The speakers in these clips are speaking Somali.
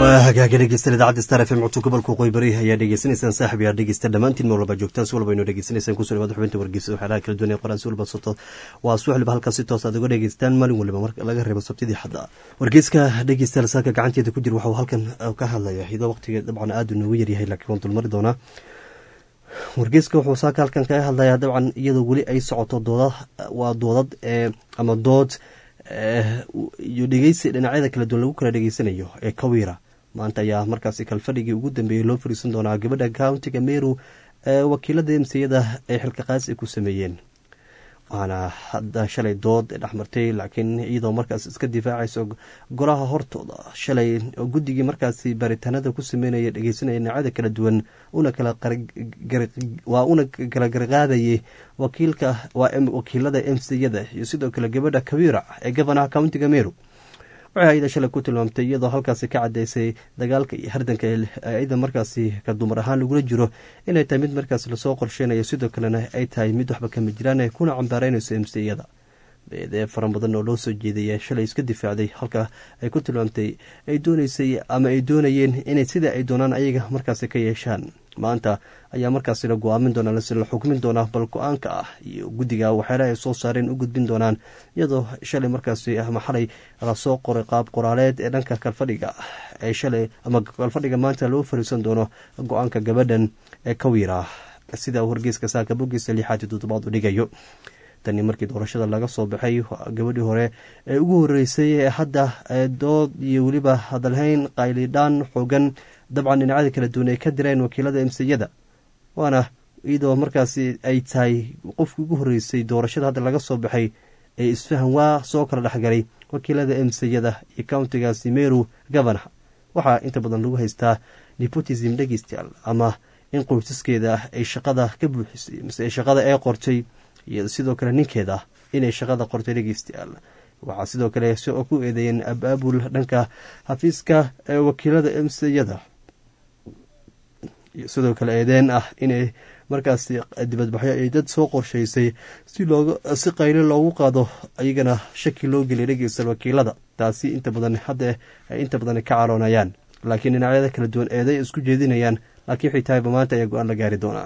hagaaga dhegeysta idaacadda star f m codka gobolka waqooyi bari ayaa dhegeysanaysaan saaxib yaa dhegeysta dhammaantiin meel walba joogtaan si walba inoo dhegeysanaysaan kusoo dhawaad xubinta wargeysa waxyaalaha kala duwan ee qoraan si walba soto waa si waliba halkaas si toos aad uga dhegeystaan maalin waliba marka laga reebo sabtidii xadda wargeyska dhegeysta saaka gacanteeda ku jira waxuu halkan ka hadlaya iyadoo waqtiga dabcan aada noogu yaryahay laakiin waan dulmari doonaa wargeyska wuxuu saaka halkan kaga hadlayaa dabcan iyadoo weli ay socoto dooda waa doodad ama dood iyo dhegeysi dhinacyada kala duwan lagu kala dhegeysanayo ee kawiira maanta ayaa markaasi kalfadhigii ugu dambeeyey loo fariisan doonaa gabadha countiga meru ee wakiilada emsiyada ay xilka qaas ay ku sameeyeen waana hadda shalay dood dhexmartay laakiin iyadoo markaas iska difaacayso golaha hortooda shalay guddigii markaasi baaritaanada ku sameynaya dhegeysanaya dhinacyada kala duwan una waa una kala garqaadayay wakiilka waa wakiilada emsiyada iyo sidoo kale gabadha kabiira ee gofanaha countiga meru waxay ayada shalay ku tilmaamtay iyadoo halkaasi ka cadeysay dagaalka iyo hardanka ayada markaasi ka dumar ahaan lagula jiro inay tahay mid markaas lasoo qorsheynayo sidoo kalena ay tahay mid waxba kama jiraan kuna cambaareynayso emsiyada beedee fara badan oo loo soo jeedaya shalay iska difaacday halka ay ku tilmaamtay ay dooneysay ama ay doonayeen inay sida ay doonaan ayaga markaasi ka yeeshaan maanta ayaa markaasi la go-aamin doonaa lase la xukmin doonaa bal go-aanka ah iyo guddiga waxyaalaha ay soo saareen u gudbin doonaan iyadoo shalay markaasi ama xalay lasoo qoray qaab qoraaleed ee dhanka kalfadhiga ee shalay ama kalfadhiga maanta loo fariisan doono go-aanka gabadhan ee kawiira sida wargeyska saaka bogiisa lixaad iyo toddobaad u dhigayo tani markii doorashada laga soo baxay gabadhii hore ee ugu horeysay ee hadda dood iyo weliba hadalhayn qaylidhaan xoogan dabcan dhinacyada kala duwan ay ka direen wakiilada emsiyada waana iyadoo markaasi ay tahay qofkii ugu horeysay doorashada hadda laga soo baxay ee isfahan waa soo kala dhexgalay wakiilada emsiyada iyo countigaasi meru governor waxaa inta badan lagu haystaa nepotism dhegeystayaal ama in qoysaskeeda ay shaqada ka buuxisay mise shaqada ay qortay iyo sidoo kale ninkeeda inay shaqada qortay dhegeystayaal waxaa sidoo kale ku eedeeyeen abaabul dhanka xafiiska ee wakiilada emsiyada sidoo kale eedeen ah inay markaasi dibadbaxyo ay dad soo qorshaysay si looga si qaylo loogu qaado iyagana shaki loo geliyay dhegeysta wakiilada taasi inta badan hadda ay inta badan ka caroonayaan laakiin dhinacyada kala duwan eeday isku jeedinayaan laakiin xitayba maanta ayaa go-aan la gaari doonaa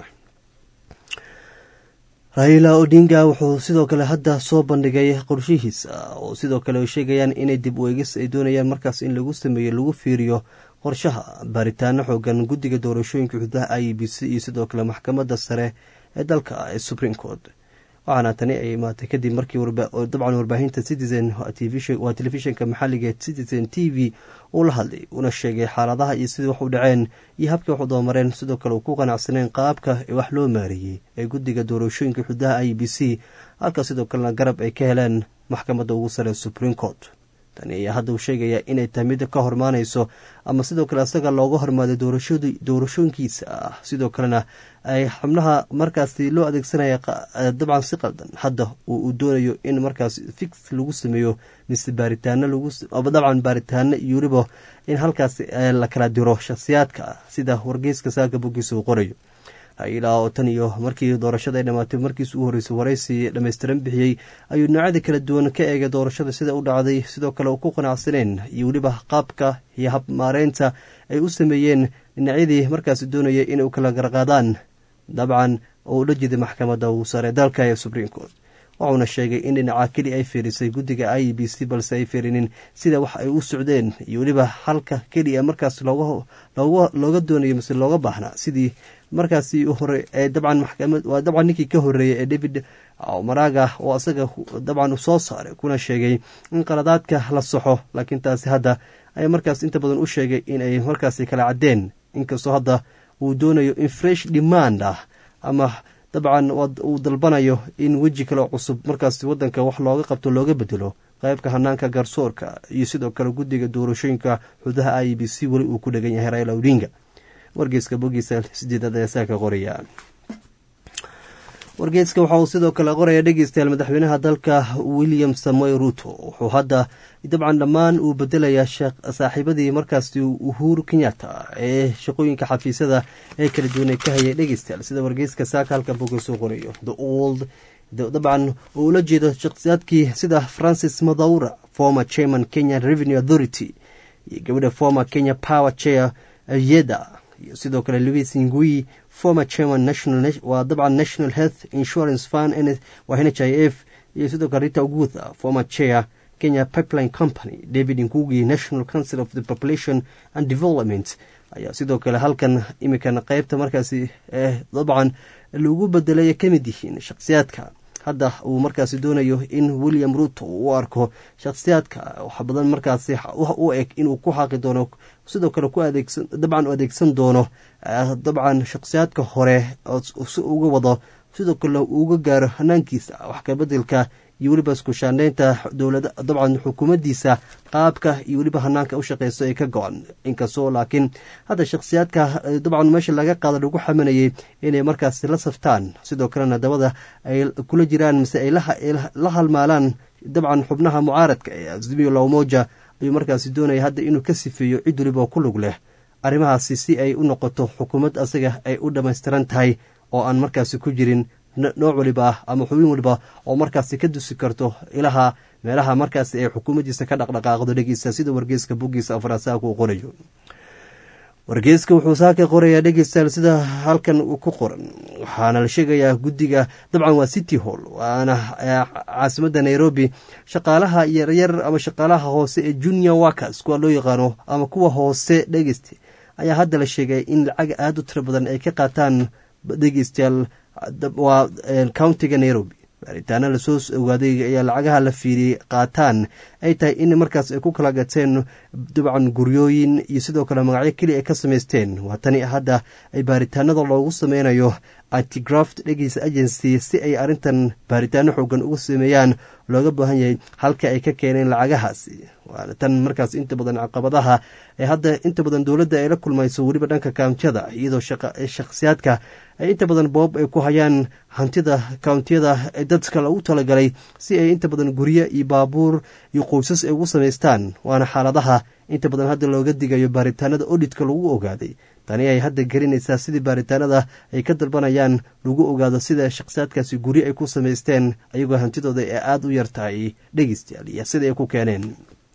raila odinga wuxuu sidoo kale hadda soo bandhigay qorshihiisa oo sidoo kale ay sheegayaan inay dib u eegis ay doonayaan markaas in lagu sameeyo lagu fiiriyo qorshaha baaritaano xoogan guddiga doorashooyinka xududaha i b c iyo sidoo kale maxkamadda sare ee dalka ee supreme court waxaana tani ay imaatay kadib markii dabcan warbaahinta citizen waa telefishinka maxaliga citizen t v uu la hadlay una sheegay xaaladaha iyo sidii wax u dhaceen iyo habkii wax u dabamareen sidoo kale uu ku qanacsaneen qaabka ee wax loo maareeyey ee guddiga doorashooyinka xududaha i b c halka sidoo kalena garab ay ka heleen maxkamadda ugu sare supreme court tani ayaa hadda uu sheegayaa inay tahay mid ka hormaanayso ama sidoo kale isaga looga hormaaday doorashooyinkiisa ah sidoo kalena ay xubnaha markaasi loo adeegsanaya dabcan si qaldan hadda uu doonayo in markaas fix lagu sameeyo mise baaritaano dabcan baaritaano iyo weliba in halkaas la kala diro shakhsiyaadka sida wargeyska saaka bogiisa uu qorayo ilaa oo tan iyo markii doorashada ay dhamaatay markiis u horeysay waraysi dhammaystiran bixiyey ayuu noocyada kala duwan ka eegay doorashada sida u dhacday sidoo kale u ku qanacsaneen iyo weliba qaabka iyo habmaareynta ay u sameeyeen dhinacyadii markaasi doonayay inay u kala garqaadaan dabcan oo ula jeeday maxkamadda ugu sare dalka ee supreme court wuxuuna sheegay in dhinaca keli ay fiirisay guddiga i b c balse ay fiirinin sida wax ay u socdeen iyo weliba halka keliya markaas looga doonayo mise looga baahnaa sidii markaasi hore ee dabcan maxkamad waa dabcan ninkii ka horeeyay ee david maraga oo isaga dabcan soo saaray kuna sheegay in qaladaadka la saxo laakiin taasi hadda ay markaas inta badan u sheegay in ay markaasi kala caddeen inkastoo hadda uu doonayo in fresh demand ah ama dabcan uu dalbanayo in weji kale cusub markaasi wadanka wax looga qabto looga bedelo qaybka hanaanka garsoorka iyo sidoo kale guddiga doorashooyinka xudaha i b c weli uu ku dhegan yahay raila odinga wargeyska bogiisa sideedaad ayaa saa ka qoraya wargeyska waxa uu sidoo kale qoraya dhegeystayaal madaxweynaha dalka william samoy ruto wuxuu hadda dabcan dhammaan uu bedelayaa saaxiibadii markaasi uhuru kenyatta ee shaqooyinka xafiisyada ee kala duwanay ka hayay dhegeystayaal sida wargeyska saaka halka bogiis uu qorayo the old dabcan uu ula jeedo shakhsiyaadkii sida francis madhaura former chairman kenyan revenue authority iyo gabadha former kenya power chair yeda iyo sidoo kale louis ngui former chairman national waa dabcan national health insurance fund waa n h i f iyo sidoo kale rita ogutha former chair kenya pipeline company david nkugi national council of the population and development ayaa sidoo kale halkan imikan qeybta markaasi dabcan lagu bedelay ka mid yihiin shakhsiyaadka hadda uu markaasi doonayo in william ruto uu u arko shakhsiyaadka wax badan markaasi u eg inuu ku xaaqi doono sidoo kale dabcan u adeegsan doono dabcan shakhsiyaadka hore si uga wado sidoo kale uuga gaaro hanaankiisa wax kabedelka iyo weliba iskushaandheynta dowlada dabcan xukuumaddiisa qaabka iyo weliba hanaanka u shaqeyso ee ka go-an inkastoo laakiin hadda shakhsiyaadka dabcan meesha laga qaada lagu xamanayay inay markaasi la saftaan sidoo kalena dabada ay kula jiraan mise ay la halmaalaan dabcan xubnaha mucaaradka ee azimio lawmoja ayuu markaasi doonaya hadda inuu ka sifeeyo cid weliba ku lug leh arrimahaasi si ay u noqoto xukuumad asaga ay u dhammaystiran tahay oo aan markaasi ku jirin nooc waliba ama xubin waliba oo markaasi ka dusi karto ilaha meelaha markaasi ay xukuumaddiisa ka dhaqdhaqaaqdo dhegeysta sida wargeyska buggiisa afraasaaka uu qorayo wargeyska wuxuu saaka qorayaa dhegeystayaal sida halkan ku qoran waxaana la sheegayaa guddiga dabcan waa city hall waana caasimadda nairobi shaqaalaha yaryar ama shaqaalaha hoose ee junior workers kuwa loo yaqaano ama kuwa hoose dhegeysta ayaa hadda la sheegay in lacag aada u tiro badan ay ka qaataan dhegeystayaal waa countiga nairobi baaritaana lasoo ogaaday ayaa lacagaha la fiiriyey qaataan ay tahay in markaas ay ku kala gateen dabcan guryooyin iyo sidoo kale magacyo keliya ay ka samaysteen waa tani hadda ay baaritaanada loogu sameynayo antigraft dhegeysa agency si ay arrintan baaritaano xoogan ugu sameeyaan looga baahan yahay halka ay ka keeneen lacagahaasi waana tan markaas inta badan caqabadaha ee hadda inta badan dowladda ay la kulmayso weliba dhanka kountiyada iyadoo shakhsiyaadka ay inta badan boob ay ku hayaan hantida kountiyada ee dadka lagu talagalay si ay inta badan guryo iyo baabuur iyo qoysas ay ugu samaystaan waana xaaladaha inta badan hadda looga digayo baaritaanada odhitka lagu ogaaday tani ay hadda gelinaysaa sidii baaritaanada ay ka dalbanayaan lagu ogaado sida shakhsiyaadkaasi guryo ay ku samaysteen ayagoo hantidooda ee aada u yartahay dhegeystayaal iyo sida ay ku keeneen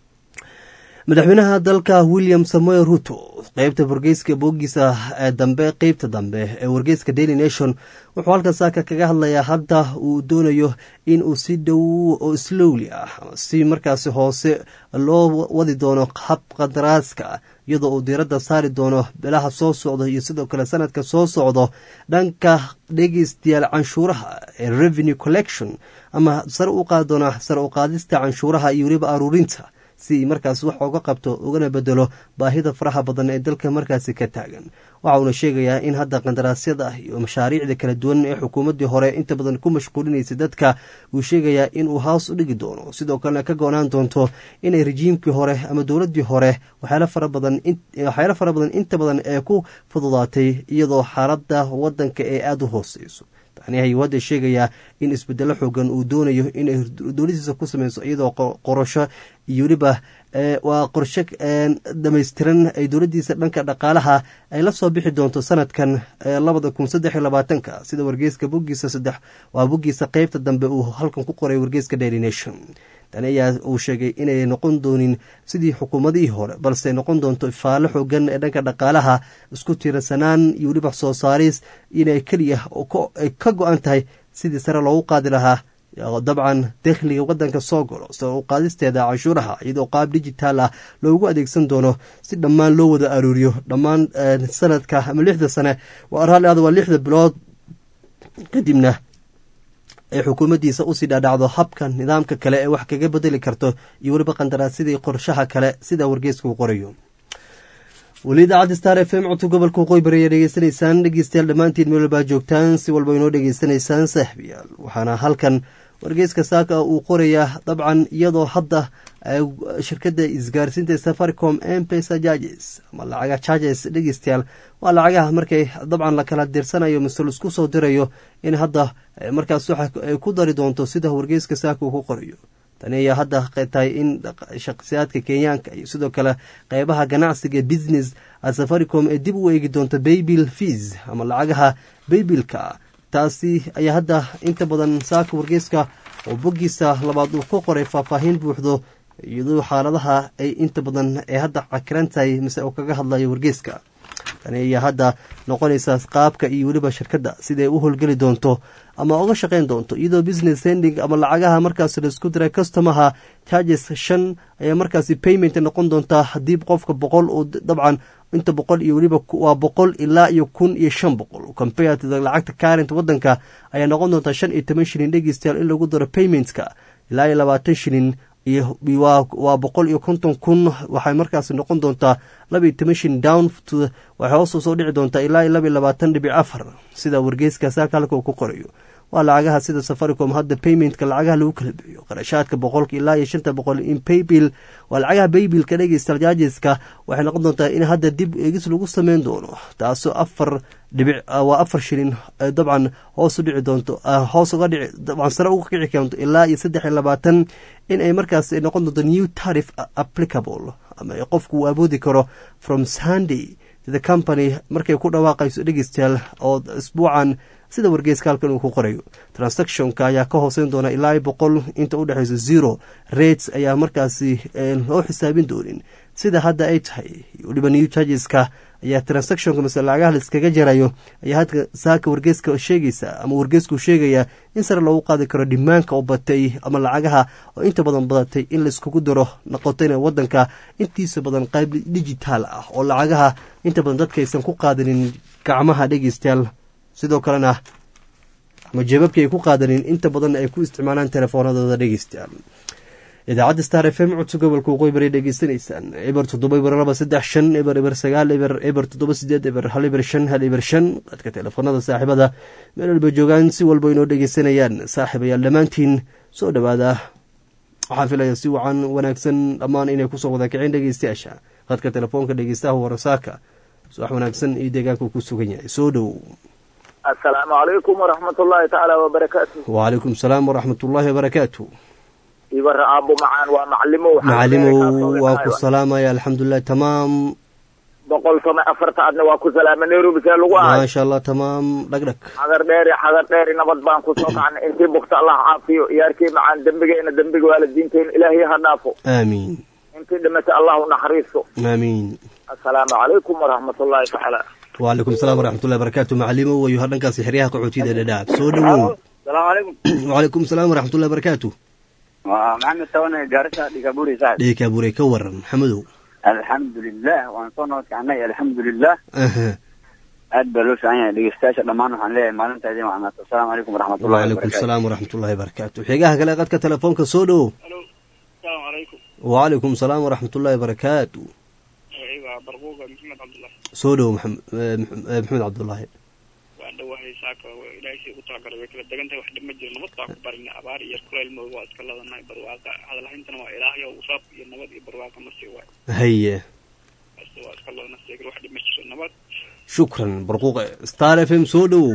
madaxweynaha dalka william samuel ruto qeybta wargeyska booggiisa dambe qeybta dambe ee wargeyska daily nation wuxuu halkan saaka kaga hadlayaa hadda uu doonayo in uu si dhow oo slowli ah si markaasi hoose loo wadi doono hab qadaraaska iyadoo uu diiradda saari doono bilaha soo socdo iyo sidoo kale sanadka soo socdo dhanka dhegeystayaal canshuuraha ee revenue collection ama sare u qaadi doona sare u qaadista canshuuraha iyo weliba aruurinta si markaas wax oga qabto ugana bedelo baahida faraha badan ee dalka markaasi ka taagan waxa uuna sheegayaa in hadda qandaraasyada iyo mashaariicda kala duwan ee xukuumaddii hore inta badan ku mashquulinaysay dadka uu sheegayaa inuu hoos u dhigi doono sidoo kalena ka go-naan doonto inay rejiimkii hore ama dowladdii hore waxyaalo fara badan waxyaalo fara badan inta badan ee ku fududaatay iyadoo xaaladda waddanka ee aada u hooseyso tani ayuu hadda sheegayaa in isbedelo xoogan uu doonayo inay dowladiisa ku sameyso iyadoo qorasho iyo weliba waa qorshe dhamaystiran ay dowladdiisa dhanka dhaqaalaha ay la soo bixi doonto sanadkan labada kun saddex iyo labaatanka sida wargeyska boggiisa saddex waa boggiisa qeybta dambe uu halkan ku qoray wargeyska daily nation tani ayaa uu sheegay inay noqon doonin sidii xukuumadihii hore balse noqon doonto ifaalo xoogan ee dhanka dhaqaalaha isku tiirsanaan iyo weliba soo saaris inay keliya ay ka go-an tahay sidii sare loogu qaadi lahaa dabcan dakhliga wadanka soo galo sare u qaadisteeda canshuuraha iyadoo qaab digitaal ah loogu adeegsan doono si dhammaan loo wada aruuriyo dhammaan sanadka ama lixda sane raalli aad waa lixda bilood kadibna ay xukuumaddiisa usii dhaadhacdo habka nidaamka kale ee wax kaga bedeli karto iyo weliba qandaraasyadii qorshaha kale sida wargeeska uu qorayo weli idaacadda star f m codka gobolka waqooyi bari ayaa dhegeysanaysaan dhegeystayaal dhammaantiin meel walbaa joogtaan si walba inoo dhegeysanaysaan saaxiibayaal waxaana halkan wargeyska saaka uu qorayaa dabcan iyadoo hadda shirkadda isgaarsiinta safaricom mpesa charges ama lacaga charges dhegeystayaal waa lacagaha markay dabcan la kala dirsanayo mise laisku soo dirayo in hadda markaas waxa ay ku dari doonto sida wargeyska saaka uu ku qorayo tani ayaa hadda tahay in shakhsiyaadka kenyaanka iyo sidoo kale qeybaha ganacsiga business safaricom ee dib u eegi doonto baybil fees ama lacagaha baybilka taasi ayaa hadda inta badan saaka wargeyska oo boggiisa labaad uu ku qoray faahfaahin buuxdo iyadoo xaaladaha ay inta badan ay hadda cakiran tahay mise uu kaga hadlayo wargeeska tani ayaa hadda noqonaysa qaabka iyo weliba shirkadda siday u howlgeli doonto ama uga shaqayn doonto iyadoo business sending ama lacagaha markaas laisku diray customaha charges shan ayaa markaasi payment noqon doontaa haddii qofka boqol uu dabcan inta boqol iyo weliba waa boqol ilaa iyo kun iyo shan boqol compared lacagta current wadanka ayaa noqon doontaa shan iyo toban shilin dhegeystayaal in lagu daro paymentka ilaa iyo labaatan shilin iyo waa boqol iyo konton kun waxay markaasi noqon doontaa laba iyo toban shin down waxay hoos soo dhici doontaa ilaa iyo laba iyo labaatan dhibic afar sida wargeyska saaka halka uu ku qorayo waa lacagaha sida safaricom hadda paymentka lacagaha lagu kala bixiyo qarashaadka boqolka ilaa iyo shanta boqol in paybill waa lacagaha baybilka dhegeysta jaajiska waxay noqon doontaa in hadda dib eegis lagu sameyn doono taasoo afar dhibic waa afar shilin dabcan hoos u dhici doonto hoos uga dhici dabcan sare uga kici keento ilaa iyo saddex iyo labaatan in ay markaas noqon doonto new tarif applicable ama qofku uu awoodi karo from sunday the company markay ku dhawaaqayso dhegeystayaal oo isbuucan sida wargeyska halkan uu ku qorayo transactionka ayaa ka hooseyn doona ilaa boqol inta u dhexeyso zero rates ayaa markaasi loo xisaabin doonin sida hadda ay tahay weliba new chargeska ayaa transactionka mase lacagaha laiskaga jarayo ayaa hadka saaka wargeeska sheegaysa ama wargeesku sheegaya in sare loogu qaadi karo dhimaanka oo batay ama lacagaha oo inta badan badatay in laiskugu daro noqotayna wadanka intiisa badan qayb digitaal ah oo lacagaha inta badan dadka aysan ku qaadanin gacmaha dhegeystayaal sidoo kalena ama jeebabka ay ku qaadanin inta badan ay ku isticmaalaan telefoonadooda dhegeystayaal idaacadda star f m codso gobolka waqooyi bari dhegeysanaysaan eber toddoba eber laba saddex shan eber eber sagaal eber eber toddoba sideed eber hal eber shan hal eber shan dadka telefoonada saaxiibada meel walba joogaan si walba inoo dhegeysanayaan saaxiibayaal dhammaantiin soo dhowaada waxaan filaya si wacan wanaagsan dhammaan inay kusoo wada kiceen dhegeystayaasha hadka telefoonka dhegeystaha warasaaka subax wanaagsan iyo deegaanku ku sugan yahay soo dhow asalaamu calaykum waraxmat ullaahi tacaala wabarakaatu wacalaykum salaam waraxmat ullaahi wabarakaatu ibara aabo macaan waa macalimo macalimow waa ku salaamaya alxamdulilah tamaam boqol toma afarta adna waa ku salaama nairobi see lagu ahay maasha allah tamaam dhagdhag xagar dheeri xagar dheeri nabad baan kusoo kacnay intii bugta allah caafiyo iyaarkii macaan dembigeena dembiga waalidiinteena ilaahay ha dhaafo aamiin intii dhimata allahu naxariisto aamiin assalaamu calaykum waraxmat ullaahi tacaala wacalaykum salaam waraxmatullahi barakatu macalimo wayo hadhankaasi xeryaha qaxootiyada dhadhaab soo dhowow salaamu calaykum wacalaykum salaam waraxmatullahi barakatu waa maxamed tawane gaarisa dhigaburi saad dheekaabure ka waran maxamedow alxamdulilah waan soo nabad kacnay alxamdulilah aha aad baa loo fiican yahay dhegeystayaasha dhammaan waxaan leeyahay maalintaadii macnaat asalaamu calaykum waraxmatullahi wacalaykum wabarakatu salaam waraxmatullahi barakatu xeegaha kale qadka telefoonka soo dhowow asalaamu calaykum wacalaykum salaam waraxmatullahi barakatu waa barbuuga maxamed cabdullahi soo dhowow maxam- eh, maxam- eh, maxamed cabdullaahi waan dhowahay saaka ilaahay sii ugu talagalay way kala degan tahay wax dhib ma jiro nabad baa ku barina abaar iyo kuleyl madow waa iska ladanahay barwaaqa hadalhayntana waa ilaahay oo usaab iyo nabad iyo barwaaqa ma sii waayo haye bas waa iska ladana seegir wax dhib ma jiro nabad shukran barquuqe star f m soo dhowow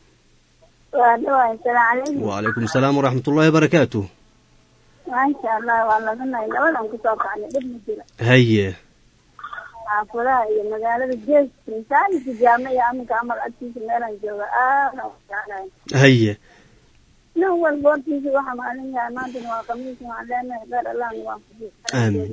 waa dhawaay salaamu calaykum wacalaykum salaam waraxmatullahi barakatu maasha allah waa laganay labadan kusoo kacnay dhib ma jiro haye xaafadaha iyo magaalada jeeska masaajidka jaame iyo aminka amal agtiisa meelaan jooga aada u jeclahay haye nin walba hortiisa waxa maalin yahay maantana waa khamiis waxaan leenahay dheer allahna waan Aamin.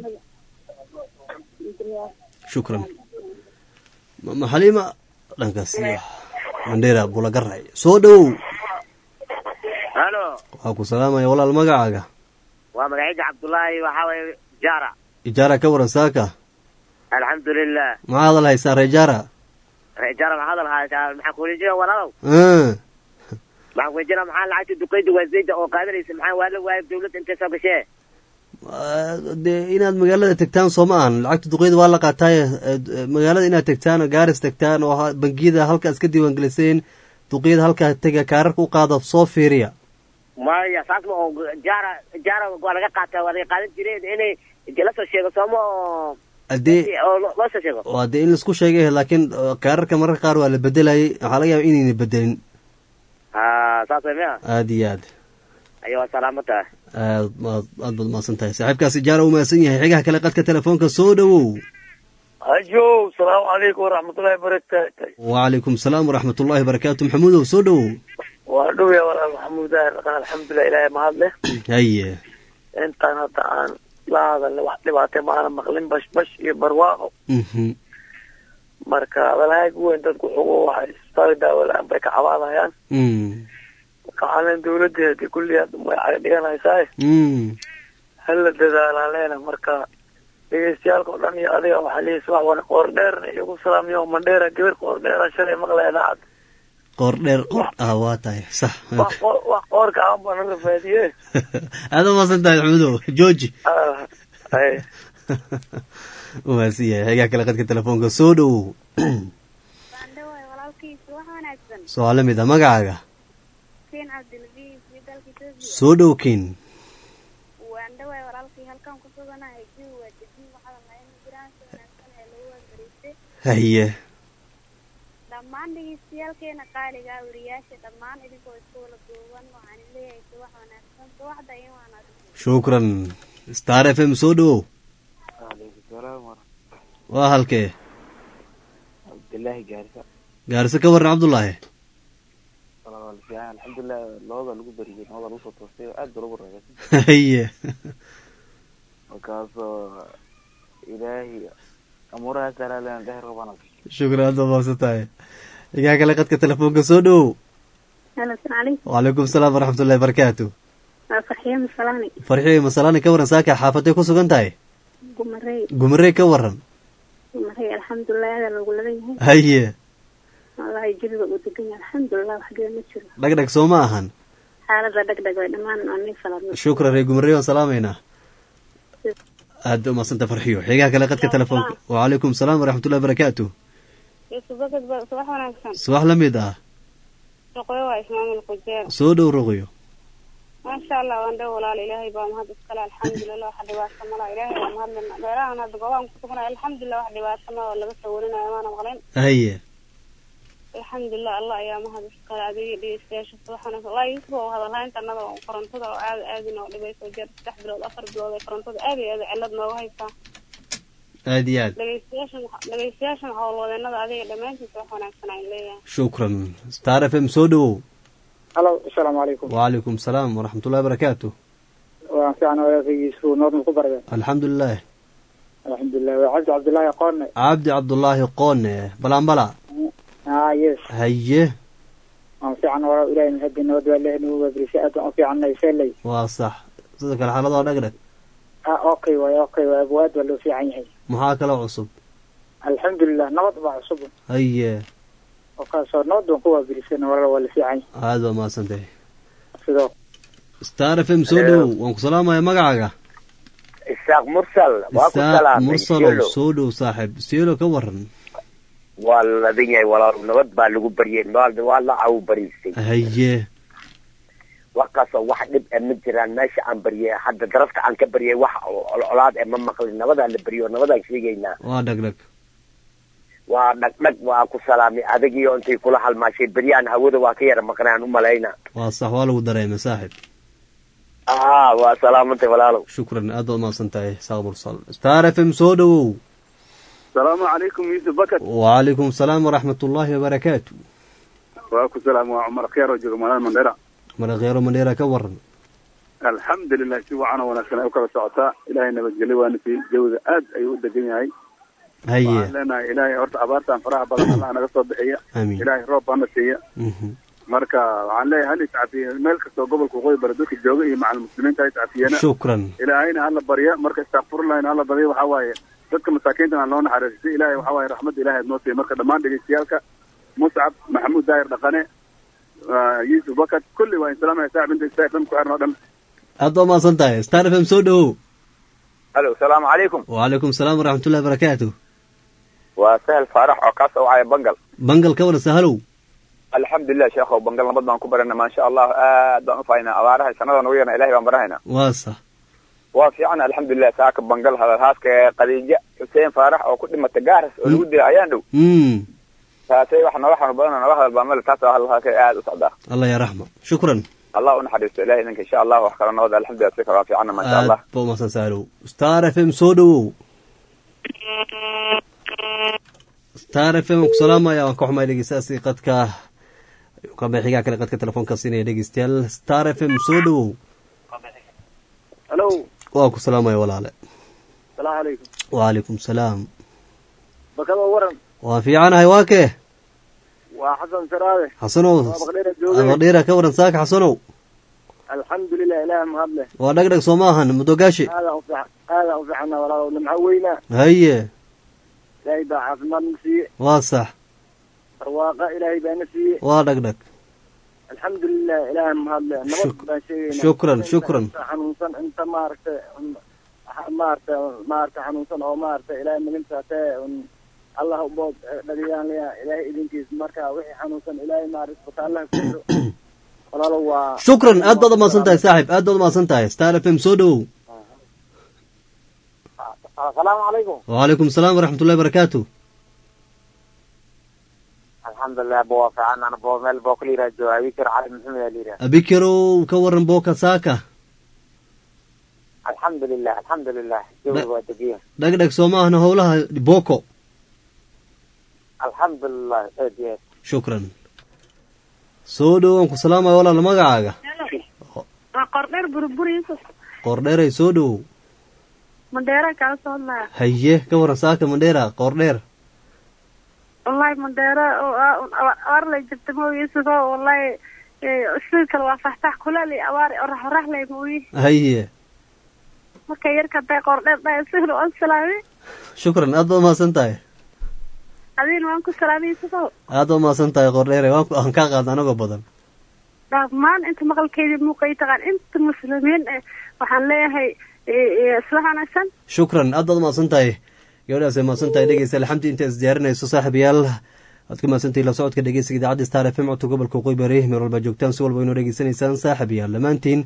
shukran mama xaliima dhankaasi mandheera bulagaray soo dhowow halo waxaa ku salaamaya walaal magacaaga waa magacayda cabdullaahi waxaa waye jaara ijaara ka waran saaka alxamdulilah maxaa hadal haysaa reejaara jaara maxaa hadal haysaa maxaa kuweydiina walaalow Ah, maxaa kuweydiina maxaa lacagta duqeyda waaseyda oo qaadanaysa maxaa waa la waayay dawladda intay soo gashee ah, dee inaad magaalada tegtaan soo ma ahan lacagta duqeyda waa la qaataaye eh, eh, magaalada inaad tegtaan oo gaaris tegtaan oo ha- bangiyada halka iska diiwaangeliseen duqeyada halkaa tega kaararka u qaada soo fiiriya maya saas ma oo jaara jaara waa laga qaataa waa laga qaadan jireen inay la soo sheego sooma oo haddee oo lo- loo soo sheego waa dee in laisku sheegay laakiin eh, kaararka mararka qaar waa la bedelayay waxaa laga yaaba inayna bedelin ha saas way miya aada iyo aad ayo waa salaamo tahay aad baad aad baad mahadsan tahay saaxiibkaasi jaara u mahadsan yahay xigaha kale qadka telefoonka soo dhowow hajow salaamu calaykum waraxmatullaahi wabarakaatu wacalaykum salaam waraxmatullahi barakatu maxamuudow soo dhowow waa dhowya walaal maxamuud alxamdulilah ilaahay mahad leh haye intaan hadda aan la hadalna wax dhibaatay maana maqlin bash bash iyo barwaaqo mhm marka hadalhaaga weyn dadku xugo waxay isbitaal daawo la-aan bay ka cabaadayaan mm marka waxaan leen dawladda hadii kulli hadda way caga dhiganaysaa mm hala dadaalaan leena marka dhegeystayaalka oo dhan iyo adiga waxaa leeyahay wax wan qoor dheerna igu salaamiyo mandheera gabar qoor dheera shalay maqlaya idaacad qoor dheer ah waa tahay sax wax qoor wax qoorka aan baa naga faadiye aada umaasan tahay maxmudow jooji Ah, ay umaasan yahay xigaa kale qadka telefoonka soo dhowow baandhawaay walaalkiisa wax wanaagsan soo la mid ah magacaaga keen cabdilbiis iyo dalka etoobiya soo dhow kin waandhawaay walaalkii halkan ku suganahay jiw waa dejin waxaa lahayn jiraan si wanaagsan ee lagu waabariistay haye dhammaan dhegeystayaalkeena qaaliga ah wariyaasha dhammaan idinkoo isku wala duuban waxaan leeyahay si wax wanaagsan subaxda in wanaagsan shukran star f m soo dhowow waaleykum salaam waa halkee cabdillaahi gaarisa gaarisa ka waran cabdullaahi walaal fiican alxamdulilah labada lagu beriyey labada lagu soo toostay aad ba lagu reebay haye markaasoo ilaahay amuurahaas alaalan dheer rabana shukran aada umaasan tahay xigaa kale qadka telefoonka soo dhowow halo asalaam calaykum wacalaykum salaam waraxmatullahi barakaatu waa farxiyo masalaani farxiyo masalaani ka waran saaka xaafaday ku sugan tahay gumarey gumarey ka waran gumarey alxamdulilah aada loogu ladan yahay haye wallahi jiriga uu degan yahay alxamdulilah wax geda ma jiro dhagdhag soo ma ahan xaalada dhegdheg way dhammaan oo nii faladno shukran ree gumarey waan salaamaynaa aada umadsanta farxiyo xigaha kale qadka telefoonka wacalaykum salaam waraxmatullahi barakaatu yusubakad ba subax wanaagsan subax la mid ah shaqooyo waa ismaamul kujeer soo dhow roqyo maasha allah waan dhow walaal ilaahay baa mahad iskale alxamdulilah wax dhibaato mala ilaahay baa mahadlena beerahan hadda goobaan ku sugnay alxamdulilah wax dhibaato ma oo laga soo warinayo maana maqlayn haye alxamdulilah allah ayaa mahad iskale adiga dhegeystayaasha subax wanaagsan wallahi yusuf oo hadalhaynta annada oo korontada oo aada aada inoo dhibayso jeer saddex bilood afar bilood ee korontada aada iyo aada cillad nooga haysaa aada iyo aad dhegeystayaashan dhegeystayaashan howlwadeenada adiga dhammaantiisa wax wanaagsan aan leeyahay shukran star f m soo dhowow halo asalaamu calaykum wacalaykum salaam waraxmatullahi barakaatu waan fiican walaashigiisu noodma ku barda alxamdulilah alxamdulilah waa cabdi cabdullaahi qoone cabdi cabdullaahi qoone balanbala ah yes haye waan fiican walaa ilahay mahadi nabad waa leh nagu waabrisay aad waan u fiicannay seley waa sax sidoo kale xaaladoo dhagdhag ah okay waay okay waay abu aad waa loo fiican yahay maxaa kale cusub alxamdulilah nabad baa cusub haye oo kaasoo nabad baan ku waabrisayna walaa waa la fiican yahay aada baa mahadsantahay sidoo star f m soo dhowow waan ku salaamaya magacaaga isaaq mursal waa ku isaaq salaamay mursalow Shelo. soo dhow saaxiib seelo ka waran waa ladan yahay walaal nabad baa lagu baryay maalda waa la cawu bariistay haye warkaasoo wax dhib e ma jiraan meesha aan baryay hadda darafka aan ka baryay wax colaad e ma maqlin nabadaa la baryo nabadaan sheegaynaa waa dhagdhag waa dhagdhag waa ku salaamay adagiyo intay kula halmaashay beryaan hawada waa ka yara maqnaan u malayna waa sax waa lagu dareemay saaxiib aa waa salaamantay walaalow shukran aad baad umahadsan tahay isaaq mursal star f m soo dhowow asalaamu calaykum yuusuf bakar wacalaykum salaam waraxmatullaahi wabarakaatu waa ku salaam waa cumar kheer oo jooga magaalada mandheera marakheero mandheera ka waran alxamdulilah si wacan oo wanaagsan ay u kala socotaa ilaahay nabadgelyo waana siiyey jawiga aad ayuu u degan yahay haye waxaan leenahay ilaahay horta abaartan faraha badan allah naga soo bixiya amiin ilaahay roob baana siiya Mhm. marka waxaan leeyahay hal iscafiye meel kastoo gobolka waqooyi bari dadka jooga iyo macal muslimiinta ha iscafiyena shukran ilaahayna hala barya marka istakfurlahayna hala barya waxaa waaye dadka masaakiintan aan loo naxariistay ilaahay waxaa waaye raxmadda ilaahay aad noo siiya marka dhammaan dhegeystayaalka muscab maxamuud daahir dhaqane ah, yuusuf bakat kulli waa insalaamaya saaxib inta istaag dhan ku xiran oo dhan aad baad umahadsan tahay star f m soo dhowow halo salaamu calaykum wacalaykum salaam waraxmatullahi barakaatu waa sahel faarax oo kaas wacaya bangal bangal ka waran sahalow alxamdulilah sheekhow bangal nabad baan ku barana maasha allah aad baan ufahaynaa abaaraha sanada nagu yarna ilahay baan barahayna waa sax waa fiican alxamdulilah saaka bangal hadalhaaska ee khadiija xuseen faarax oo ku dhimata gaaras oo lagu dilay ayaan dhow mm taasay wax nooga xanuun badan oo nooga hadal baa male taas oo hadalhaaska aad u socdaa allah ya raxma shukran allah u naxariisto ilahay idinka insha allah wax kala nabad alxamdulilah si kale waa fiicanna maasha aad allah ba umahadsan sahalow star f m soo dhowow star f m waan ku salaamaya waan ka xumay dhegeystaasi qadka kaba xigaa kale qadka telefoonka siinaya dhegeystayaal star f m soo dhowow halo waa ku salaamaya walaale salaamu calaykum wacalaykum salaam bakadoo waran waan fiicanahay waa kee waa xasan saraabe xasanow waa baqdheera joogay abaqdheera ka waran saaka xasanow alxamdulilah ilaah mahadle waa dhagdhag soo ma ahan mudogaashi aadaan ufiican aadaan u fiicana walaalow nimco weynaa haye ilaahay baa caafimaad na siiye waa sax barwaaqa ilaahay baa na siiye waa dhagdhag alxamdulilah ilaah mahadle nabad baan sheegayna shukran, shukran. inta xanuunsan inta maaragtay maaragtay maaragtay xanuunsan oo maaragtay ilaahay magantaatee un allah ubood dhagayaan leeyaha ilaahay idinkiis marka wixii xanuunsan ilaahay maaragtay isbitaalaha kuso walaalow waa shukran aad baad umahadsan tahay saaxib aad baad umahadsan tahay star f m soo dhowow asalaamu calaykum wacalaykum salaam waraxmatullahi barakaatu alxamdulilah bo waa fiican ana bo meel boo kala yiraha jooga abikir cali maxamed aa la yiraha abikerow ka waran booka saaka alxamdulilah alxamdulilah jawiga waa degiya dhagdhag soo ma ahna howlaha boko alxamdulilah aad iyo aad shukran soo dhow waan ku salaamaya walaal magacaaga waa qordheer burbur yusuf qoordheeray soo dhowow mandheera kala soo hadlaya haye ka waran saaka mandheera qoordheer wallahi mandheera abaar lay jirta mo yusuf o wallahi sidii kale waa faxfax kuleel iyo abaar orax orax lay mooyi haye marka yarka haday qordheer dhahay sihir waan salaamay shukran aad baad umahadsan tahay adiina waan ku salaamay yusuf o aad baad umahadsan tahay qoordheere waan ku- aan kaa qaadna anagoo badan dhammaan inta maqalkeedii muuqay taqaan inta muslimiin eh waxaan leeyahay isla wanaagsan shukran aad baad umahadsan tahay gabadhaas ay mahadsan tahay dhegeysta alxamdi inta isdiyaarinayso saaxiibayaal waad ka mahadsantahay la socodka dhegeysiga idaacadda star f m codka gobolka waqooyi bari meel walba joogtaan si walba inoo dhegeysanaysaan saaxiibayaal dhammaantiin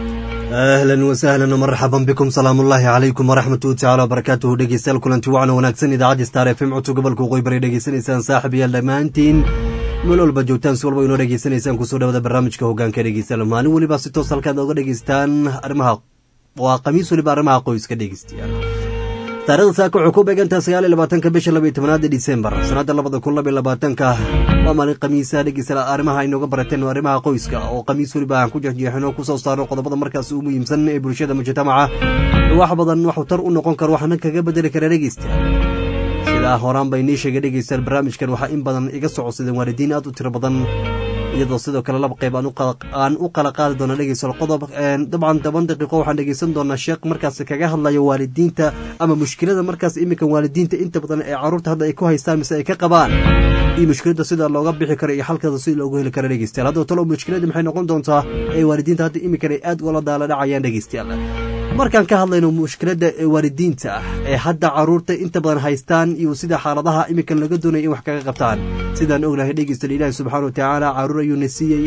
ahlan wasahlan marxaban bikum salaamu ullaahi calaykum waraxmatuhu tacaala wabarakaatuhu dhegeystayaal kulanti wacan wanaagsan idaacadda star f m codka gobolka waqooyi bari dhegeysanaysaan saaxiibayaal dhammaantiin meel walba joogtaan si walba inoo dhegeysanaysaan kusoo dhawada barnaamijka hogaanka dhegeystayaal maalin weliba si toos halkaad oga dhegeystaan arrimaha waa khamiis weliba arrimaha qoyska dhegeystayaal taarikhda saaka waxay ku beegantaha sagaal iyo labaatanka bisha laba iyo tobanaada disembar sanadda labada kun laba iyo labaatanka waa maalin khamiisa dhegeysta arrimaha aynooga barateen waa arrimaha qoyska oo khamiis weliba aan ku jexjeexino kusoo saarno qodobada markaas u muhiimsan ee bulshada mujtamaca wax badan waxuu tar u noqon karo waxna kaga bedeli kara dhegeysta sidaa horaan bay nii sheegay dhegeystayaal barnaamijkan waxaa in badan iga socodsadeen waalidiin aad u tiro badan iyadoo sidoo kale laba qayb aan u qala- aan u kala qaadi doona dhegeystayaal qodob een, dabcan toban daqiiqo waxaan dhegeysan doonaa sheekh markaas kaga hadlayo waalidiinta ama mushkilada markaas iminka waalidiinta inta badan ee caruurta hadda ay ku haystaan mise ay ka qabaan iyo mushkilada sida looga bixi karo iyo xalkeeda sida loogu heli karo dhegeystayaal haddaba talo mushkilada maxay noqon doontaa ee waalidiinta hadda iminkan ay aad ula daala dhacayaan dhegeystayaal markaan ka hadlayno mushkiladda ee waalidiinta ah ee hadda caruurta inta badan haystaan iyo sida xaaladaha iminkan laga doonaya in wax kaga qabtaan sidaan ognahay dhegeystayaal ilaahi subxaana wa tacaala caruur ayuuna siiyey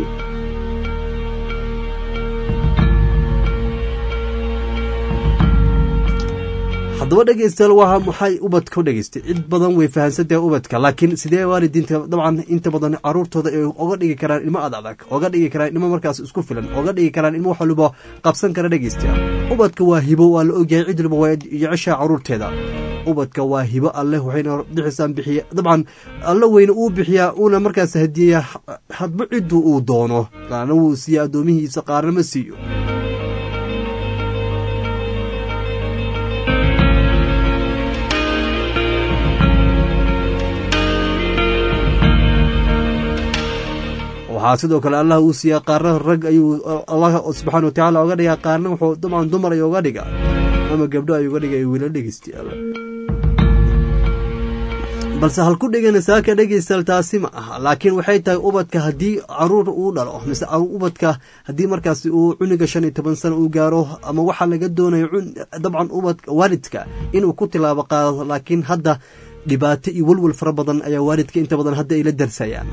haddaba dhegeystayaal waa maxay ubadka u dhegeystay cid badan way fahansantahay ubadka laakiin sidee waalidiinta dabcan inta badan caruurtooda ay oga dhigi karaan ilmo ad adag oga dhigi karaan ilmo markaas isku filan oga dhigi karaan ilmo wax waliba qabsan kara dhegeystayaal ubadka waa hibo waa la ogyahay cid waliba waa jeceshaa caruurteeda ubadka waa hibo alleh waxayna bixisaan bixiya dabcan alla weyne uu bixiyaa uuna markaas hadiyeya hadba cidduu uu doono qaarna wuu siiya addoomihiisa qaarna ma siiyo waxaa sidoo kale allah uu siiyaa qaarna rag ayuu allah subxaana watacaala oga dhigaa qaarna wuxuu dabcan dumar ay oga dhiga ama gabdho ay uga dhiga ay wiila dhegeystayaal balse halku dhigana saaka dhegeystayaal taasi ma aha laakiin waxay tahay ubadka haddii caruur uu dhalo mise ubadka haddii markaasi uu cuniga shan iyo toban sano uu gaaro ama waxaa laga doonayo dabcan ubadka waalidka inuu ku tilaabo qaado laakiin hadda dhibaato iyo welwel fara badan ayaa waalidka inta badan hadda ay la darsayaan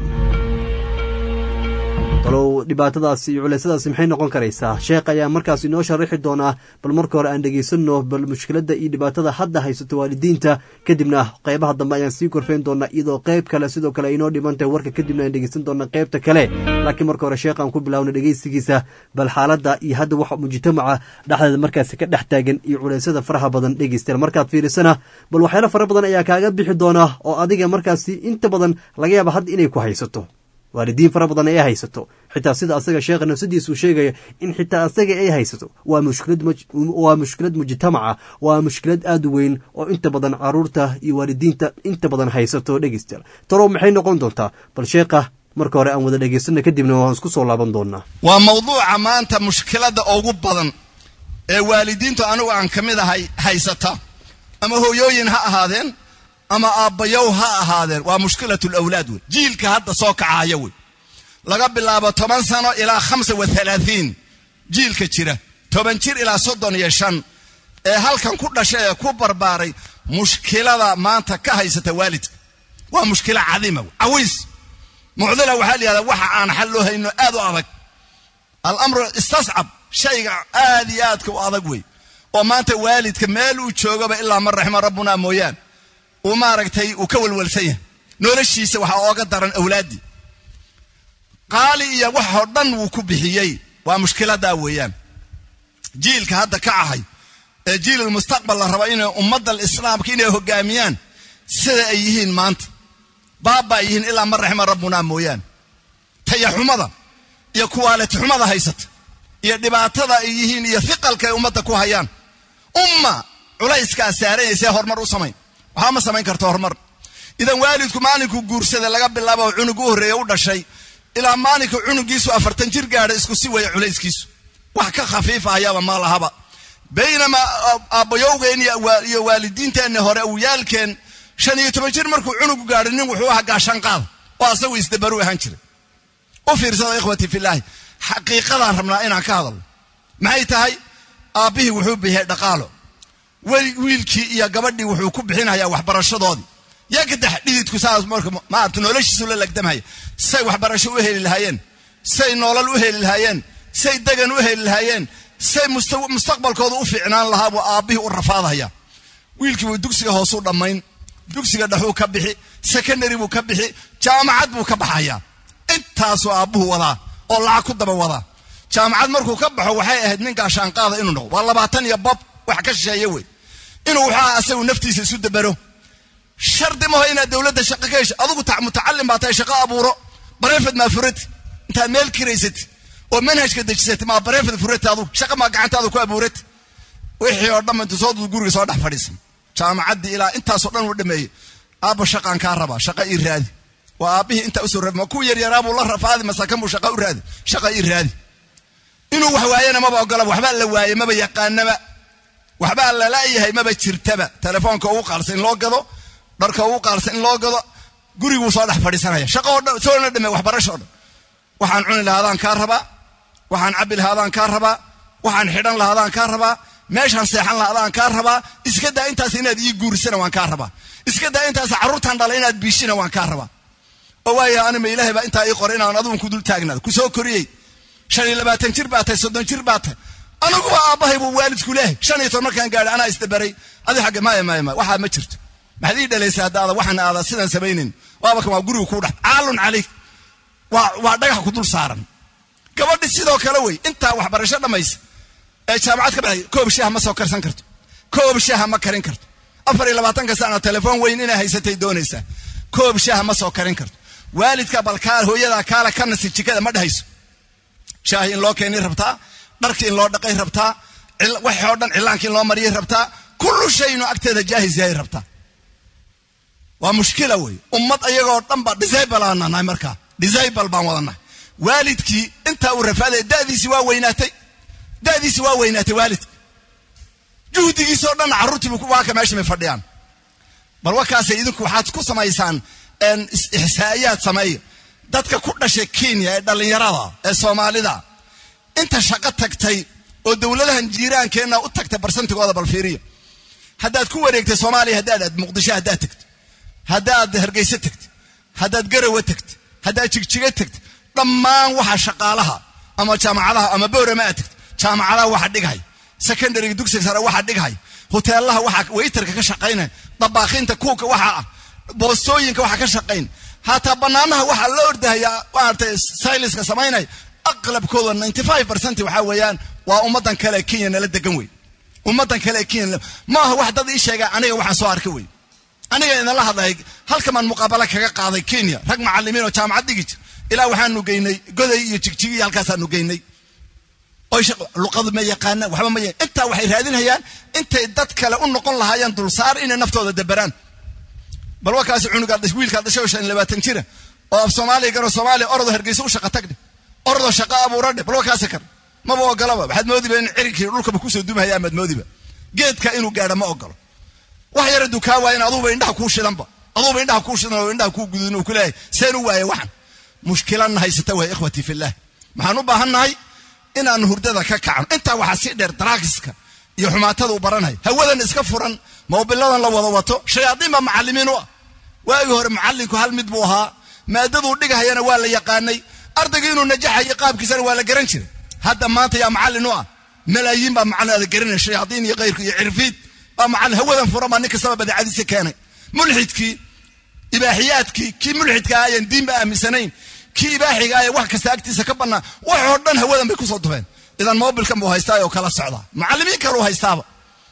talow dhibaatadaasi iyo culeysadaasi maxay noqon karaysaa sheekh ayaa markaas inoo sharaxi doonaa bal marka hore aan dhegeysanno bal mushkiladda iyo dhibaatada hadda haysato waalidiinta kadibna qeybaha dambe ayaan sii korfeyn doonaa iyadoo qeyb kale sidoo kale aynoo dhiman tahay warka kadibna aan dhegeysan doonaa qeybta kale laakiin marka hore sheekh aan ku bilaawna dhegeysigiisa bal xaaladda iyo hadda waxa mujtamaca dhexdeeda markaasi ka dhex taagan iyo culeysada faraha badan dhegeystayaal markaad fiirisana bal waxyaalo fara badan ayaa kaaga bixi doona oo adiga markaasi inta badan laga yaaba hadda inay ku haysato waalidiin fara badan ay haysato xitaa sida asaga sheekha nafsadiisu sheegaya in xitaa asaga ay haysato waa mushkilad waa mushkilad mujtamaca waa mushkilad aad u weyn oo inta badan caruurta iyo waalidiinta inta badan haysato dhegeystayaal talow maxay noqon doontaa bal sheekha marka hore aan wada dhegaysana kadibna waan isku soo laaban doonaa waa mawduuca maanta mushkiladda ugu badan ee waalidiintu anigu aan ka mid ahay haysata ama hooyooyin ha ahaadeen ama aabbayow ha ahaadeen waa mushkilatu lawlaad wey jiilka hadda soo kacaaya wey laga bilaabo toban sano ilaa khamsa wa halaahiin jiilka jira toban jir ilaa soddon iyo shan ee halkan ku dhashay ee ku barbaaray mushkilada maanta ka haysata waalidka waa mushkilo cadiima wey cawiis mucdila waxaa la yihahdaa waxa aan xal loo hayno aad u adag alamru istascab shayga aad iyo aadka u adag wey oo maanta waalidka meel uu joogaba ilaa man raxima rabbuna mooyaan uu maaragtay uu ka walwalsan yahay noloshiisa waxaa ooga daran awlaaddii qaali iyo waxoo dhan wuu ku bixiyey waa mushkiladaa weeyaan jiilka hadda ka ahay ee jiilul mustaqbal la rabo inay ummadda islaamka inay hogaamiyaan sida ay yihiin maanta baaba ay yihiin ilaa man raxima rabbuna mooyaan tayaxumada iyo kuwaalitixumada haysata iyo dhibaatada ay yihiin iyo hiqalka ay ummadda ku hayaan umma culayskaa saaranaysee horumar u samayn waxba ma samayn karto horumar idan waalidku maalinkuu guursada laga bilaabo cunug u horreeya u dhashay ilaa maalinka cunugiisu afartan jir gaadha isku si waya culayskiisu wax ka khafiifa ayaaba ma lahaba baynamaa aabbayowgeen iyo waalidiinteenni hore awiyaalkeen shan iyo toban jir markuu cunugu gaadho nin wuxuu ahaa gaashanqaada oo asagu isdabaru ahaan jiray u fiirsada ikhwati filaahi xaqiiqadaan rabnaa inaan ka hadalno maxay tahay aabbihii wuxuu bixiyay dhaqaalo wiilkii iyo gabadhii wuxuu ku bixinayaa waxbarashadoodii yaa gadax dhididku saas marka maarta noloshiisu la lagdamhaya say waxbarasho u heli lahaayeen say nolol u heli lahaayeen say degan u heli lahaayeen say mustaqbalkooda u fiicnaan lahaa buu aabbihii u rafaadaya wiilkii buu dugsiga hoosuu dhammayn dugsiga dhexuu ka bixi secondary buu ka bixi jaamacad buu ka baxayaa intaasuu aabbuhu wadaa oo lacag ku daba wadaa jaamacad markuu ka baxo waxay ahayd nin gaashaanqaada inuu noqdo waa labaatan iyo bob wax ka shisheeye wey inuu waxaa asagu naftiisa isu dabero shardi maho inaad dowladda shaqo ka hesho adugu mutacallim baa tahay shaqo abuuro barefed maa furati intaad meel kiraysati oo manhajka dejisati maa barefed furati adugu shaqa maa gacantaada ku abuurati wixii oo dhan intu soo guriga soo dhex fadhiisan jaamacaddii ilaa intaasoo dhan uu dhameeyey aabba shaqaan kaa rabaa shaqa ii raadi waa aabbihii intaa usoo raadi ma ku yaryaraabuu la rafaadi masakan buu shaqa u raadi shaqa ii raadi inuu wax waayana maba ogolaba waxbaa la waaye maba yaqaanaba waxbaa lalayahay maba jirtaba telefoonka ugu qaalsan in loo gado dharka ugu qaalsan in loo gado guriguu soo dhex fadhiisanaya shaqa oo dhan soona dhame waxbarasho o dhan waxaan cuni lahaadaan kaa rabaa waxaan cabbi lahaadaan kaa rabaa waxaan xidhan lahaadaan kaa rabaa meeshaan seexan lahaadaan kaa rabaa iska daa intaas inaad ii guurisana waan kaa rabaa iska daa intaas carruurtaan dhala inaad biishina waan kaa rabaa oo waaya anima ilaahay baa intaa ii qoray inaan adugun ku dul taagnaado ku soo koriyey shan iyo labaatan jir baa tahay soddon jir baa tahay aniguba aabbahay buu waalidku leehay shan iyo toban markaan gaadhay anaa isdabaray adi xagga maya maya maya waxaa ma jirto maxaad ii dhalaysay hadda ada waxaan aada sidaan samaynayn waaba kan waa guriga kuu dhex caalun calayk waa waa dhagax ku dul saaran gabadhi sidoo kale wey intaa waxbarasho dhammaysa ee jaamacad ka baxday koob shaaha ma soo karsan karto koob shaaha ma karin karto afar iyo labaatanka sana telefoon weyn inay haysatay doonaysaa koob shaaha ma soo karin karto waalidka bal kaa hooyadaa kaala ka nasi jikada ma dhehayso shaahi in loo keenay rabtaa dharki in loo dhaqay rabtaa waxii oo dhan cilaanka in loo mariyay rabtaa kullu shaynu agteeda jaahis yahay rabtaa waa mushkila wey ummad ayagoo dhan ba disable aan nahay markaa disable baan wadannahay waalidkii intaa uu rafaadaya da'diisi waa weynaatay da'diisi waa weynaatay waalidka juhdigiisoo dhan carruurtiibu waa ka meesha may fadhiyaan bal wakaasay idinku waxaad ku samaysaan ixsaa'iyaad sameeya dadka ku dhashay kenya ee dhallinyarada ee soomaalida inta shaqo tagtay oo dowladahan jiiraankeenna u tagtay barsantigooda bal fiiriya haddaad ku wareegtay soomaaliya haddaad aad muqdisho haddaad tagtay haddaad hargeyse tagtay haddaad garawa tagtay haddaad jigjiga tagtay dhammaan waxa shaqaalaha ama jaamacadaha ama boorama aad tagtay jaamacadaha waxa dhighay secondaryga dugsiga sare waxa dhighay hoteelaha waxa waytarka ka shaqaynaya dabaaqiinta kuuka waxa ah boostooyinka waxa ka shaqayn hataa banaanaha waxaa la ordahaya maaragtay sayliska samaynaya aqlabkooda ninety five percent waxaa weeyaan waa ummadan kale ee kenya nala degan wey ummadan kale ee kenya maaha wax dad ii sheega aniga waxaan soo arkay wey aniga idinla hadlay halkamaan muqaabalo kaga qaaday kenya rag macalimiin oo jaamacad dhigi jir ilaa waxaanu geynay goday iyo jigjigi iyo halkaasaanu geynay oy luqadu ma yaqaana waxba ma intaa waxay raadinayaan intay dad kale u noqon lahaayeen dulsaar inay naftooda daberaan bal wakaasi cunugaa wiilkaa dhashay oo shan iyo labaatan jira oo af soomaaliya garo soomaaliya orodoo hargeysa u shaqa tagdhe orodoo shaqa abuuradhe bal wakaasi kar maba ogolaba waxaad moodiba in cirinkii dhulkaba kusoo dumahaya amaad moodiba geedka inuu gaadha ma ogolo wax yar hadduu kaa waayan aduuba indhaha kuu shidanba aduuba indhaha kuu shidan oo indhaha kuu gududin uu ku leeyahay seen u waaya waxan mushkiladna haysata waay ikhwatii fillah maxaan u baahannahay inaanu hurdada ka kacno intaa waxaa sii dheer daraagiska iyo xumaatada u baranhay hawadan iska furan moobiladan la wada wato shayaadiin baa macallimiin u ah waagii hore macallinku hal mid buu ahaa maadaduu dhigahayana waa la yaqaanay ardaygii inuu najaxayo qaabkiisana waa la garan jiray hadda maanta yaa macallin u ah malaayiin baa macallin aada garanaya shayaadiin iyo kayrku iyo cirfiid baa macallin hawadan furan baa nin kastaba badeecadiisa keenay mulxidkii ibaaxiyaadkii kii mulxidka ah ayaan diinba aaminsanayn kii ibaaxiga ah ee wax kasta agtiisa ka bannaa waxoo dhan hawadan bay kusoo dufeen idan mobilkan buu haystaa oo kala socdaa macallimiin kaleu haystaaba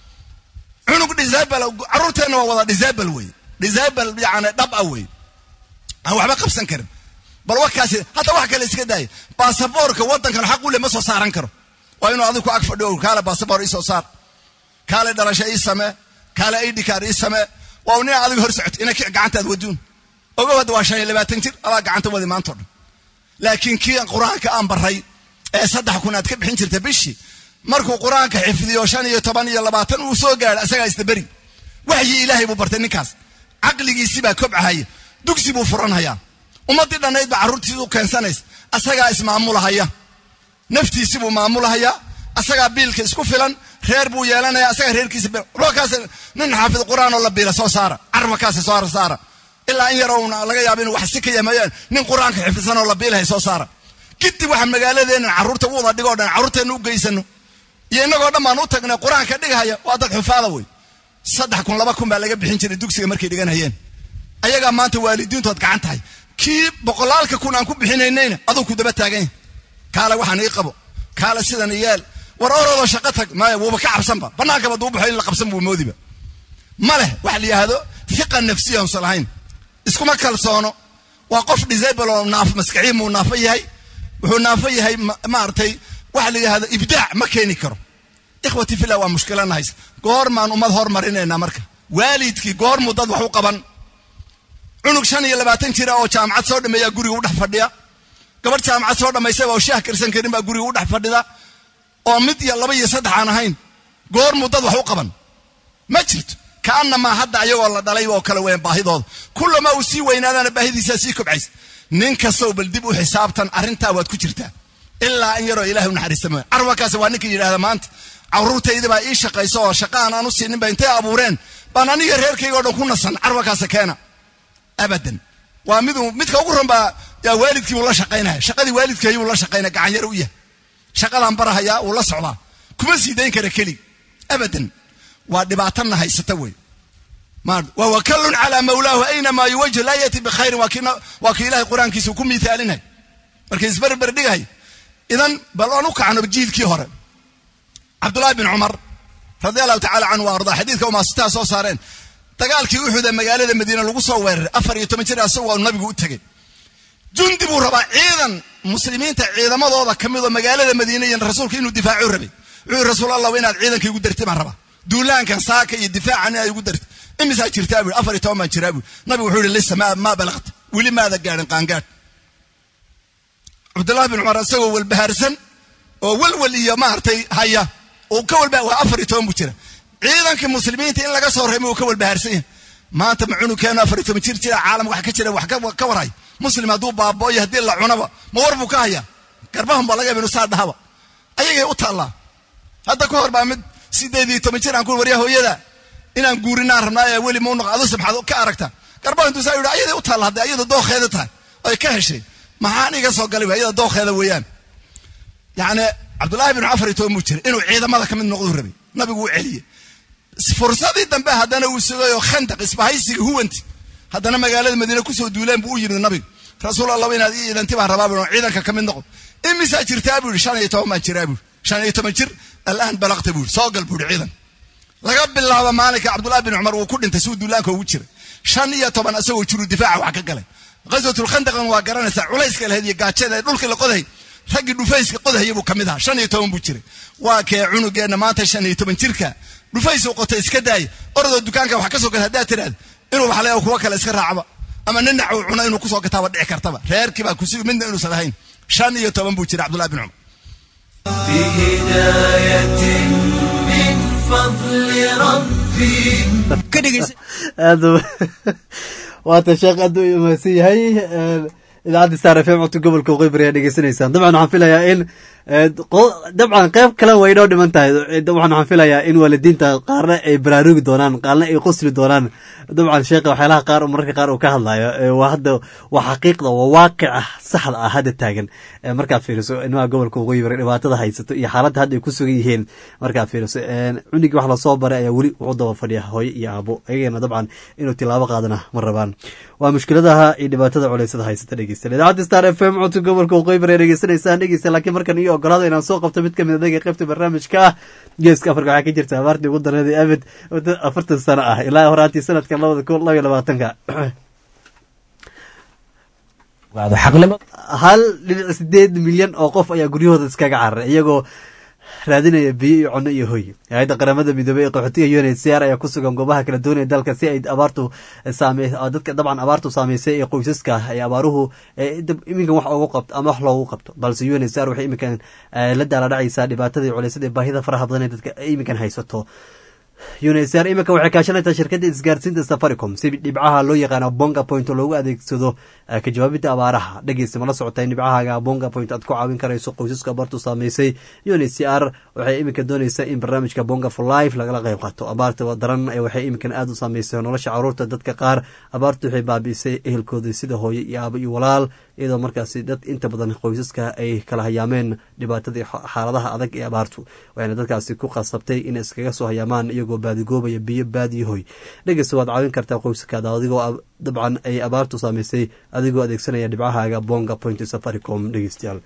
cunug disabal carruurteenna waa wada disabal wey disabal yani dhab ah wey aan waxba qabsan karin bal wakaasi hadda wax kale iska daaya baasaboorka waddankan xaq u le ma soo saaran karo waa inuu adigu ag fadhiyo kaale baasaboor ii soo saar kaale dhalasho ii samee kaale idhikaar ii samee waa nin adiga hor socota ina gacantaad waduun ogow hadda waa shan iyo labaatan jir adaa gacanta wadi maanta o dhan laakiin kii qur-aanka aan baray ee saddex kun aad ka bixin jirta bishii markuu qur-aanka xifdiyo shan iyo toban iyo labaatan uu soo gaadho asagaa isdaberi waxyi ilaahay buu bartay ninkaas caqligiisii baa kobcahaya dugsi buu furanhayaa ummaddii dhannayd baa carruurtiisi u keensanaysa asagaa ismaamulahaya naftiisi buu maamulahayaa asagaa biilka isku filan reer buu yeelanaya asagaa reerkiisa kaas nin xaafid qur-aan oo la biila soo saara carabakaasi soo saara ilaa in yaroo laga yaaba inuu wax si ka yamayaan nin qur-aanka xifdisan oo la biilahay soo saara kadib waxa magaaladeennan carruurta u wada dhigoo dhan carruurteenna u geysano iyo innagoo dhan baan u tagnay qur-aanka dhigahaya waa dad xufaada wey saddex kun laba kun baa laga bixin jiray dugsiga markay dhiganayeen ayagaa maanta waalidiintood gacan tahay kii boqolaalka kun aan ku bixinaynayna aduu ku daba taagan yahay kaale waxaan ii qabo kaale sidan yeel war orodoo shaqo tag maya wuuba ka cabsanba bannaankaba duu baxo in la qabsan buu moodiba ma leh waxa la yidhaahdo fiqa nafsiya usan lahayn iskuma kalsoono waa qof disable oo naaf maskaxiin muu naafo yahay wuxuu naafo yahay maaragtay waxa la yidhahdo ibdaac ma keeni karo ikhwati fillah waa mushkilana haysa goormaan ummad hormarinaynaa marka waalidkii goormuu dad wax u qaban cunug shan iyo labaatan jira oo jaamacad soo dhameeyaa guriga u dhex fadhiya gabadh jaamacad soo dhammaysay oo shaah karsan karin baa guriga u dhex fadhida oo mid iyo laba iyo saddex aan ahayn goormuu dad wax u qaban ma jirto kaanamaa hadda ayagoo la dhalay oo kale weyn baahidooda kullama uu sii weynaadana baahidiisaa sii kobcaysa nin kastow bal dib u xisaabtan arrintaa waad ku jirtaa ilaa in yaroo ilahay u naxariista mooya carwakaasi waa ninka yidhahda maanta carruurtayda baa ii shaqayso oo shaqaan aan u siinin ba intay abuureen baan aniga reerkayga o dhan ku nasan carwakaasa keena abadan waa miduu midka ugu ran baa yaa waalidkii buu la shaqaynaya shaqadii waalidkii buu la shaqaynaya gacan yar u yahay shaqadaan barahayaa wuu la socdaa kuma sii dayn kara keli abadan waa dhibaatana haysata wey wa wakallun calaa mawlaahu aynamaa yuwajh laa yati bikhayrin waa kii ilahay qur-aankiisa ku miithaalinay markay isberber dhigahay idan bal aan u kacno jiilkii hore cabdullahi bin cumar radi allahu tacala canhu wa ardaa xadiidka umaasitaha soo saareen dagaalkii uxuda magaalada madiine lagu soo weeraray afar iyo toban jir asagoo nabigu u tegey jundi buu rabaa ciidan muslimiinta ciidamadooda ka midoo magaalada madiine iyo rasuulka inuu difaacu rabay wuxuu rasuul allah inaad ciidanka igu dartay baan rabaa duulaankan saaka iyo difaacan inaad igu dartay imisaa jirtaa bui afar iyo toban baan jiraa bui nabigu wuxuu yihi lisa maa balaqta weli maada gaadhin qaangaadh cabdullahi bin cumar isagoo walbahaarsan oo welwel iyo maaragtay haya uu ka walba waa afar iyo toban buu jira ciidankii muslimiinta in laga soo reemay uu ka walbahaarsan yahay maanta ma cunugeenu afar iyo toban jir jira caalam wax ka jira wax ka warhay muslim hadduu baaba'oyo haddii la cunaba ma war buu ka hayaa garbahun baa laga yaba inu saa dhahaba ayagay u taallaa hadda ka hor baa mid sideed iyo toban jir aan ku waryaa hooyada inaan guurinaan rabnaa ee weli mau noqo aduse maxaad ka aragtaa garbaha intuu saa yidhi ayaday u taalla hadday ayada dookheeda tahay ay ka heshay maxaan iga soo galay ayada dookheeda weeyaan yacni cabdullaahi bin cafar iyo toban buu jiray inuu ciidamada ka mid noqduu rabay nabigu u celiyey fursadii dambe haddana uu sugayoo khandaq isbahaysiga huwanti haddana magaalada madiine kusoo duuleen buu u yimid nabigu rasuul allah inaad ii idanti baan rabaa buu ciidanka ka mid noqon imisaa jirtaa buu yidhi shan iyo toban baan jiraa buu shan iyo toban jir alaan balaqta buu yidhi soo gal buu yidhi ciidan laga bilaabo maalinka cabdullahi bin cumar wuu ku dhintay suu duulaanka ugu jiray shan iyo toban asagoo jiru difaaca wax ka galay ghaswatulkhandaqan waa garanaysaa culayska lahayd iyo gaajada ee dhulkii la qoday raggii dhufayska qodahaya buu ka mid ahaa shan iyo toban buu jiray waa kee cunugeenna maanta shan iyo toban jirka dhufaysuu qotay iska daay orodoo dukaanka wax ka soo gata haddaad tidhaahda inuu wax leeyaho kuwa kale iska raacba ama ninac uu cuno inuu kusoo gataaba dhici kartaba reerkii baa kusi midna inuusan ahayn shan iyo toban buu jiray cabdullahi bin cumar بهداية من فضل ربي aad waata sheekh aad u mahadsan yahay idaacadda star f m codka gobolka waqooyi ayaa dhegeysanaysaan dabcan waxaan filayaa in dabcan qeyb kale way inoo dhiman tahay dabcan waxaan filayaa in waalidiinta qaarna ay baraarugi doonaan qaarna ay qosli doonaan dabcan sheekha waxyaalaha qaar mararka qaar uu ka hadlayo waa hadda waa xaqiiqda waa waaqica saxda ah hadda taagan markaad fiiriso ilmaha gobolka waqooyi bari dhibaatada haysato iyo xaaladda hadda ay ku sugan yihiin markaad fiiriso cunigii wax lasoo baray ayaa weli wuxuu daba fadhiya hooyo iyo aabo ayagana dabcan inuu tilaabo qaadana ma rabaan waa mushkiladaha iyo dhibaatada culeysada haysata dhegeysta idaacadda star f m codka gobolka waqooyi bari dhegeysanaysaan dhegeysta laakiin markan iyo ogolaada inaan soo qabto mid kamid adaga qaybta barnaamijka ah geeska afrika waxaa ka jirta abaartii ugu dareeday abid afartan sano ah ilaa horaantii sanadka labada kun laba iyo labaatanka hal dhibic sideed milyan oo qof ayaa guryahooda iskaga cararay iyagoo raadinaya biyo iyo cunno iyo hoy hay-adda qaramada midoobey ee qaxootiga unhcr ayaa ku sugan goobaha kala doonaya dalka si ay abaartu saame dadka dabcan abaartu saameysay ee qoysaska ay abaaruhu iminkan wax ugu qabto ama wax loogu qabto balse unhcr waxay iminkan la daaladhacaysaa dhibaatadii culeysada ee baahida faraha badan ee dadka iminkan haysato unsr iminka waxay kaashanaysaa shirkadda isgaarsiinta safaricom si dhibcaha loo yaqaano bonga point oo loogu adeegsado ka jawaabidda abaaraha dhegeysta mala socota in dhibcahaaga bonga point aad ku caawin karayso qoysaska abaartu saameysay uncr waxay iminka doonaysaa in barnaamijka bonga for life lagala qayb qaato abaarta daran waxay iminkan aada u saameysay nolosha caruurta dadka qaar abaartu waxay baabi'isay ehelkooda sida hooyo iyo aabo iyo walaal iyadoo markaasi dad inta badan qoysaska ay kala hayaameen dhibaatadii xaaladaha adag ee abaartu waxayna dadkaasi ku qasabtay inay iskaga soo hayaamaan iyagoo baadigoobaya biyo baadiyahoy dhegeysta waad caawin kartaa qoyskaada adigoo dabcan ay abaartu saameysay adigoo adeegsanaya dhibcahaaga bonga point safaricom dhegeystayaal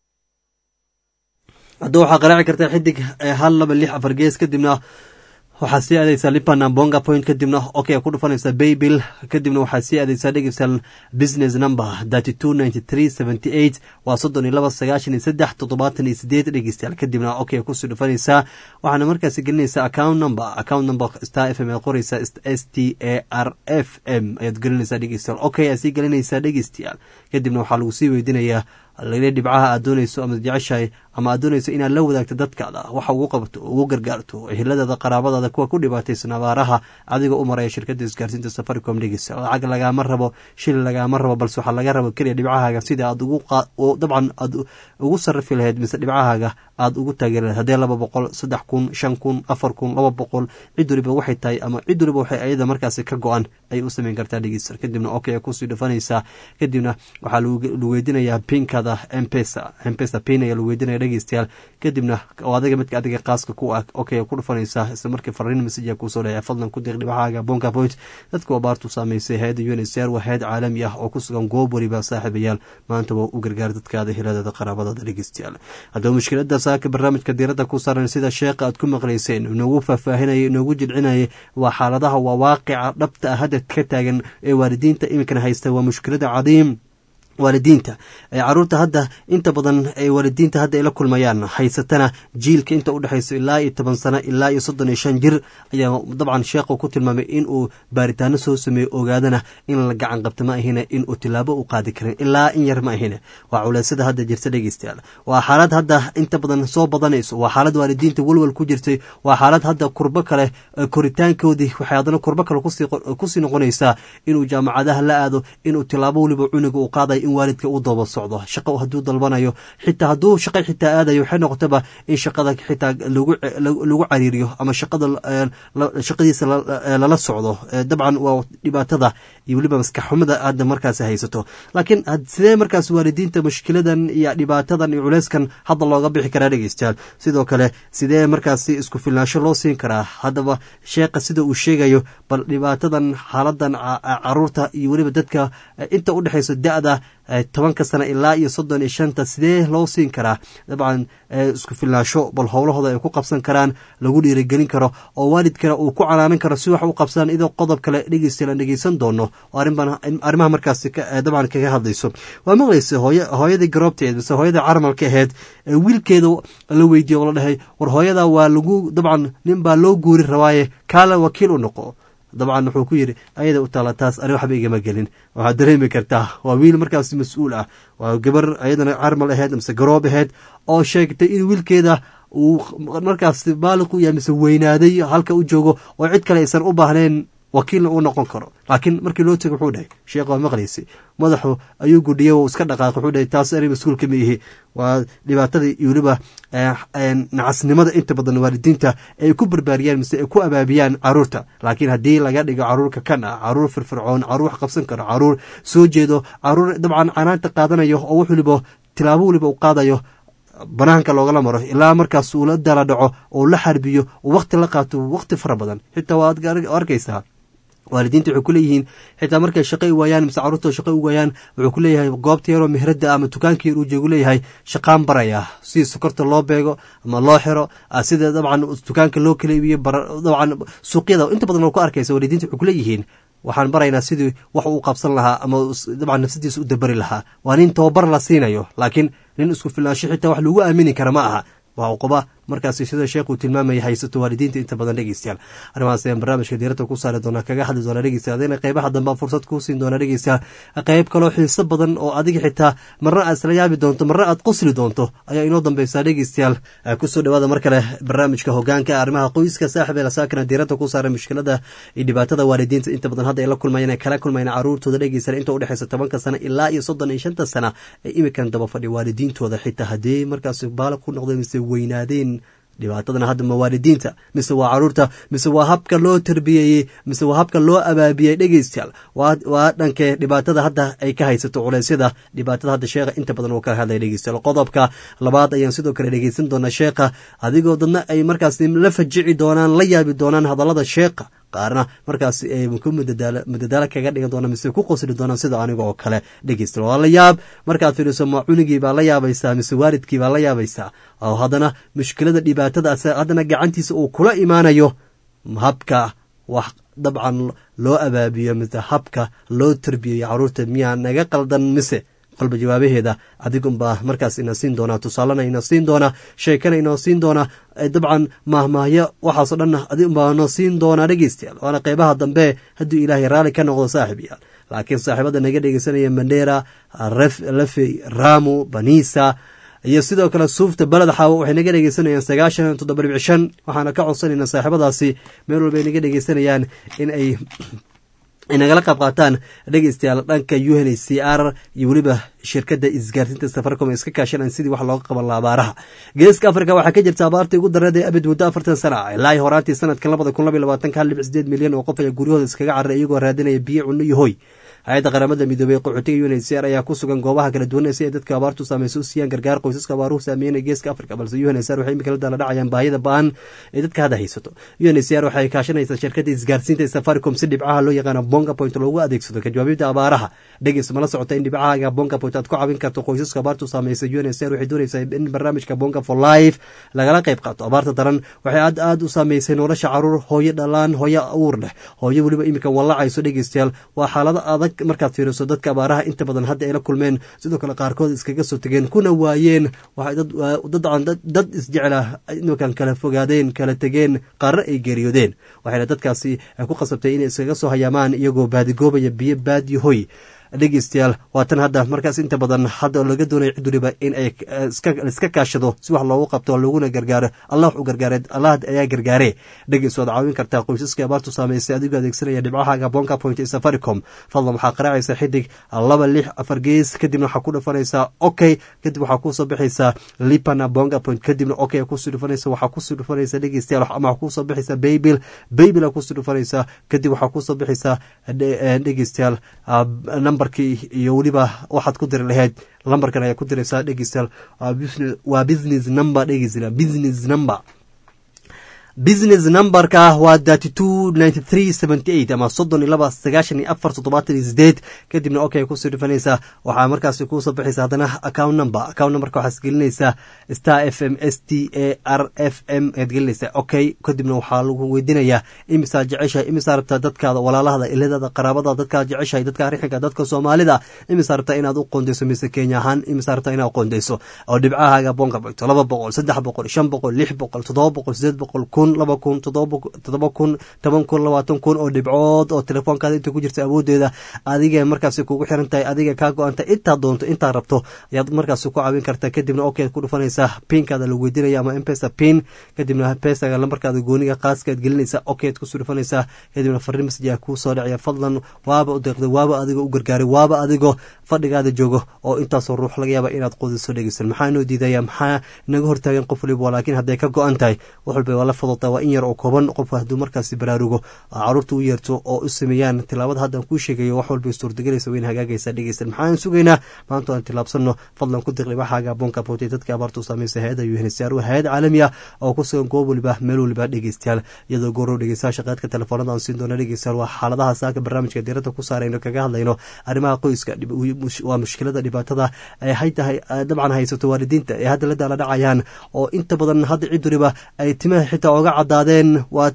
hadda waxaa qaraaci kartaa xidig hal laba lix afar gees kadibna waxaad sii aadeysaa lipanan bonga point kadibna okay ku dhufanaysaa baybill kadibna waxaad sii aadeysaa dhegeystayaal business number thirty two ninety three seventy eight waa soddon iyo laba sagaashan iyo saddex toddobaatan iyo sideed dhegeystayaal kadibna okay kusii dhufanaysaa waxaana markaasi gelinaysaa account number account number star f m ayaad qoreysaa s t a r f m ayaad gelinaysaa dhegeystayaal okay aad sii gelinaysaa dhegeystayaal kadibna waxaa lagu sii weydiinayaa lale dhibcaha aad doonayso ama jeceshahay ama aad doonayso inaad la wadaagto dadkaada waxa ugu qabato ugu gargaarto eheladaada qaraabadaada kuwa ku dhibaataysan abaaraha adigoo u maraya shirkadda isgaarsiinta safaricom dhegeysa lacag lagaama rabo shil lagaama rabo balse waxaa laga rabo keliya dhibcahaaga sida aad ugu dabcan aad ugu sarifi lahayd mise dhibcahaaga aad ugu taageeri lahayd haddee laba boqol saddex kun shan kun afar kun laba boqol cid waliba waxay tahay ama cid waliba waxay ayada markaasi ka go-an ayay u sameyn kartaa dhegeysa kadibna okay kusii dhufanaysaa kadibna waxaa lagu weydiinayaa pinkada mpesa mpesa pin ayaa lagu weydiinaya dhegeystayaal kadibna oo adiga midka adiga qaaska ku ah okay ku dhufanaysaa isla markii fariin message kusoo dhacay fadlan ku diiq dhibcahaaga bonka point dadka abaartu saameysay hay-adda unsr waa hay-ad caalami ah oo ku sugan goob waliba saaxiibayaal maanta waa u gargaar dadkaada heladada qaraabadada dhegeystayaal haddaba mushkilada saaka barnaamijka diiradda ku saaran sida sheekha aad ku maqlayseen inoogu faahfaahinaya inoogu jilcinaya waa xaaladaha waa waaqica dhabta ah hadda ka taagan ee waalidiinta iminkana haysta waa mushkilada cadiim waalidiinta caruurta hadda inta badan ay waalidiinta hadda ay la kulmayaan haysatana jiilka inta udhexayso ilaa iyo toban sano ilaa iyo soddon iyo shan jir ayaa dabcan sheekhu ku tilmaamay inuu baaritaano soo sameeyo ogaadana in la gacan qabto ma ahine inuu tilaabo u qaadi karin ilaa in yar ma ahine waa culeysada hadda jirta dhegeystayaal waa xaalad hadda inta badan soo badanayso waa xaalad waalidiinta welwel ku jirtay waa xaalad hadda kurbo kale koritaankoodii waxay haddana kurbo kale kusii noqonaysaa inuu jaamacadaha la aado inuu tilaabo weliba cuniga uu qaadayo in waalidka u daba socdo shaqo hadduu dalbanayo xitaa hadduu shaqa xitaa aadayo waxay noqotaba in shaqada xitaa lagu cariiriyo ama shaqada shaqadiisa lala socdo dabcan waa dhibaatada iyo weliba maskaxxumada hadda markaasi haysato laakiin sidee markaas waalidiinta mushkiladan iyo dhibaatadan iyo culeyskan hadda looga bixi karaa dhegeystayaal sidoo kale sidee markaasi isku filnaansho loo siin karaa haddaba sheekha sida uu sheegayo bal dhibaatadan xaaladan caruurta iyo weliba dadka inta udhexayso da-da tobanka sana ilaa iyo soddon iyo shanta sidee loo siin karaa dabcan isku filnaasho bal howlahooda ay ku qabsan karaan lagu dhiirigelin karo oo waalidkana uu ku canaanan karo si wax u qabsadaan idoo qodob kale dhegeystayaal aan dhegeysan doono oo arrimaha markaasi dabcan kaga hadlayso waa maqlaysa hooy hooyadii garoobteed mise hooyadii carmalka aheyd ee wiilkeeda la weydiiye oo la dhahay war hooyada waa lagu dabcan nin baa loo guuri rabaaye kaala wakiil u noqo dabcan wuxuu ku yidhi ayada u taala taas ani waxba igama gelin waxaad dareemi kartaa waa wiil markaas mas-uul ah waa gabar ayadana carmal aheyd mise garoob aheyd oo sheegtay in wiilkeeda uu markaas baaliq u yahay mise weynaaday halka u joogo oo cid kale aysan u baahnayn wakiilna uu noqon karo laakiin markii loo tego wuxuu dhahay sheekh waa maqlaysi madaxu ayuu gudhiya u iska dhaqaaqay wuxuu dhahay taas ani mas-uulka ma ihi waa dhibaatadii iyo weliba nacasnimada inta badan waalidiinta ay ku barbaariyaan mise ay ku abaabiyaan caruurta laakiin haddii laga dhigo caruurka kan ah caruur firfircoon caruur wax qabsan karo caruur soo jeedo caruur dabcan canaanta qaadanayo oo wax waliba tilaabo waliba u qaadayo banaanka loogala maro ilaa markaas uu la dala dhaco oo la xarbiyo oo wakti la qaato wakti fara badan xitaa waad arkaysaa waalidiinta waxay kuleeyihiin xitaa markay shaqo i waayaan mise carruurtoo shaqo u waayaan wuxuu ku leeyahay goobta yaroo mehradda ama dukaanka yar uu joogu leeyahay shaqaan baraya si sokorta loo beego ama loo xiro sida dabcan dukaanka loo kala iibiyo dabcan suuqyada inta badan oo ku arkaysa waalidiinta waxay kuleeyihiin waxaan baraynaa sidii wax uu qabsan lahaa ama dabcan nafsadiisa u dabari lahaa waa nin tababar la siinayo laakiin nin isku filnaansho xitaa wax lagu aamini kara ma aha waa uquba markaasi sida sheekh uu tilmaamaya haysato waalidiinta inta badan dhegeystayaal arrimahaas ayaan barnaamijka diirada ku saari doonaa kaga hadli doonaa dhegeystayaal adina qeybaha dambe fursad kuu siin doonaa dhegeystayaal qeyb kaloo xiiso badan oo adiga xitaa marna aad isla yaabi doonto marna aad qosli doonto ayaa inoo dambeysaa dhegeystayaal kusoo dhawaada mar kale barnaamijka hogaanka arrimaha qoyska saaxib ee lasaakana diirada ku saaray mushkilada iyo dhibaatada waalidiinta inta badan hadda ay la kulmayeen ay kala kulmayeen caruurtooda dhegeystayaal inta udhexeysa tobanka sana ilaa iyo soddon iyo shanta sana ee imikan daba fadhi waalidiintooda xitaa haddii markaasi baala ku noqdeen mise weynaadeen dhibaatadana hadda ma waalidiinta mise waa caruurta mise waa habka loo tarbiyeeyey mise waa habka loo abaabiyey dhegeystayaal waa dhankee dhibaatada hadda ay ka haysato culeysyada dhibaatada hadda sheekha inta badan uu ka hadlaya dhegeystayaal qodobka labaad ayaan sidoo kale dhegeysan doonaa sheekha adigoo dadna ay markaas la fajici doonaan la yaabi doonaan hadallada sheekha qaarna markaas ay ku mudadaalo kaga dhigan doonaan mise ku qosli doonaan sida aniga oo kale dhegeysta waa la yaab markaad fiiriso ma cunigii baa la yaabaysaa mise waalidkii baa la yaabaysaa oo haddana mushkilada dhibaatada haddana gacantiisa uu kula imaanayo habka wax dabcan loo abaabiyo mise habka loo tarbiyeyo caruurta miyaa naga qaldan mise qalba jawaabaheeda adigunbaa markaas ina siin doonaa tusaalena ina siin doonaa sheekana inoo siin doonaa dabcan maahmaahyo waxaasoo dhan adigunbaa noo siin doonaa dhegeystayaal waana qeybaha dambe hadduu ilaahay raalli ka noqdo saaxib yaal laakiin saaxiibada naga dhegeysanaya mandera lafey ramu banisa iyo sidoo kale suufta beled xaawo waxay naga dhegeysanayaan sagaashan toddoba dhibic shan waxaana ka codsanayna saaxiibadaasi meel walba ay naga dhegeysanayaan in ay ay nagala qayb qaataan dhegeystayaal dhanka u n h c r iyo weliba shirkadda isgaarsiinta safaricom ee iska kaashanaan sidii wax looga qaban laha abaaraha geeska afrika waxaa ka jirta abaartii ugu dareed ee abid muddo afartan sana ah ilaa horaantii sanadkan labada kun labaiy labaatanka hal dhibc sideed milyan oo qof ayaa guryahooda iskaga carray iyagoo raadinaya biyo cunno iyo hoy hay-adda qaramada midoobey qaxootiga un h c r ayaa ku sugan goobaha kala duwan si ay dadka abaartu saameysa u siiyaan gargaar qoysaska abaaruhu saameynaya geeska afrika balse un h c r waxay imika la daala dhacayaan baahida ba-an ee dadka hadda haysato un h c r waxay kaashanaysaa shirkadda isgaarsiinta ee safaricom si dhibcaha loo yaqaano bonga point loogu adeegsado ka jawaabida abaaraha dhegeys mala socota in dhibcahaaga bonga point aad ku caawin karto qoysaska abaartu saameysa un h c r waxay doonaysaa in barnaamijka bonga for life lagala qayb qaato abaarta daran waxay aad aad u saameysay nolosha caruur hooyo dhalaan hooyo uur leh hooyo weliba imika wallacayso dhegeystayaal waa xaalado adag markaad fiiriso dadka abaaraha inta badan hadda ay la kulmeen sidoo kale qaarkood iskaga soo tegeen kuna waayeen dad isjecla iminkan kala fogaadeen kala tegeen qaarna ay geeriyoodeen waxayna dadkaasi ku qasabtay inay iskaga soo hayaamaan iyagoo baadigoobaya biyo baadiyo hoy dhegeystayaal waatan hadda markaas inta badan hadda laga doonaya cid waliba in ay iska kaashado si wax loogu qabto laguna gargaaro allah u gargaare allah ayaa gargaare dhegeys waad caawin kartaa qoysaska abaartu saameysay adigoo adeegsanaya dhibcahaaga bonka point ee safaricom fadlan waxaa qaraacaysa xidig laba lix afar gees kadibna waxaa ku dhufanaysaa okay kadib waxaa kusoo bixaysaa lipana bonga point kadibna okay kusii dhufanaysa waxaa kusii dhufanaysa dhegeystayaal ama waxaa kusoo bixaysaa baybil baybil aa kusii dhufanaysaa kadib waxaa kusoo bixaysaa dhegeystayaal nambarkii iyo weliba waxaad ku diri lahayd lambarkan ayaa ku diraysaa dhegeystayaal waa business number dhegeysta business number business numberka waa thirty two ninety three seventy eight ama soddon iyo laba sagaashan iyo afar toddobaatan iyo sideed kadibna okay kusii dhufanaysaa waxaa markaasi kuusoo baxaysa haddana account number account numberka waxaad gelinaysaa star f m s t a r f m ayaad gelinaysaa okay kadibna waxaa lagu weydiinayaa imisaa jeceshahay imisaa rabtaa dadkaada walaalahada iladaada qaraabada dadkaad jeceshahay dadka arixinka dadka soomaalida imisaa rabtaa inaad u qoondeyso mise kenya ahaan imisaa rabtaa inaad qoondeyso oo dhibcahaaga boonka bagto laba boqol saddex boqol shan boqol lix boqol toddoba boqol sideed boqol kun laba kun toddoba kun toban kun labaatan kun oo dhibcood oo telefoonkaada inta ku jirta awoodeeda adiga markaasi kugu xiran tahay adiga kaa go-anta intaa doonto intaa rabto ayaad markaasi ku caawin kartaa kadibna okeed ku dhufanaysaa pinkaada lagu weydiinaya ama mpesa pin kadibna pesaga lambarkaada gooniga qaaskaad gelinaysaa okeed kusoo dhufanaysaa kadibna fariin masaj aa kuu soo dhacaya fadlan waaba u deeqday waaba adigoo u gargaaray waaba adigoo fadhigaada joogo oo intaasoo ruux laga yaaba inaad qudiso dhegeysan maxaa inoo diidaya maxaa inaga hortaagan qof waliba laakiin hadday ka go-an tahay wax walba waa la fadota waa in yar oo kooban qofka hadduu markaasi baraarugo caruurta u yeerto oo u sameeyaan tilaabada haddaan kuu sheegayo wax walba suurtagelaysa wayn hagaagaysa dhegeysan maxaan sugaynaa maanta aan tilaabsanno fadlan ku diqli waxaaga boonka bootay dadka abaarta u saamaysa hay-ada unhcr waa hay-ad caalami ah oo ku sugan goob waliba meel waliba dhegeystayaal iyadoo goorow dhegeystayaasha qaadka telefoonada aan siin doono dhegeystayaal waa xaaladaha saaka barnaamijka diiradda ku saarayno kaga hadlayno arrimaha qoyska waa mushkilada dhibaatada ay hay tahay dabcan haysato waalidiinta ee hadda la daala dhacayaan oo inta badan hadda cid waliba ay timaha xitaa oga cadaadeen waa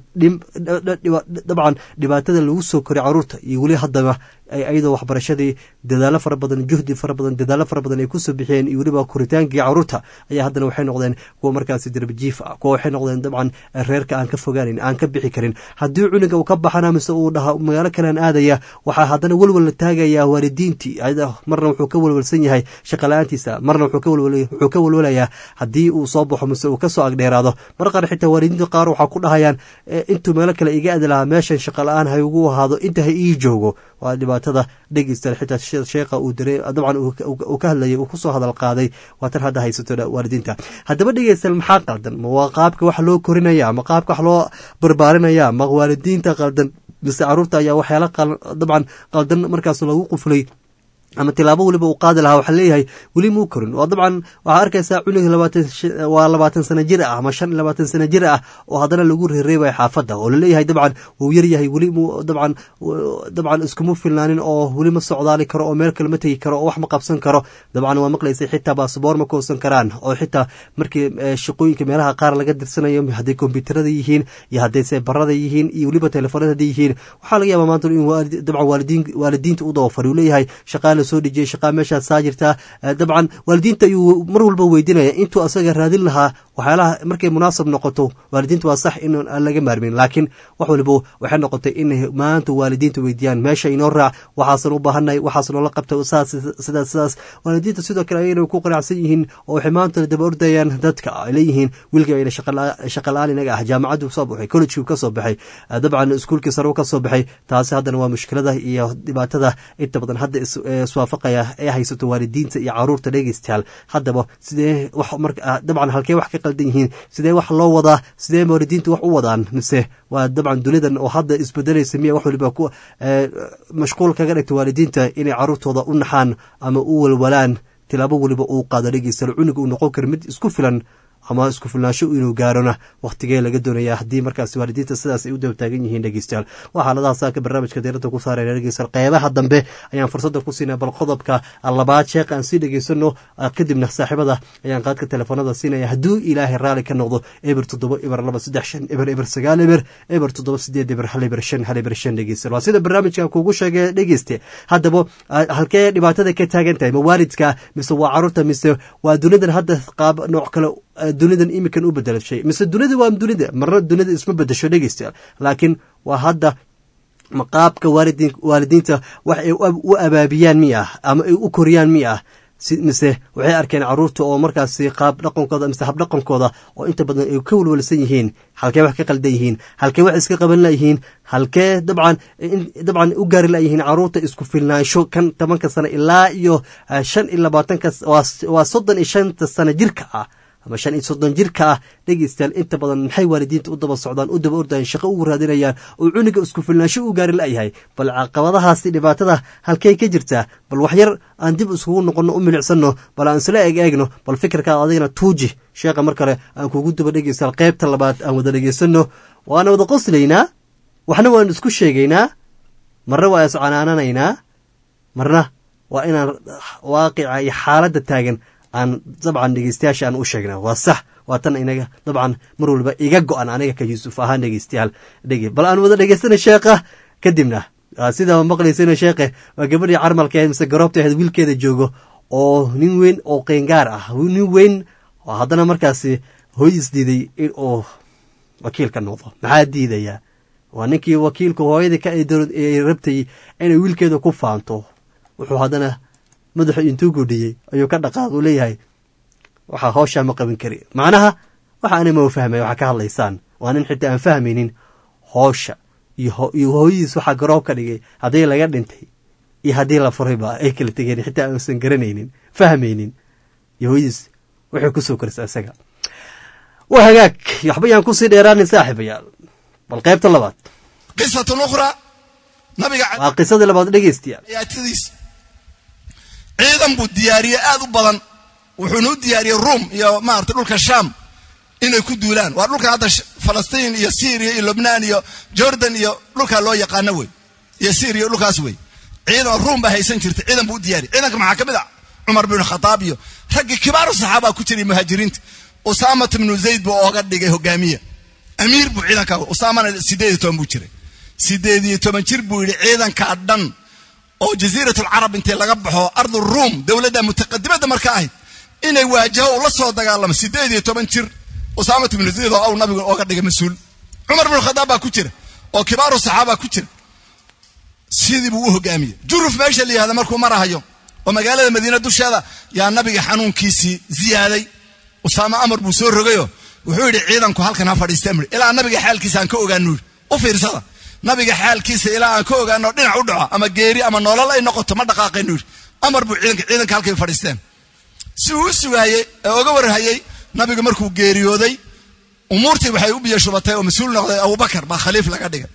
dabcan dhibaatada lagu soo koray caruurta iyo weli haddaba iyadoo waxbarashadii dadaalo fara badan juhdi fara badan dadaalo fara badan ay kusoo bixiyeen iyo weliba koritaankii caruurta ayaa haddana waxay noqdeen kuwa markaasi darbijiif ah kuwa waxay noqdeen dabcan reerka aan ka fogaanan aan ka bixi karin haddii cunuga uu ka baxana mise uu dhaha magaalo kalean aadaya waxaa haddana welwal la taagayaa waalidiintii marna wuxuu ka welwalsan yahay shaqala-aantiisa marna wuxuu ka welwalayaa haddii uu soo baxo mise uu kasoo agdheeraado mar qaar xitaa waalidiinta qaar waxaa ku dhahayaan intuu meelo kale iga aadi lahaa meeshan shaqala-aan ha igu ahaado inta ha ii joogo waa dhibaatada dhegeysta xitaa sheekha uu dare dabcan uu ka hadlayay uu kusoo hadal qaaday waa tan hadda haysato waalidiinta haddaba dhegeysta maxaa qaldan ma waa qaabka wax loo korinaya ma qaabka wax loo barbaarinaya ma waalidiinta qaldan mise caruurta ayaa waxyaala dabcan qaldan markaas lagu quflay ama tilaabo weliba uu qaadi lahaa waxaa leeyahay weli muu korin oo dabcan waxaa arkaysaa cunuga waa labaatan sana jir ah ama shan iyo labaatan sana jir ah oo haddana lagu reereebaya xaafadda oo laleeyahay dabcan wuu yaryahay weli mu dabcan dabcan iskuma filnaanin oo weli ma socdaali karo oo meel kale ma tegi karo oo wax ma qabsan karo dabcan waa maqlaysay xitaa baasboor ma koosan karaan oo xitaa markii shaqooyinka meelaha qaar laga dirsanayo hadday kombyuutarada yihiin iyo hadday seebarada yihiin iyo weliba telefoonada hadday yihiin waxaa laga yaabaa maanta in dabcan waalidiinta u dabafari uu leeyahay shaqaa soo dhejiyay shaqaa meeshaad saa jirtaa dabcan waalidiinta ayuu mar walba weydinaya intuu asaga raadin lahaa waxyaalaha markay munaasab noqoto waalidiinta waa sax in aan laga maarmin laakiin wax waliba waxay noqotay in maanta waalidiinta weydiiyaan meesha inoo raac waxaasan u baahanay waxaas noola qabta saas sidaas sidaas waalidiinta sidoo kale ayayna ku qanacsan yihiin oo waxay maanta daba ordayaan dadka ay leeyihiin wiilkii ayna shaqa la-aan inaga ah jaamacaddu soo baxay collegekii ka soo baxay dabcan iskuulkii sare ka soo baxay taasi haddana waa mushkilada iyo dhibaatada inta badan hadda iswaafaqaya ee haysato waalidiinta iyo caruurta dhegeystayaal haddaba sidee wax marka dabcan halkee wax ka qaldan yihiin sidee wax loo wadaa sidee waalidiinta wax u wadaan mise waa dabcan dunidan oo hadda isbedelaysa miya wax waliba ku mashquul kaga dhigta waalidiinta inay caruurtooda u naxaan ama u walwalaan tilaabo waliba uu qaado dhegeystayaal cunuga uu noqon karo mid isku filan ama isku filnaansho inuu gaarona wakhtigee laga doonaya haddii markaas waalidiinta sidaas ay u daba taagan yihiin dhegeystayaal waa xaaladaha saaka barnaamijka diirada ku saarayna dhegeystayaal qeybaha dambe ayaan fursadda ku siinaya bal qodobka labaad sheekh aan sii dhegeysano kadibna saaxiibada ayaan qaadka telefoonada siinaya hadduu ilaahay raalli ka noqdo eber toddoba eber laba saddex shan eber eber sagaal eber eber toddoba sideed eber hal eber shan hal eber shan dhegeystayaal waa sida barnaamijkan kuugu sheegay dhegeyste haddaba halkee dhibaatada ka taagan tahay ma waalidka mise waa caruurta mise waa dunidan hadda qaab nooc kale dunidan imikan u bedelashay mise dunida waa dunida marna dunida isma bedesho dhegeystayaal laakiin waa hadda maqaabka waalidiinta wax ay u abaabiyaan mi ah ama ay u koriyaan mi ah mise waxay arkeen caruurta oo markaasi qaab dhaqankooda mise habdhaqankooda oo inta badan ay ka welwalsan yihiin halkee wax ka qaldan yihiin halkee wax iska qaban layihiin halkee dabcan dabcan u gaari layihiin caruurta isku filnaansho kan tobanka sano ilaa iyo shan iyo labaatanka waa soddon iyo shanta sano jirka ah ama shan iyo soddon jirka ah dhegeystayaal inta badan maxay waalidiinta u daba socdaan u daba ordayaan shaqo ugu raadinayaan oo cuniga isku filnaansho u gaari la'yahay bal caqabadahaasi dhibaatada halkay ka jirtaa bal waxyar aan dib iskugu noqonno u milicsano bal aan isla eeg eegno bal fikirkaad adigana tuuji sheekha mar kale aan kugu daba dhegeystayaal qaybta labaad aan wada dhegeysano waana wada qoslaynaa waxna waan isku sheegaynaa marna waa iscanaananaynaa marna waa inaan waaqica iyo xaaladda taagan aan dabcan dhegeystayaasha aan u sheegna waa sax waa tan inaga dabcan mar walba iga go-an aniga ka yuusuf ahaan dhegeystayaal dhege bal aan wada dhegeystana sheekha kadibna sidaa maqlaysana sheekhe waa gabadhii carmalka ahayd mise garoobta ahayd wiilkeeda joogo oo nin weyn oo qeyngaar ah nin weyn oo haddana markaasi hooyis diiday in uu wakiilka noqdo maxaa diidayaa waa ninkii wakiilka hooyadii ka ay rabtay inay wiilkeeda ku faanto wuxuu haddana madaxu intuu gudhiyey ayuu ka dhaqaaq uu leeyahay waxaa howshaa ma qaban kari macnaha waxa ana ma fahmay waxaa ka hadlaysaan waa nin xitaa aan fahmaynin hoosha iyo hooyadiis waxaa garoob ka dhigay haddii laga dhintay iyo haddii la furayba ay kala tegeen xitaa aansan garanaynin fahmaynin iyo hooyadiis waxay kusoo korisa isaga waa hagaag waxba yaan kusii dheeraanin saaxiibayaal bal qaybta labaad qisatun ukhraa nabiga waa qisadii labaad dhegeystayaal ayaatadiis ciidan buu diyaariyey aad u badan wuxuuna u diyaariyey ruum iyo maarata dhulka sham inay ku duulaan waa dhulka hadda falastiin iyo syriya iyo lubnaan iyo jordan iyo dhulkaa loo yaqaano wey iyo syriya dhulkaas wey ciidan ruum baa haysan jirtay ciidan buu u diyaariyey ciidanka maxaa ka mid ah cumar bin khataab iyo raggii kibaaru saxaabaa ku jiray muhaajiriinta usaamat ibnu zayd buu ooga dhigay hogaamiye amiir buu ciidanka usaamana sideed iyo toban buu jiray sideed iyo toban jir buu yidhi ciidankaa dhan oo jasiirat alcarab intay laga baxo ardu ruum dowladda mutaqadimada marka ahayd inay waajaho ula soo dagaalamo sideed iyo toban jir usaamat ibnu zayd oo aw nabigu ooga dhigay mas-uul cumar bin khadaab baa ku jira oo kibaaru saxaaba ku jira sidii buu u hogaamiyey juruf meesha la yihahda markuu marahayo oo magaalada madiina dusheeda yaa nabiga xanuunkiisii ziyaaday usaama amar buu soo rogayo wuxuu yidhi ciidanku halkan ha fadhiisteen bui ilaa nabiga xaalkiisa aan ka ogaano yidhi u fiirsada nabiga xaalkiisa ilaa aan ka ogaano dhinac u dhaco ama geeri ama nolol ay noqoto ma dhaqaaqayno yidhi amar buu ciidanka ciidanka halkay fadhiisteen si uu u sugaayey ee oga warhayey nabigu markuu geeriyooday umuurtii waxay u biyashubatay oo mas-uul noqday abubakar baa khaliif laga dhigay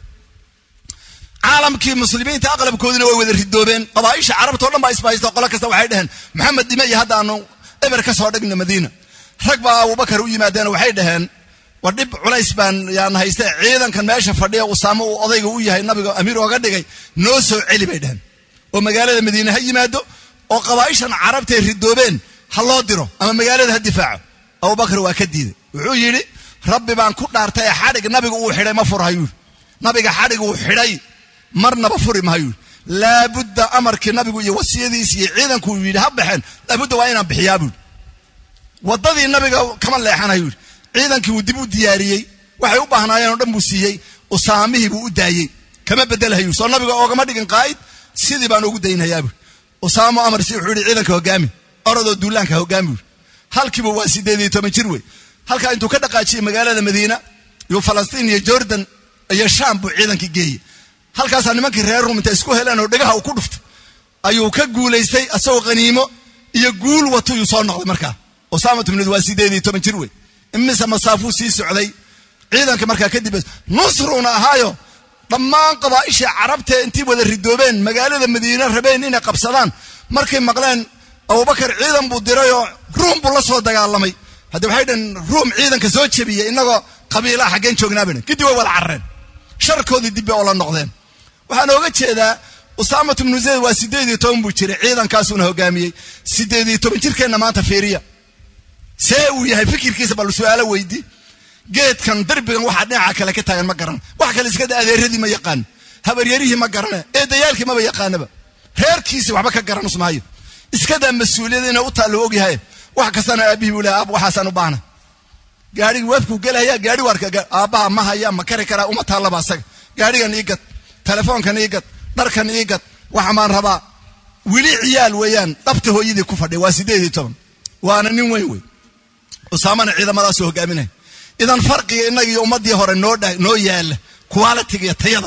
caalamkii muslimiinta aqlabkoodina way wada ridoobeen qabaaisha carabta o dhan baa isbahaysta qolo kasta waxay dhaheen maxamed dhime iyo hadda aanu eber ka soo dhigna madiina rag baa abubakar u yimaadeen waxay dhaheen war dhib culays baan yaan hayste ciidankan meesha fadhiya usaamo uu odayga u yahay nabiga amiir ooga dhigay noo soo celi bay dhaheen oo magaalada madiine ha yimaado oo qabaaishan carabtay ridoobeen ha loo diro ama magaalada ha difaaco abubakar waa ka diiday wuxuu yidhi rabbi baan ku dhaartay ee xadhig nabiga uu xidhay ma furhayuu nabiga xadhig uu xidhay marnaba furi mahayuu laabudda amarkii nabigu iyo wasiyadiisi iyo ciidanku uu yidhi ha baxeen laabudda waa inaan bixiyaa buui waddadii nabiga kama leexanayu yidhi ciidankii wuu dib u diyaariyey waxay u baahnaayeen oo dhan buu siiyey usaamihii buu u daayey kama bedelhayu soo nabiga oogama dhigin qaa'id sidii baan ugu daynhayaa buui usaamo amarsi wuxuu yidhi ciidanka hogaami orodoo duulaanka hogaami buui halkiiba waa sideed iyo toban jir wey halkaa intuu ka dhaqaajiyey magaalada madiina iyo falastiin iyo jordan iyo shaam buu ciidankii geeyey halkaasaa nimankii reer rum intay isku heleen oo dhegaha uu ku dhuftay ayuu ka guulaystay asagoo qaniimo iyo guul wato yuu soo noqday markaa usaamat ibnud waa sideed iyo toban jir wey imise masaafuu sii socday ciidanka markaa kadib nusruuna ahaayo dhammaan qabaa'ishii carabtee intii wada ridoobeen magaalada madiine rabeen inay qabsadaan markay maqleen abubakar ciidan buu dirayoo ruum buu la soo dagaalamay haddi waxay dhaheen ruum ciidanka soo jebiyey inagoo qabiilaha xaggeen joognaa bay dhaheen kadib way wada carreen sharkoodii dib bay oola noqdeen waxaan ooga jeedaa usaamat ibnu zayd waa sideed iyo toban buu jiray ciidankaasuuna hogaamiyey sideed iyo toban jirkeenna maanta fiiriya see uu yahay fikirkiisa bal su-aalo weydi geedkan derbigan waxaa dhinaca kale ka taagan ma garan wax kale iskada adeeradii ma yaqaan habaryarihii ma garane eedayaalkii maba yaqaanaba reerkiisi waxba ka garan usmaayo iskadaa mas-uuliyada inay u taallo ogyahay wax kastana aabihii buu lehay aab waxaasaan u baahna gaarigii weefkuu gelaya gaari waarka aabbaha ma haya ma kari karaa uma taallaba asaga gaarigan ii gad telefoonkan ii gad dharkan ii gad waxa maan rabaa weli ciyaal weeyaan dhabta hooyadii ku fadhiya waa sideed iyo toban waana nin weyn wey usaamana ciidamadaasuu hogaaminaya idan farqiga innaga iyo ummaddii hore noo dha noo yaala qualitiga iyo tayada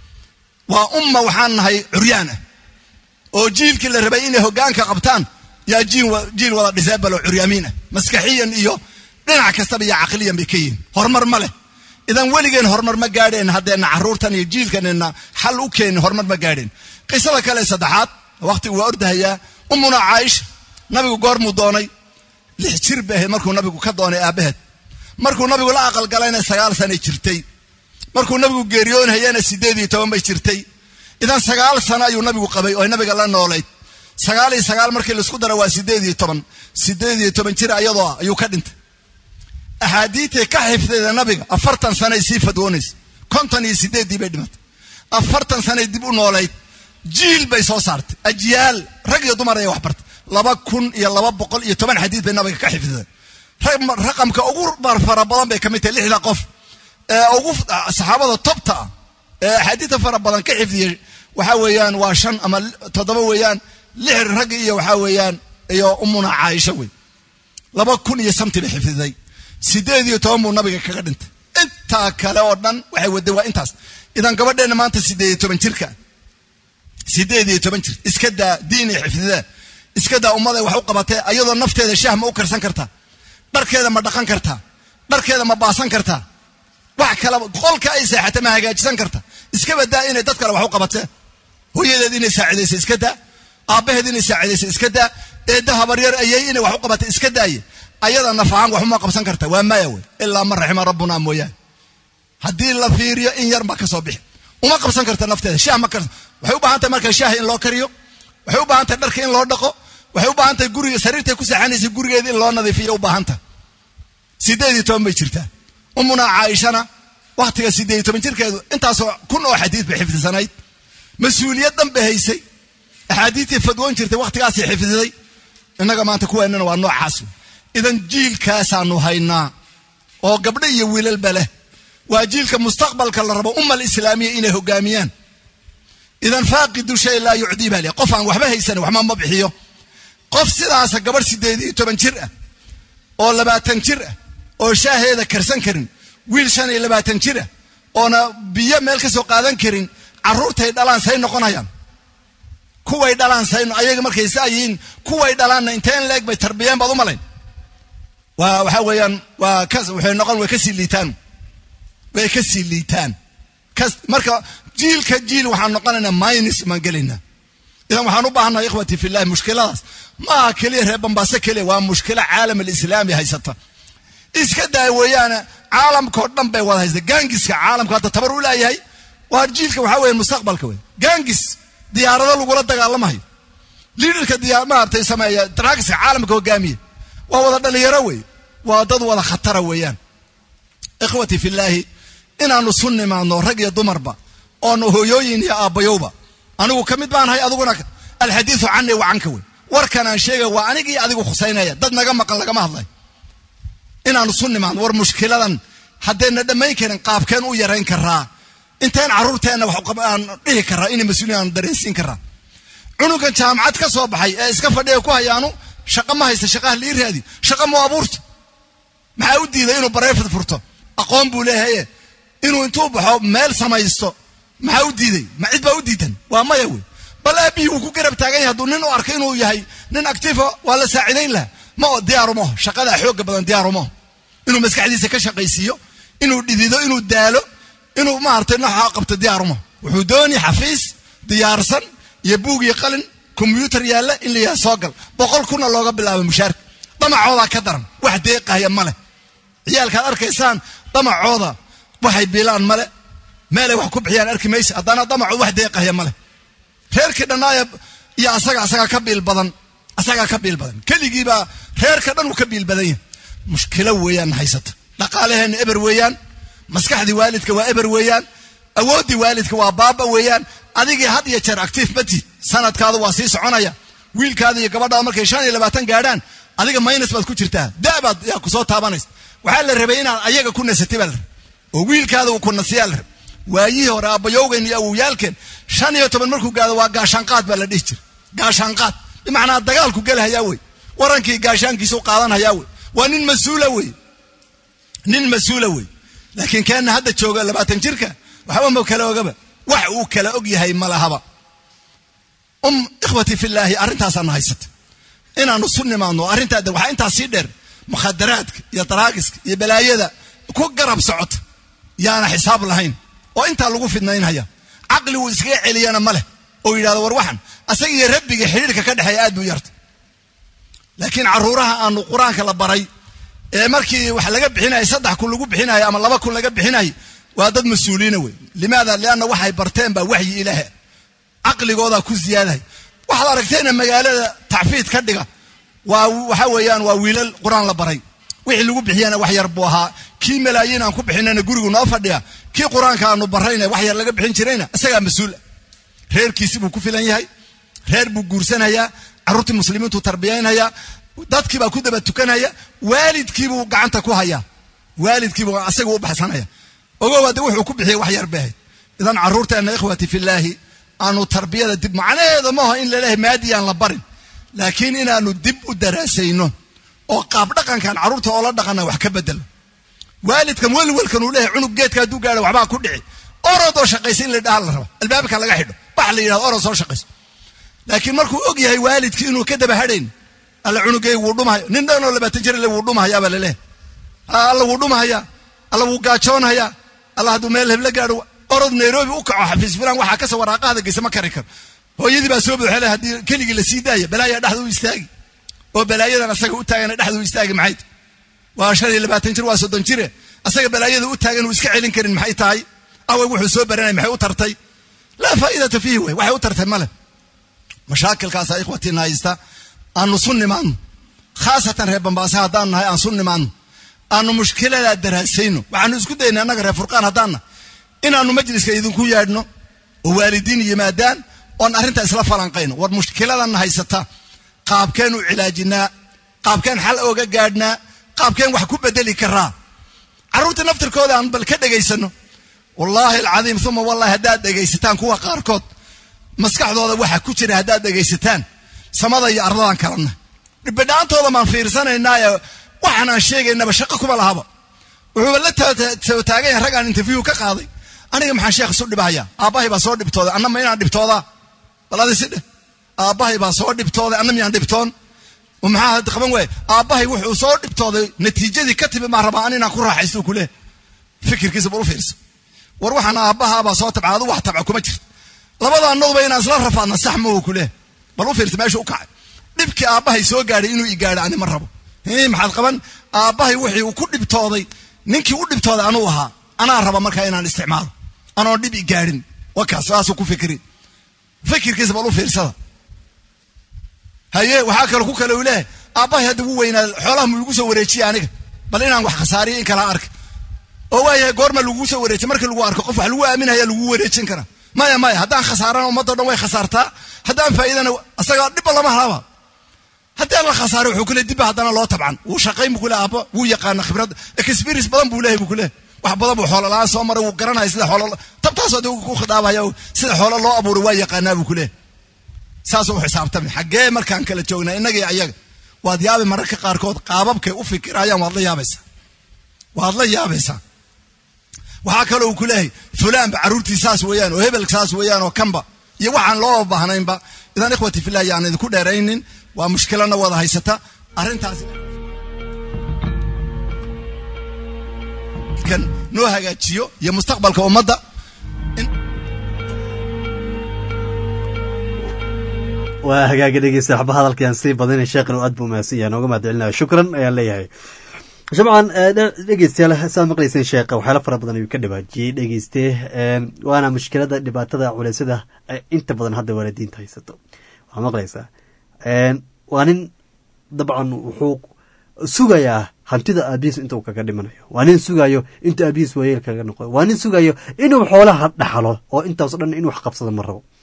waa umma waxaan nahay curyaan ah oo jiilkii la rabay inay hoggaanka qabtaan yaa jiil jiil wada disable oo curyaamiin ah maskaxiyan iyo dhinac kastaba iyo caqliyan bay ka yihiin horumar ma leh idan weligeen horumar ma gaadheen haddeenna carruurtan iyo jiilkanina xal u keenin horumar ma gaadheen qisada kale saddexaad waqtigu waa ordahayaa ummuna caaisha nabigu goormuu doonay lix jir bay ahayd markuu nabigu ka doonay aabbaheed markuu nabigu la aqalgalayna sagaal sanay jirtay markuu nabigu geeriyoonhayana siddeed iyo toban bay jirtay idan sagaal sano ayuu nabigu qabay oo nabiga la noolayd sagaal iyo sagaal markii laisku dara waa siddeed iyo toban siddeed iyo toban jir ayadoo ah ayuu ka dhintay axaadiitay ka xifdayda nabiga afartan sanay sii fadwoonaysa konton iyo siddeeddii bay dhimatay afartan sanay dib u noolayd jiil bay soo saartay ajyaal rag iyo dumar ayay wax bartay laba kun iyo laba boqol iyo toban xadiid bay nabiga ka xifdiday raqamka ugu fara badan bay ka mid tahay lixda qof ee ugu saxaabada tobta ah ee axaadiidta fara badan ka xifdiyey waxa weeyaan waa shan ama toddoba weeyaan lix rag iyo waxaa weeyaan iyo umuna caaisha wey laba kun iyo samti bay xifdiday siddeed iyo toban buu nabiga kaga dhintay intaa kale oo dhan waxay waday waa intaas idan gabadheenna maanta siddeed iyo toban jirka siddeed iyo toban jir iska daa diin iyo xifdidee iska daa ummaday wax u qabatee ayadoo nafteeda shaah ma u karsan kartaa dharkeeda ma dhaqan kartaa dharkeeda ma baasan kartaa wax kalaba qolka ay seexata ma hagaajisan karta iska badaa inay dad kale wax u qabatee hooyadeed inay saacidaysa iska daa aabbaheed inay saacidaysa iska daa eedda habaryar ayay inay wax u qabata iska daaye ayada naf ahaan waxuma qabsan karta waa maya wey ilaa man raxima rabbuna mooyaane haddii la fiiriyo in yar ma ka soo bixi uma qabsan karta nafteeda shaah ma karsan waxay u baahan tahay marka shaaha in loo kariyo waxay u baahan tahay dharka in loo dhaqo waxay u baahan tahay guriga sariirtay ku seexanaysa gurigeeda in loo nadiifiyo u baahan tahay siddeed iyo toban bay jirtaa umuna caaishana waktiga siddeed iyo toban jirkeedu intaasoo kun oo xadiid bay xifdisanayd mas-uuliyad dhan bay haysay axaadiidtii fadwoon jirtay wakhtigaasay xifdiday innaga maanta kuweennana waa noocaas idan jiilkaasaanu haynaa oo gabdho iyo wiilalba leh waa jiilka mustaqbalka la rabo ummal islaamiya inay hogaamiyaan idan faaqidu shay laa yucdii baa leh qof aan waxba haysanin waxma ma bixiyo qof sidaasa gabadh siddeed iyo toban jir ah oo labaatan jir ah oo shaaheeda karsan karin wiil shan iyo labaatan jir ah oona biyo meel ka soo qaadan karin carruurtay dhalaan say noqonayaan kuway dhalaan say ayaga markay saa yihiin kuway dhalaanna inteen leeg bay tarbiyeen baad u malayn waa waxaa weeyaan waa ka waxay noqon way kasii liitaan way kasii liitaan kas marka jiilka jiil waxaan noqonaynaa minus maan gelaynaa idan waxaan u baahannahay ikhwati fillahi mushkiladaas ma aha keliya reer bambaaso keliya waa mushkilo caalam alislaami haysata iska daaya weeyaane caalamkao dhan bay wada haysta gaangiska caalamka hadda tabar u laayahay waa jiilka waxaa weeye mustaqbalka wey gaangis diyaarado lagula dagaalamahayo liidarka diyaar maaragtay sameeya dragska caalamka hogaamiya waa wada dhalinyaro wey waa dad wada khatara weeyaan ikhwati fillaahi inaanu sun nimaadno rag iyo dumarba oonu hooyooyin iyo aabbayowba anigu ka mid baanahay adiguna alxadiidu cani wa canka wey warkan aan sheegay waa anigii adigu khusaynaya dad naga maqan lagama hadlay inaanu sun nimaadno war mushkiladan haddayna dhammayn karin qaabkeen u yarayn karaa inteen carruurteenna aan dhihi karaa inay mas-uuliyin aanu dareensiin karaa cunugan jaamacad ka soo baxay ee iska fadhiya ku hayaanu shaqa ma haysta shaqaha lii raadi shaqa mu abuurta maxaa u diiday inuu bareefad furto aqoon buu leeyahaye inuu intuu baxo meel samaysto maxaa u diiday ma cid baa u diidan waa maya wey bal aabihii wuu ku garab taagan yahay hadduu nin u arko inuu yahay nin actifa waa la saacidayn laha ma o diyaarumaho shaqadaa xooga badan diyaarumaho inuu maskaxdiisa ka shaqaysiiyo inuu dhidido inuu daalo inuu maaragtay nooxaa qabto diyaarumaho wuxuu dooni xafiis diyaarsan iyo buug iyo qalin kombyuutar yaalla in la yaha soo gal boqol kuna looga bilaabo mushaarka damacoodaa ka daran wax deeqahaya ma leh ciyaalkaad arkaysaan damacooda waxay biilaan male meelay wax ku bixiyaan arki maysa haddana damacood wax deeqahaya male reerkii dhannaaya iyo asaga asagaa ka biil badan asagaa ka biil badan keligiibaa reerka dhan uu ka biil badan yahay mushkilo weeyaan haysata dhaqaalaheenna eber weeyaan maskaxdii waalidka waa eber weeyaan awooddii waalidka waa baaba weeyaan adigii had iyo jeer actiif matid sanadkaadu waa sii soconaya wiilkaada iyo gabadhaada markay shan iyo labaatan gaadhaan adiga minus baad ku jirtaa da'baad yaa ku soo taabanaysa waxaa la rabay inaad ayaga ku nasatay baa la rabay oo wiilkaada uu ku nasiyaa la rabay waayihii hore aabbayowgeen iyo awowyaalkeen shan iyo toban markuu gaado waa gaashaanqaad baa la dhihi jira gaashaanqaad bimacnaa dagaalku gelahayaa wey warankii gaashaankiisa u qaadanhayaa wey waa nin mas-uula wey nin mas-uula wey laakiin keenna hadda jooga labaatan jirka waxba ma kala ogaba wax uu kala og yahay ma lahaba um ikhwati fillaahi arrintaasaana haysata inaanu su nimaadno arrintaa waxaa intaas sii dheer mukhadaraadka iyo daraagiska iyo balaayada ku garab socota yaana xisaab lahayn oo intaa lagu fidnaynhaya caqligu iskaga celiyana ma leh oo yidhahdo war waxan asaga iyo rabbiga xidhiirka ka dhexeeya aad buu yarta laakiin carruuraha aanu qur-aanka la baray ee markii wax laga bixinaya saddex kun lagu bixinayo ama laba kun laga bixinayo waa dad mas-uuliina wey limaada lianna waxay barteen baa waxyi ilaahe caqligoodaa ku ziyaadahay waxaad aragteena magaalada tacfiid ka dhiga waa waxa weeyaan waa wiilal qur-aan la baray wixii lagu bixiyana wax yar buu ahaa kii malaayiin aan ku bixinayna gurigu noo fadhiya kii qur-aanka aanu barayna wax yar laga bixin jirayna isagaa mas-uul reerkiisi buu ku filan yahay reer buu guursanayaa carruurtii muslimiintu tarbiyaynaya dadkiibaa ku daba tukanaya waalidkiibuu gacanta ku hayaa waalidkiibuu asaga u baxsanaya ogow hadde wuxuu ku bixiyay wax yar bay ahayd idan carruurteenna ikhwati fillaahi aanu tarbiyada dib macnaheeda maaha in laleeyahay maadiyaan la barin laakiin inaanu dib u daraasayno oo qaab dhaqankan carruurta oo la dhaqana wax ka bedelo waalidkan welwelkan uu leeyahay cunug geedka hadduu gaadho waxbaa ku dhici orodoo shaqaysa in la dhaha la raba albaabka laga xidho bax la yidhahdo orod soo shaqayso laakiin markuu og yahay waalidkii inuu ka daba hadhayn alla cunugay wuu dhumahayo nin dhanoo labaatan jir le wuu dhumahayaa baa laleeyahay alla wuu dhumahayaa alla wuu gaajoonahayaa alla hadduu meel hebla gaadho orod nairobi u kaco xafiis filan waxaa kasoo waraaqahada geysa ma kari karo hooyadii baa soo buuxele haddii keligii la sii daaya balaayaa dhexda u istaagi oo balaayadan asaga u taagana dhexda u istaagi maxay tahay waa shan iyo labaatan jir waa soddon jire asaga balaayada u taagan uu iska celin karin maxay tahay away wuxuu soo baranay maxay u tartay laa faa'iidata fiihi wey waxay u tartay male mashaakilkaasa ikhwatiina haysta aanu su nimaadno khaasatan reer bambaase haddaan nahay aan su nimaadno aanu mushkiladaa daraasayno waxaanu isku daynay annaga reer furqaan haddaanna inaanu majliska idinku yaadhno oo waalidiin yimaadaan oon arrinta isla falanqayno war mushkiladanna haysata qaabkeen u cilaajinaa qaabkeen xal ooga gaadhnaa qaabkeen wax ku bedeli karaa carruurta naftirkooda aan bal ka dhegaysano wallaahi alcadiim uma wallahi haddaad dhegaysataan kuwa qaarkood maskaxdooda waxa ku jira haddaad dhegaysataan samada iyo ardadaan kalana dhibidhaantooda maan fiirsanaynaaye waxaan aan sheegaynaba shaqo kuma lahaba wuxuuba la soo taagan yahay raggaan interview ka qaaday aniga maxaan sheekh isu dhibahaya aabbahay baa soo dhibtooday anna ma inaan dhibtoodaa bal adi si dheh aabbahay baa soo dhibtooday anna miyaan dhibtoon maxaa hadda qaban waaya aabbahay wuxuu soo dhibtooday natiijadii ka timi maan rabaa an inaan ku raaxaysto ku leh fikirkiisa bal u fiirsa war waxaan aabbahaabaa soo tabca adu wax tabca kuma jirto labada annaduba inaan isla rafaadna sax ma ku leh bal u fiirsa meesha u kacay dhibkii aabbahay soo gaadhay inuu i gaadho ani ma rabo maxaad qaban aabbahay wixii uu ku dhibtooday ninkii u dhibtooday anuu ahaa anaa raba markaa inaan isticmaalo anoon dhib i gaadhin wakaas saasuu ku fikri fikirkiisa bal u fiirsada haye waxaa kale ku kale uu leeyahay aabbahay hadda wuu weynaa xoolaha mu igu soo wareejiye aniga bal inaan wax khasaariyo in kala arka oo waayahay goorma lagugu soo wareejiy markii lagu arko qof wax lagu aaminaya lagu wareejin karaa maya maya haddaan khasaarana ummaddo dhan way khasaartaa haddaan faa'iidana asaga dhibba lama halaba haddii aan la khasaaro wuxuu kule dibba haddana loo tabcan wuu shaqayn buu kule aabba wuu yaqaana khibrad experience badan buu leeyahay buu kule wax badan buu xoolo la-aan soo maray wuu garanaya sida xoolo tabtaasoo dee ku khidaabaya sida xoolo loo abuuray waa yaqaanaa buu kule saasuu u xisaabtamay xaggee markaan kala joognaa innaga iyo ayaga waad yaabi mararka qaarkood qaababkay u fikirayaan waad la yaabaysaa waad la yaabaysaa waxaa kaloo uu ku leeyahay fulaanba carruurtii saas weeyaan oo hebel saas weeyaan oo kanba iyo waxaan loo baahnaynba idan ikhwati filah yaan idinku dheeraynin waa mushkilana wada haysata arrintaasi kan noo hagaajiyo iyo mustaqbalka ummadda waa hagaaga dhegeysta waxba hadalkaan sii badina sheekhan oo aad buu mahadsan yahay nooga mahad celinaya shukran ayaan leeyahay shabcan dhegeystayaal saad maqlayseen sheekha waxyaala fara badan ayuu ka dhawaajiyey dhegeyste waana mushkilada dhibaatada culeysada inta badan hadda waalidiinta haysato waxaa maqlaysaa waa nin dabcan wuxuu sugayaa hantida aabihiis inta uu kaga dhimanayo waa nin sugayo inta aabihiis waayeel kaga noqo waa nin sugayo inuu xoolaha dhaxlo oo intaaso dhan inuu wax qabsado ma rabo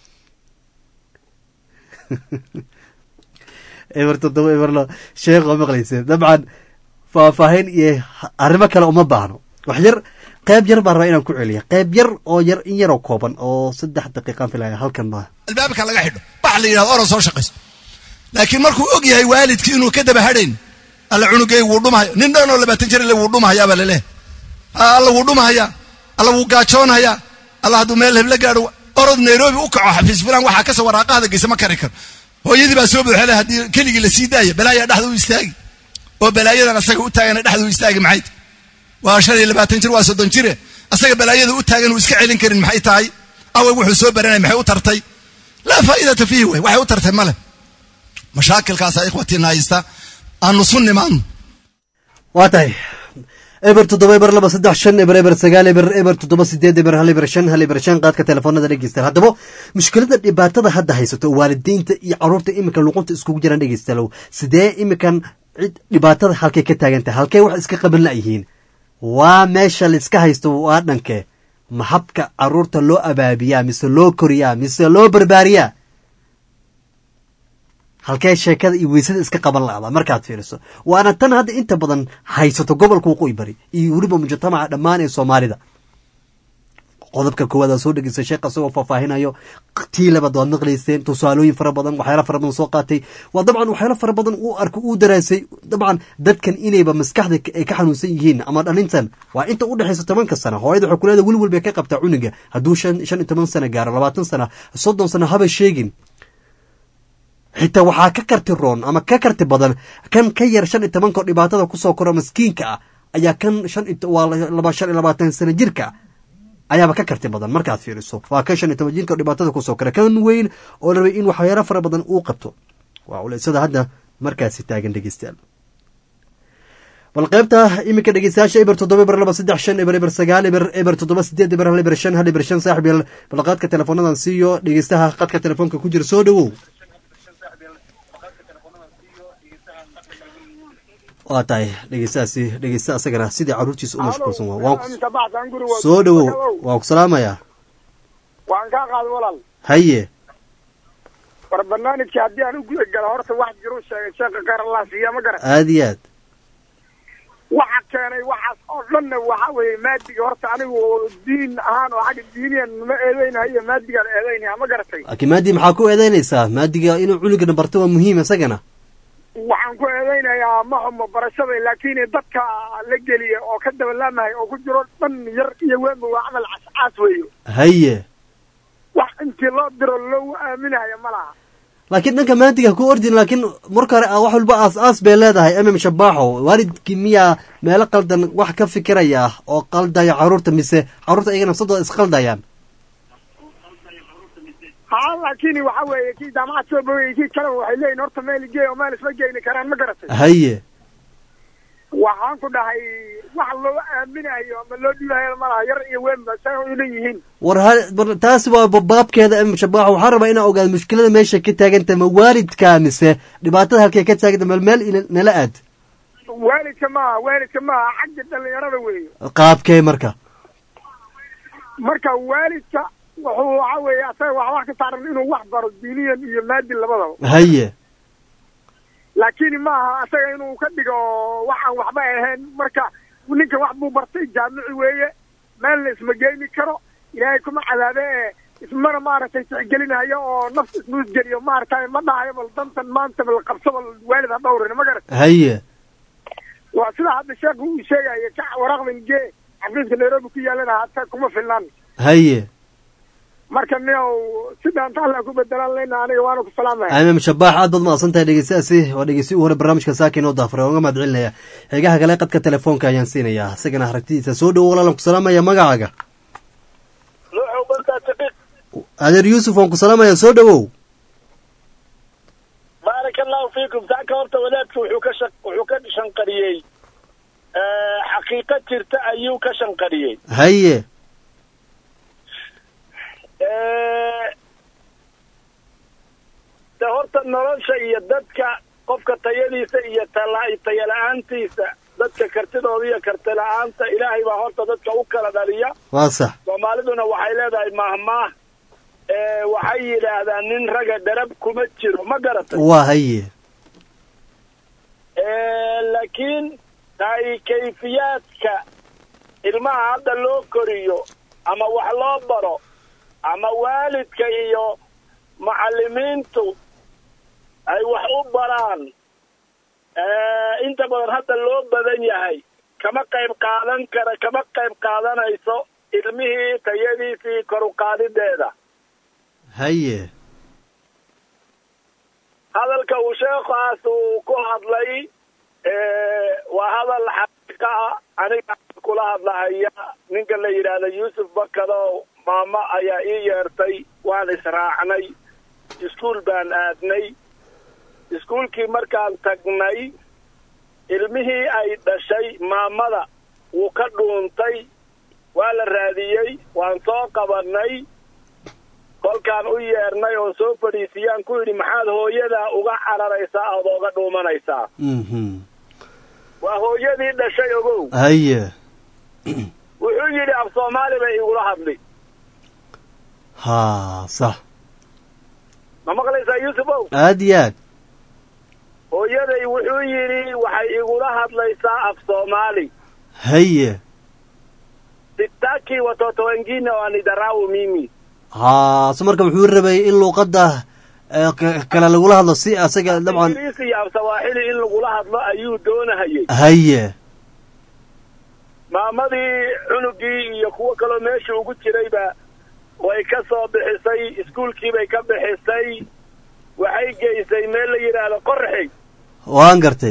eber toddoba eberlo sheekh oo maqlayseen dabcan faahfaahin iyo arrimo kale uma baahno wax yar qayb yar baan rabaa inaan ku celiya qayb yar oo yar in yaroo kooban oo saddex daqiiqaan filaya halkan ma albaabka laga xidho bax la yidhahdo orod soo shaqayso laakiin markuu og yahay waalidkii inuu ka daba hadhayn alla cunugay wuu dhumahayo nin dhan oo labaatan jir le wuu dhumahayaa baa laleehay alla wuu dhumahayaa alla wuu gaajoonahayaa alla hadduu meel hebla gaadho orod nairobi u kaco xafiis filan waxaa kasoo waraaqahada geysa ma kari karo hooyadii baa soo buuxele haddii keligii la sii daaya balaayaa dhexda u istaagi oo balaayadan asaga u taagana dhexduu istaagi maxay tahay waa shan iyo labaatan jir waa soddon jire asaga balaayada u taagan uu iska celin karin maxay tahay away wuxuu soo baranay maxay u tartay laa faa'idata fiihi wey waxay u tartay male mashaakilkaasa ikhwatiina haysta aanu su nimaadno waa tahay eber toddoba eber laba saddex shan eber eber sagaal eber eber toddoba sideed eber hal eber shan hal eber shan qaadka telefoonada dhegeystayaal haddaba mushkilada dhibaatada hadda haysato waalidiinta iyo caruurta iminka luqunta iskugu jiraan dhegeystayaalow sidee iminkan cid dhibaatada halkay ka taagantahay halkay wax iska qaban la'yihiin waa meesha laiska haysto waa dhankee maxabka caruurta loo abaabiyaa mise loo koriyaa mise loo barbaariyaa halkee sheekada iyo weysada iska qaban la'da markaad fiiriso waana tan hadda inta badan haysato gobolka waqooyi bari iyo weliba mujtamaca dhammaan ee soomaalida qodobka koowaad aa soo dhegeystay sheekh isagoo faahfaahinayo tii labaad waad maqlayseen tusaalooyin fara badan waxyaala fara badan soo qaatay waa dabcan waxyaala fara badan uu arkay uu daraasay dabcan dadkan inayba maskaxda ay ka xanuunsan yihiin ama dhalintan waa inta u dhexaysa tobanka sana hooyada waxay kuleeda weli walbay ka qabtaa cuniga hadduu shan shan iyo toban sana gaaro labaatan sana soddon sana haba sheegin xitaa waxaa ka karti roon ama ka karti badan kan ka yar shan iyo tobanko dhibaatada kusoo koro maskiinka ah ayaa kan shan waa laba shan iyo labaatan sana jirka ayaaba ka karti badan markaad fiiriso waa kan shan iyo toban jirka dhibaatada kusoo kora kan weyn oo la rabay in waxyaalo fara badan uu qabto waa uleysada hadda markaasi taagan dhegeystayaal bal qaybta iminka dhegeystayaasha eber toddoba eber laba saddex shan eber eber sagaal eber eber toddoba sideed eber hal eber shan hal eber shan saaxib yaal bal qaadka teleefoonadan siiyo dhegeystaha qadka telefoonka ku jira soo dhowow waa tahay dhegeystahaasi dhegeysta asagana sidii caruurtiisa u mashquulsan waa waan soo dhowow waan ku salaamayaa waan kaa qaaday walaal haye war barnaamijka haddii aan u guda galo horta wax jiru sheegay sheekha khayr allah siiya ma garan aada iyo aad waxa keenay waxaas oo dhanna waxa weeye maadiga horta anigu diin ahaan oo xagga diiniyan ma eedeynahayo maadigaan eedeynaya ma garatay laakiin maadi maxaa ku eedeynaysaa maadiga inuu culigana barto waa muhiim isagana waxaan ku eedeynayaa ma xumo barashada laakiin dadka la geliya oo ka dabalaamahay oo ku jiro dhan yar iyo weynba waa camal cascaas weeyo haye wax intii loo diro loogu aaminayo ma laha laakiin dhanka maadiga ku ordin laakiin marka hore wax walba aas aas bay leedahay mm shabaaxo waalidkii miyaa meelo qaldan wax ka fikiraya oo qaldaya caruurta mise caruurta iyaga nafsadooda isqaldayaan ha laakiin waxa weeye kii jaamacad soo bogay kii kaleba waxay leeyihin horta meel igey oo meel isma geyni karaan ma garatay haye waxaan ku dhahay wax loo aaminayo ama loo dhiibayo malaha yar iyo weynba say u dhan yihiin war ha war taasi waa baabkeeda mm shabaaxo waxaan rabaa inaan ogaado mushkilada meesha ka taaganta ma waalidka mise dhibaatada halkay ka taaganta meel meel nala aad waalidka maaha waalidka maaha xagga dhalinyarada weeyo qaabkee marka marka waalidka wuxuu waxa weeye asaga wax wax ka saaran inuu wax baro diiniyan iyo maadi labadaba haye laakiin maaha asaga inuu ka dhigo waxaan waxba ahayn marka ninka wax buu bartay jaamici weeye meelna isma geyni karo ilaahay kuma cadaabe ee ismana maaragtay tixgelinayo oo nafs isnuusgeliyo maaragtay ma dhahayo bal dantan maanta bal qabso bal waalid ha dhawrin ma garat haye waa sida hadda sheekhu uu sheegayo ka waraaqdan gee xafiiska nairobi ku yaalana hata kuma filnaan haye marka niow sidaanta alla ku bedelaan leyna aniga waana ku salaamaya imam shabaax aad baad mahadsan tahay dhegeystahaasi waa dhegeysti u hore barnaamijka saaka inoo daafuray waan uga mahad celinaya xigaha kale qadka telefoonka ayaan siinayaa isagana aragtidiisa soo dhowo walaalan ku salaamaya magacaaga adeer yuusuf waan ku salaamaya soo dhowow baaraka allahu fiikum taaka horta wadaadka wuxuu ka shaq wuxuu ka shanqariyey xaqiiqo jirta ayuu ka shanqariyey haye de horta nolosha iyo dadka qofka tayadiisa iyo tala tayala-aantiisa dadka kartidooda iyo karti la-aanta ilaahay baa horta dadka u kala dhaliya waa sax soomaaliduna waxay leedahay mahmaah waxay yidhaahdaan nin raga dharab kuma jiro ma garatay waa haye laakiin ay kayfiyaadka ilmaha hadda loo koriyo ama wax loo baro ama waalidka iyo macallimiintu ay wax u baraan inta badan hadda loo badan yahay kama qayb qaadan kara kama qayb qaadanayso ilmihii tayadiisii kor u qaadideeda haye hadalka uu sheekhaas uu ku hadlay waa hadal xaqiiqa ah aniga kula hadlahaya ninka la yidhaahdo yuusuf bakado maamo ayaa ii yeertay waan israacnay iskuul baan aadnay iskuulkii markaan tagnay ilmihii ay dhashay maamada wuu ka dhuuntay waa la raadiyey waan soo qabanay kolkaan u yeernay oon soo fadhiisiyaan ku yidhi maxaad hooyadaa uga cararaysaa ood ooga dhuumanaysaa waa hooyadii dhashay ogow haye wuxuu yidhi af soomaali bay igula hadli ha sax ma maqlaysaa yuusuf ow aad iyo aad hooyaday wuxuu yidhi waxay igula hadlaysaa af soomaali haye sitaki watoto wengine wanidarau mimi ha se marka wuxuu rabay in luuqadda eh, k- kale lagula hadlo si asaga dabcan ingiriisi iyo af sawaaxili in lagula hadlo ayuu doonahayay haye maamadii cunugii iyo kuwo kaloo meesha ugu jirayba way ka soo bixisay iskuulkii bay ka bixisay waxay geysay meel la yidhaahdo qorxi waan gartay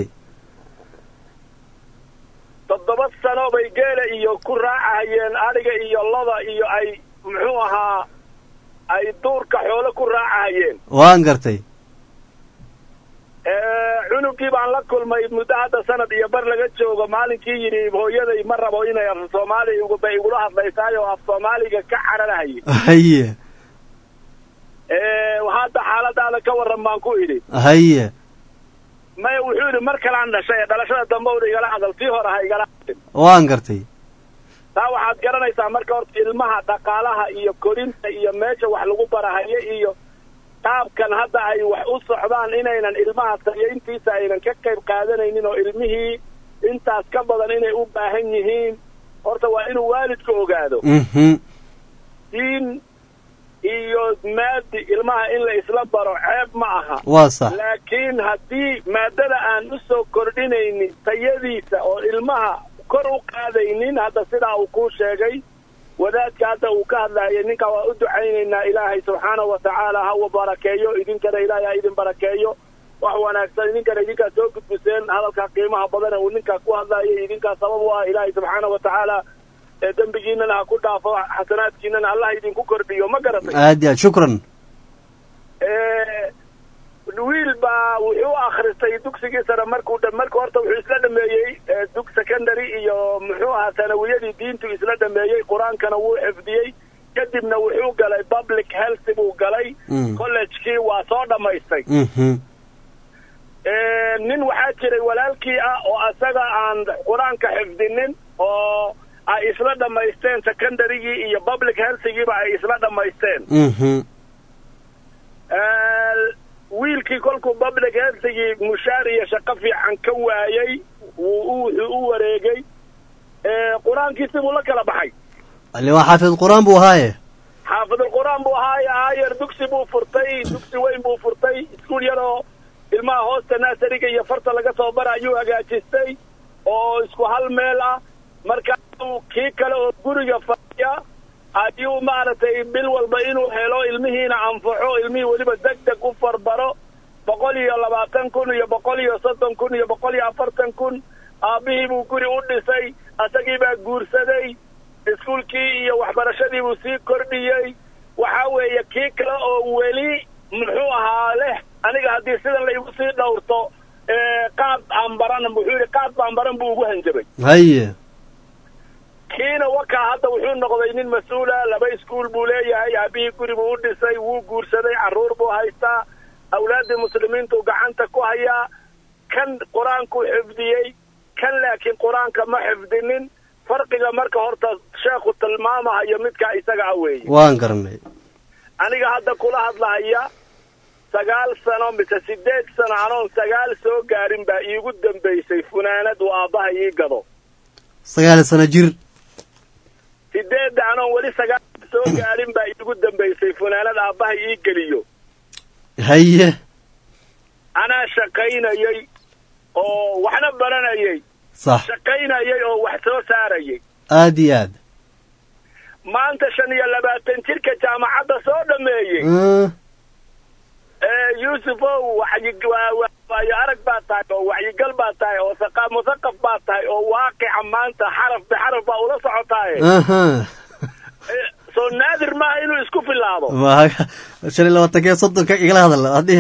toddoba sano bay geela iyo ku raacahayeen adhiga iyo loda iyo ay muxuu ahaa ay duurka xoolo ku raacahayeen waan gartay cunugii baan la kulmay muddo hadda sanad iyo bar laga joogo maalinkii yidhi hooyaday ma rabo inay af soomaali bay igula hadlaysaay oo af soomaaliga ka cararahayay haye hadda xaaladaada ka warran baan ku idhi haye maya wuxuu yidhi mar kalaan dhashay dhalashada dambe una igala hadal tii hore ha igala hadlin waan gartay taa waxaad garanaysaa marka horta ilmaha dhaqaalaha iyo korinta iyo meesha wax lagu barahayo iyo qaabkan hadda ay wax u socdaan inaynan ilmaha sayayntiisa aynan ka qayb qaadanaynin oo ilmihii intaas ka badan inay u baahan yihiin horta waa inuu waalidka ogaado mhm diin iyo maadi ilmaha in la isla baro ceeb ma aha waa sax laakiin haddii maadada aan u soo kordhinaynin tayadiisa oo ilmaha kor u qaadaynin hadda sidaa uu kuu sheegay wadaadka hadda uu ka hadlayay ninka waa u ducaynaynaa ilaahay subxaanahu wa tacaala hawa barakeeyo idinkana ilaahay ha idin barakeeyo wax wanaagsan idinkana idinkaa soo gudbiseen hadalkaa qiimaha badana uu ninkaa ku hadlayay idinkaa sabab u ah ilaahay subxaanahu wa tacaala ee dembigiinana ha ku dhaafo xasanaadkiinana allah idinku kordhiyo ma garatay aad iyo aad shukran wiil baa wuxuu akhristay dugsigii sare markuu dha marka horta wuxuu isla dhameeyey dug secondary iyo muxuu ahaa sanawiyadii diintu isla dhameeyey qur-aankana wuu xifdiyey kadibna wuxuu galay public health buu galay collegekii waa soo dhammaystay mhm nin waxaa jiray walaalkii ah oo asaga aan qur-aanka xifdinin oo ay isla dhammaysteen secondarygii iyo public healthigiiba ay isla dhammaysteen mhm wiilkii kolkuu public healthigii mushaar iyo shaqo fiican ka waayey wuu wuxuu u wareegay qur-aankiisi buu la kala baxay ali waa xaafid qur-aan buu ahaaye xaafidulqur-aan buu ahaaye aayer dugsi buu furtay dugsi weyn buu furtay iskuul yaroo ilmaha hoosta naasariga iyo farta laga soo bara ayuu hagaajistay oo isku hal meel ah markaasuu kii kale oo guriga fadhiya ayuu maaragtay bil walba inuu helo ilmihiina anfaxo ilmihii weliba deg deg u farbaro boqol iyo labaatan kun iyo boqol iyo soddon kun iyo boqol iyo afartan kun aabbihii buu guri u dhisay asagii baa guursaday iskuulkii iyo waxbarashadii buu sii kordhiyey waxa weeye kii kale oo weli muxuu ahaa leh aniga haddii sidan la igu sii dhowrto qaad aan baran wuxuu yidhi qaad baan baran buu ugu hanjabay haye kiina wakaa hadda wuxuu noqday nin mas-uula laba iskuul buu leeyahay aabihii guri buu u dhisay wuu guursaday carruur buu haystaa awlaaddii muslimiintuu gacanta ku hayaa kan qur-aankuu xifdiyey kan laakiin qur-aanka ma xifdinin farqiga marka horta sheekhu tilmaamahayo midkaa isaga ah weeye waan garanay aniga hadda kula hadlahaya sagaal sano mise sideed sano anoon sagaal soo gaarin baa iigu dambaysay funaanad uu aabbaha ii gado sagaal sano jir sideedda anoon weli sagaal soo gaarin baa iigu dambaysay funaanad aabbaha ii geliyo haye anaa shaqaynayey oo waxna baranayey sax shaqaynayey oo wax soo saarayay aad iyo aad maanta shan iyo labaatan jirka jaamacadda soo dhameeyey Mm, ee yuusufow waxyi- waa- waa- waayo arag baa tahay oo wacyigal baa tahay oo saqa- musaqaf baa tahay oo waaqica maanta xaraf bixaraf baa ula socotaaye aha Eh, soo naadir maaha inuu isku filaado ma shan iyo labaatanka iyo soddonka igala hadal hadii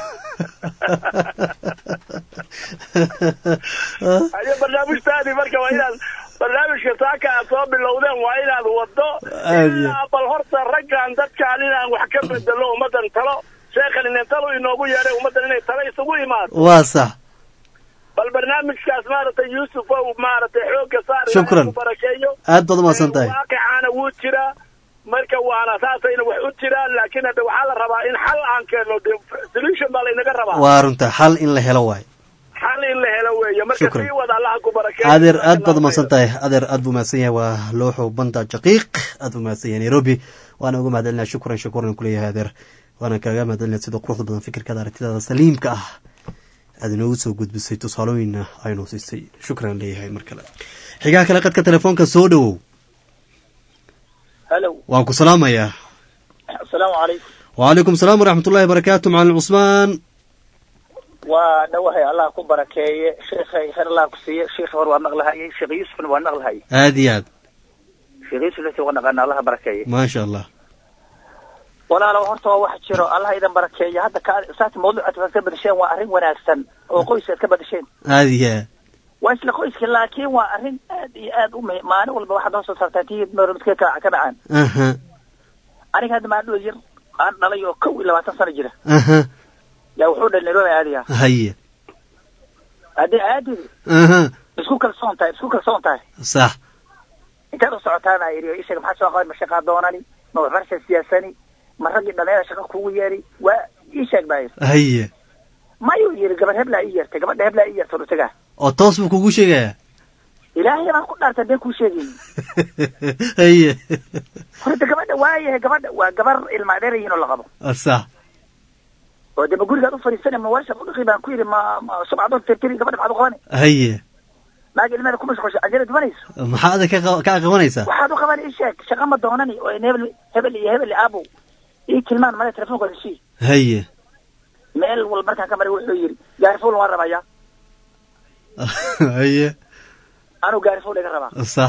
ayo barnaamijtaadii marka waa inaad barnaamijka saaka aad soo bilowdeen waa inaad wado Aad iyo- ilaa bal horta raggan dadkaan inaan wax ka bedelo ummaddan talo sheekhan inen talo inoogu yeedhay ummaddan inay talo isugu imaado waa sax bal barnaamijkaas maaragtay yuusuf ow maaragtay xoogga saar ilaahay Shukran. ku barakeeyo aad baad umahadsan tahay waaqicaana wuu jiraa marka waana saasayna wax u jiraan laakiin hadda waxaa la rabaa in xal aan keenno de solution baa laynaga rabaa waa runta xal in la helo waay xal in la helo weeye marka Shukran. sii wada allaha ku barakeeyo adeer aad baad umahadsan tahay adeer aad buu mahadsan yahay waa looxo banda jaqiiq aad buu mahadsan yahay nairobi waana uga mahadcelinaa shukran shukran kuleeyahay adeer waana kaaga mahadcelinaa sida quruxda badan fikirkaada aragtidaada saliimka ah aad inoogu soo gudbisay tusaalooyinna aynu siisay shukran leeyahay mar kale xigaha kale qadka telefoonka soo dhowow halo waan ku salaamayaa asalaamu calaykum wacalaykum salaam waraxmat ullahi barakaatu macalin cusmaan waa dhawahay allah ku barakeeye sheekhay khayr allah ku siiye sheekh hor waa maqlahayay sheekh yuusufna waa maqlahayay aad iyo aad sheekh yuusufna si waa naqaana allah barakeeye maasha allah walaalow horta waa wax jiro allah idan barakeeye hadda ka saati mawduucaad ka badasheen waa arrin wanaagsan oo qoyska aad ka badasheen aad iyo aad waa isla qoyska laakiin waa arrin aad iyo aad u muhiim maalin walba waxaad noo soo saartaa tii midka ka ka dhacaan aha aniga hadda maan dhul yar aan dhalay oo kow iyo labaatan sano jira aha yaa wuxuu dhalay nairobi aadaya haye haddii aadidi aha isku kalsoon tahay isku kalsoon tahay sax intaad u socotaana iri ishaga maxaa soo qaban ma shaqaa doonani ma waxbarasha siyaasani ma raggii dhalinyara shaqa kugu yeeri waa ii sheeg baa yiri haye mayuu yiri gabadh heblaa ii yeertay gabadha heblaa ii yeertay utagaa oo toos buu kugu sheegayaa ilaahay baan ku dhaartay been kuu sheegayn haye horta gabadha waayahay gabadha waa gabar ilma dheer yihiin oo la qabo sax oo dee ma gurigaad u fadhiisanay ma warsha udhaqi baan ku yidhi ma ma subcadood tirtiri gabadha maxaad u qabani haye naag ilmeeda ku mashquulsha ajira dubanayso maxaa adag ka qa- ka qabanaysaa waxaad u qabani ii sheeg shaqa ma doonani oo in hebel hebel iyo hebel iyo aabow ii tilmaan male telefonkooda sii haye meel wal markaan ka maray wuxuu yidhi gaarifuul waan rabaya haye anuu gaarifuul iga rabaa sax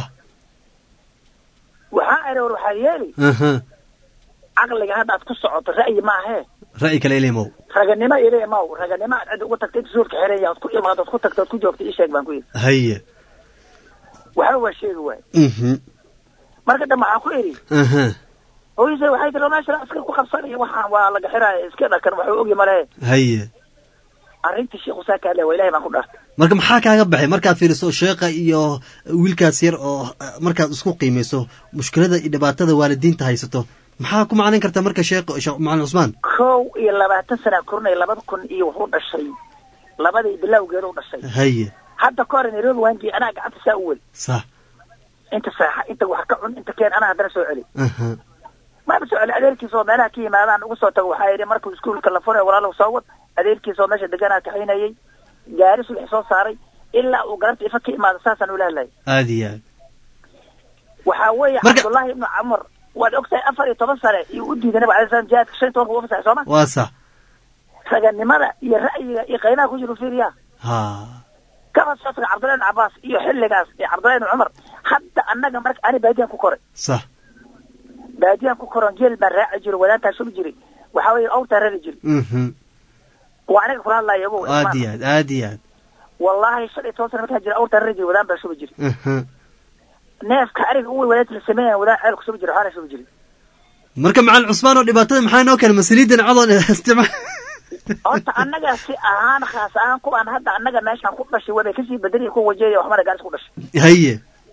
waxaa ere war waxaa yeeli aha caqliga hadda aad ku socoto ra'yi maahee ra'yi kale ilimow raganimo ile maw raganimo aad cid uga tagtay suulka xeraya ood ku imaado ood ku tagto ood ku joogto ii sheeg baan ku yidhi haye waxba waa sheegi waay mhm marka dambe waxaan ku idhi aha hooyise waxay tiri meesha iska ku qabsanaya waxaan waa laga xiraya iska dhakan waxuu ogi male haye arrintii sheekhu saa kaale waa ilahay baan ku dhaartay marka maxaa kaaga baxay markaad fiiriso sheekha iyo wiilkaas yar oo eh, markaad isku qiimayso mushkilada iyo dhibaatada waalidiinta haysato maxaa ku macnayn kartaa marka sheekh sheekh macalin cusmaan kow iyo labaatan sana korinay labada kun iyo wuxuu dhashay labadii bilowgeeda u dhashay haye hadda ka hore nairobi waan geeyey anaa gacanta saa u weli sax inta saaxa inta wax ka cun inta keen anaa haddana soo celi aha maaba soo celi adeerkiisa oo meelaha ka yimaadaan ugu soo tago waxaa yidhi markuu iskuulka la furay walaalow soo wad adeerkiisa oo meesha deganaa kaxaynayay gaari subax soo saaray ilaa uu garabta ifa ka imaado saasaan ula hadlayay aad iyo aad waxaa weeye cabdullaahi ibnu camar waad ogtahay afar iyo toban sane iyo u diiday nabiga alay slam jihaadka shan iyo tobanka uu fasaxay sooma waa sax raganimada iyo ra'yiga iyo qaynaha ku jira fiiriya ha kaba socodka cabdullahi ibnu cabaas iyo xilligaas iyo cabdullahi ibnu cumar hadda annaga marka ani baadiyaan ku koray sax baadiyaan ku koron geel baan raaci jiray wadaantaa shubi jiray waxaa weeye awrtaa rari jiray mhm waa aniga kula hadlaya ogow aad iyo aad aad iyo aad wallaahi shan iyo toban sana markaan jira awrtaa rari jiray wadaan baan shubi jiray aha neefka ariga uwe wadaadta la sameynaya wadaan ceel ku shubi jiray waxaana shubi jiray marka macalin cusmaan oo dhibaatada maxaa inoo keenay masaliidan cadoon isticmaal horta annaga si ahaan khaas ahaan kuwaan hadda annaga meeshaan ku dhashay wabay kasii bedeliya ku wajeeya waxmana gaaris ku dhashay haye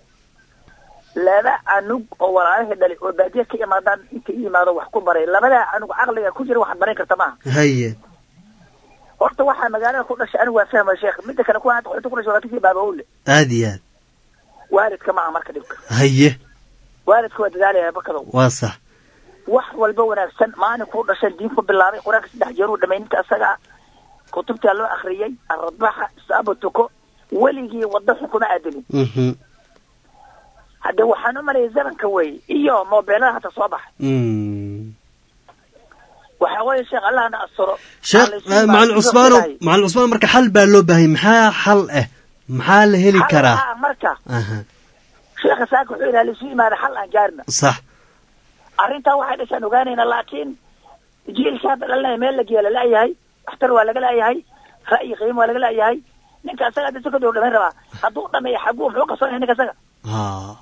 laba canug oo walaalahii dhalay oo baadiya ka imaadaan inta i yimaado wax ku baray labadaa canug caqliga ku jira waxaad barayn karta maaha haye horta waxaa magaalada ku dhashay anigu waa fahmaya sheekh midda kale kuwa hadda qaxooti ku dhashay waa kasii baabawle aad iyo aad waalidka maaha marka dhibka haye waalidka waa dadaalaya bakadow waa sax wax walba wanaagsan maalin kuu dhashan diin ku bilaabay qur-aanka saddex jeer uu dhamay ninka isaga kutubtaa loo akhriyey aradbaxa isaaba tuko weligii waddo xun kuma aadinin mhm hadde waxaan u malayay zamanka wey iyo moobeelada hata soo baxay mm waxa weeye sheekh allahna asturo sheekh eh, macalin cusmaanow macalin cusmaan marka xal baa loo baahanya maxaa xal ah maxaa la heli karaa Xal marka aha sheekha saaka wuxuu yidhaha lisu yimaada xal aan gaarna sax arrintaa waxay dhashaan ogaanayna laakiin jiilka hadda dhalinaya meel la geeya la la'yahay waxtar waa laga la'yahay ra'yi qiimo waa laga la'yahay ninka asaga hadda sekondary u dhamayn rabaa hadduu dhameeyo xaguu muxuu qasoonaya ninka asaga ha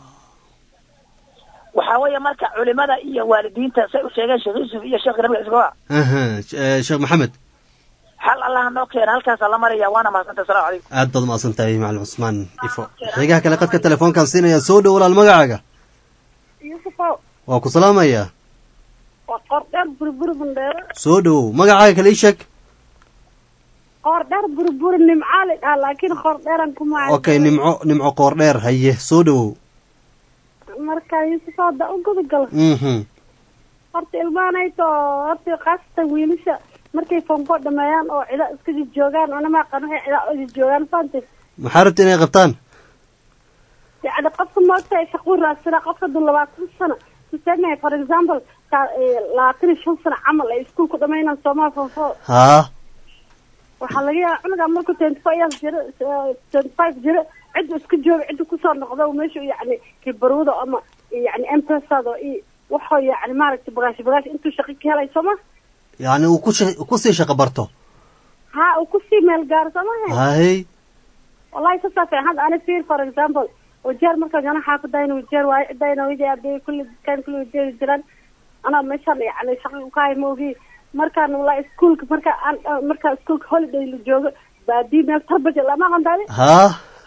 waxaa weeye marka culimada iyo waalidiinta say u sheegeen sheekh yuusuf iyo sheekh nabiga isgoa aha eh, sheekh maxamed xal allaha noo keena halkaasaa la maraya waana mahadsanta asalamu calaykum aad baad umaqsan tahay macalin cusmaan ifo xigaha kale qadka telefoonkaan siinaya soo dhow walaal magacaaga yuusufow waa ku salaamaya waa qoor dheer burburi bandheero soo dhowow magacaaga kale ii sheeg qoor dheer burburi nimcaali dhaha laakiin qoor dheeran kuma okay nimco nimco qoor dheer haye soo dhowow marka yuusufow hadda u gudagalo mhm horta ilmahanayto horta khaasatan wiilasha markay fonko dhameeyaan oo cida iska joogaan anama aqaan waxay cida uga joogaan faante maxaa rabta inay qabtaan yacni qofka moogta shaquu raadsanaa qofka duu labaatan sano tuseme for example ka- eh, labaatan iyo shan sano camal ay iskuulku dhamaynaan soomaa fonfo haa waxaa laga yaabaa cunuga markuu twenty five years jiro twenty five jiro ciddu iska jooga ciddu kusoo noqdo meeshu yacni kibarwada ama yacni empesado iyo waxoo yacni maaragtay bagaash bagaash intuu shaqo ka helay sooma yacni uu ku sha- kusii shaqo barto ha uu kusii meel gaaro sooma hay wallahi sasaa fiican hadda ani fiir for example wajeer markaan jana xaafadayna wajeer waayo cidayna widi ardey kulli dadkaan kulli wajeeri jiraan anaa meeshaan yacni shaqa ka hay maogi markaan wallahi iskuulka marka aan markaa iskuulka holiday la joogo baadii meel tarbaja lama qandaadi haa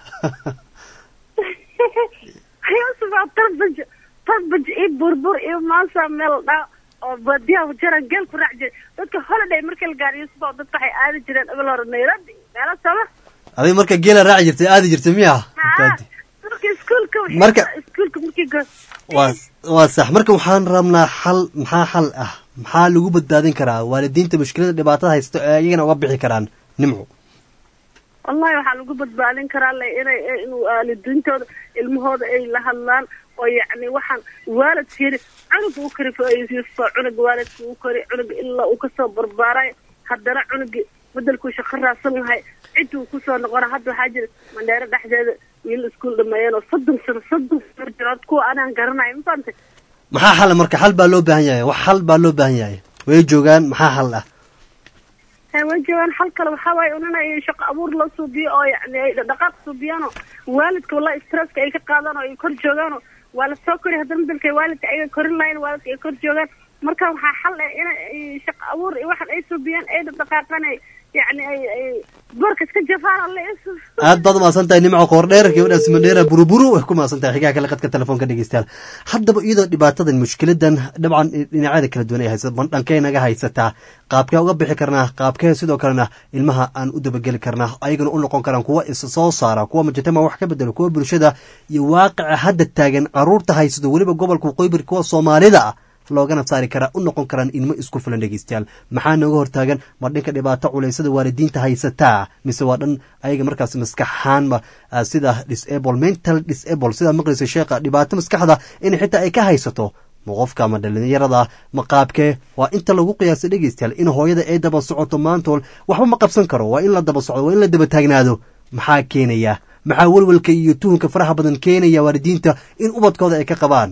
yusuf aa tarbaj tarbaj iyo burbur iyo maasa meel dhaa oo baadiyaha wajeeraan geel ku raac jiray dadka holiday markii la gaaro yusuf oo dadka waxay aadi jireen ebil hore nairobi meelo sama adiga marka geela raaci jirtay aadi jirtay miya marka iskuulka waxay- Marka- iskuulka markii go waa waa sax marka waxaan rabnaa xal maxaa xal ah maxaa lagu badbaadin karaa waalidiinta mushkilada dhibaatada haysta ee iyagana uga bixi karaan nimco wallahi waxaa lagu badbaadin karaa le inay in waalidiintooda ilmahooda ay la hadlaan oo yacni waxaan waalidka yiri cunuga u kari fayso cunuga waalidka u kari cunuga ilaa uu kasoo barbaaray haddana cunugi bedelkuu shaqo raadsan lahay ciduu kusoo noqona hadda waxaa jira mandheero dhexdeeda wiil iskuul dhameeyeen oo soddon sano soddon sano jirood kuwa anaan garanayo ma fahamtay maxaa xal marka xal baa loo baahan yahay wax xal baa loo baahan yahay way joogaan maxaa xal ah hay way joogaan hal kale waxaa waaye un inay shaqo abuur loo suubiyo oo yacni ay dhaqdhaqaaq suubiyaanoo waalidka wallahi stresska ay ka qaadaan oo ay kor joogaanoo waa la soo kori haddana bedelkay waalidka ayaga korin lahayn waalidka ay kor joogaan marka waxaa xal ah in ay shaqo abuur iyo waxan ay suubiyaan ay dhaqdhaqaaqaan ay yacni ay ay boorka iska jafaan alle isu aad baad umahadsan tahay nimco koordheer gabadhaas mandheera buruburu way ku mahadsan tahay xigaha kale qadka telefoonka dhegeystayaal haddaba iyadoo dhibaatadan mushkiladan dabcan dhinacyada kala duwan ay haysa dhankee naga haysataa qaabkee uga bixi karnaa qaabkee sidoo kalena ilmaha aan u dabageli karnaa ayagana u noqon karaan kuwa is soo saara kuwa mujtamac wax ka bedelo kuwa bulshada iyo waaqica hadda taagan caruurta haysato weliba gobolka qoybir kuwa soomaalida ah loogana saari karaa u noqon karaan ilmo isku filan dhegeystayaal maxaa nooga hortaagan ma dhinka dhibaato culaysada waalidiinta haysataa mise waa dhan ayaga markaas maskaxaanba sida disable mental disable sidaa maqlaysa sheekha dhibaato maskaxda in xitaa ay ka haysato ma qofka ama dhalinyarada ma qaabkee waa inta lagu qiyaasa dhegeystayaal in hooyada ay daba socoto maantool waxba ma qabsan karo waa in la daba socdo waa in la daba taagnaado maxaa keenaya maxaa welwelka iyo tuhunka faraha badan keenaya waalidiinta in ubadkooda ay ka qabaan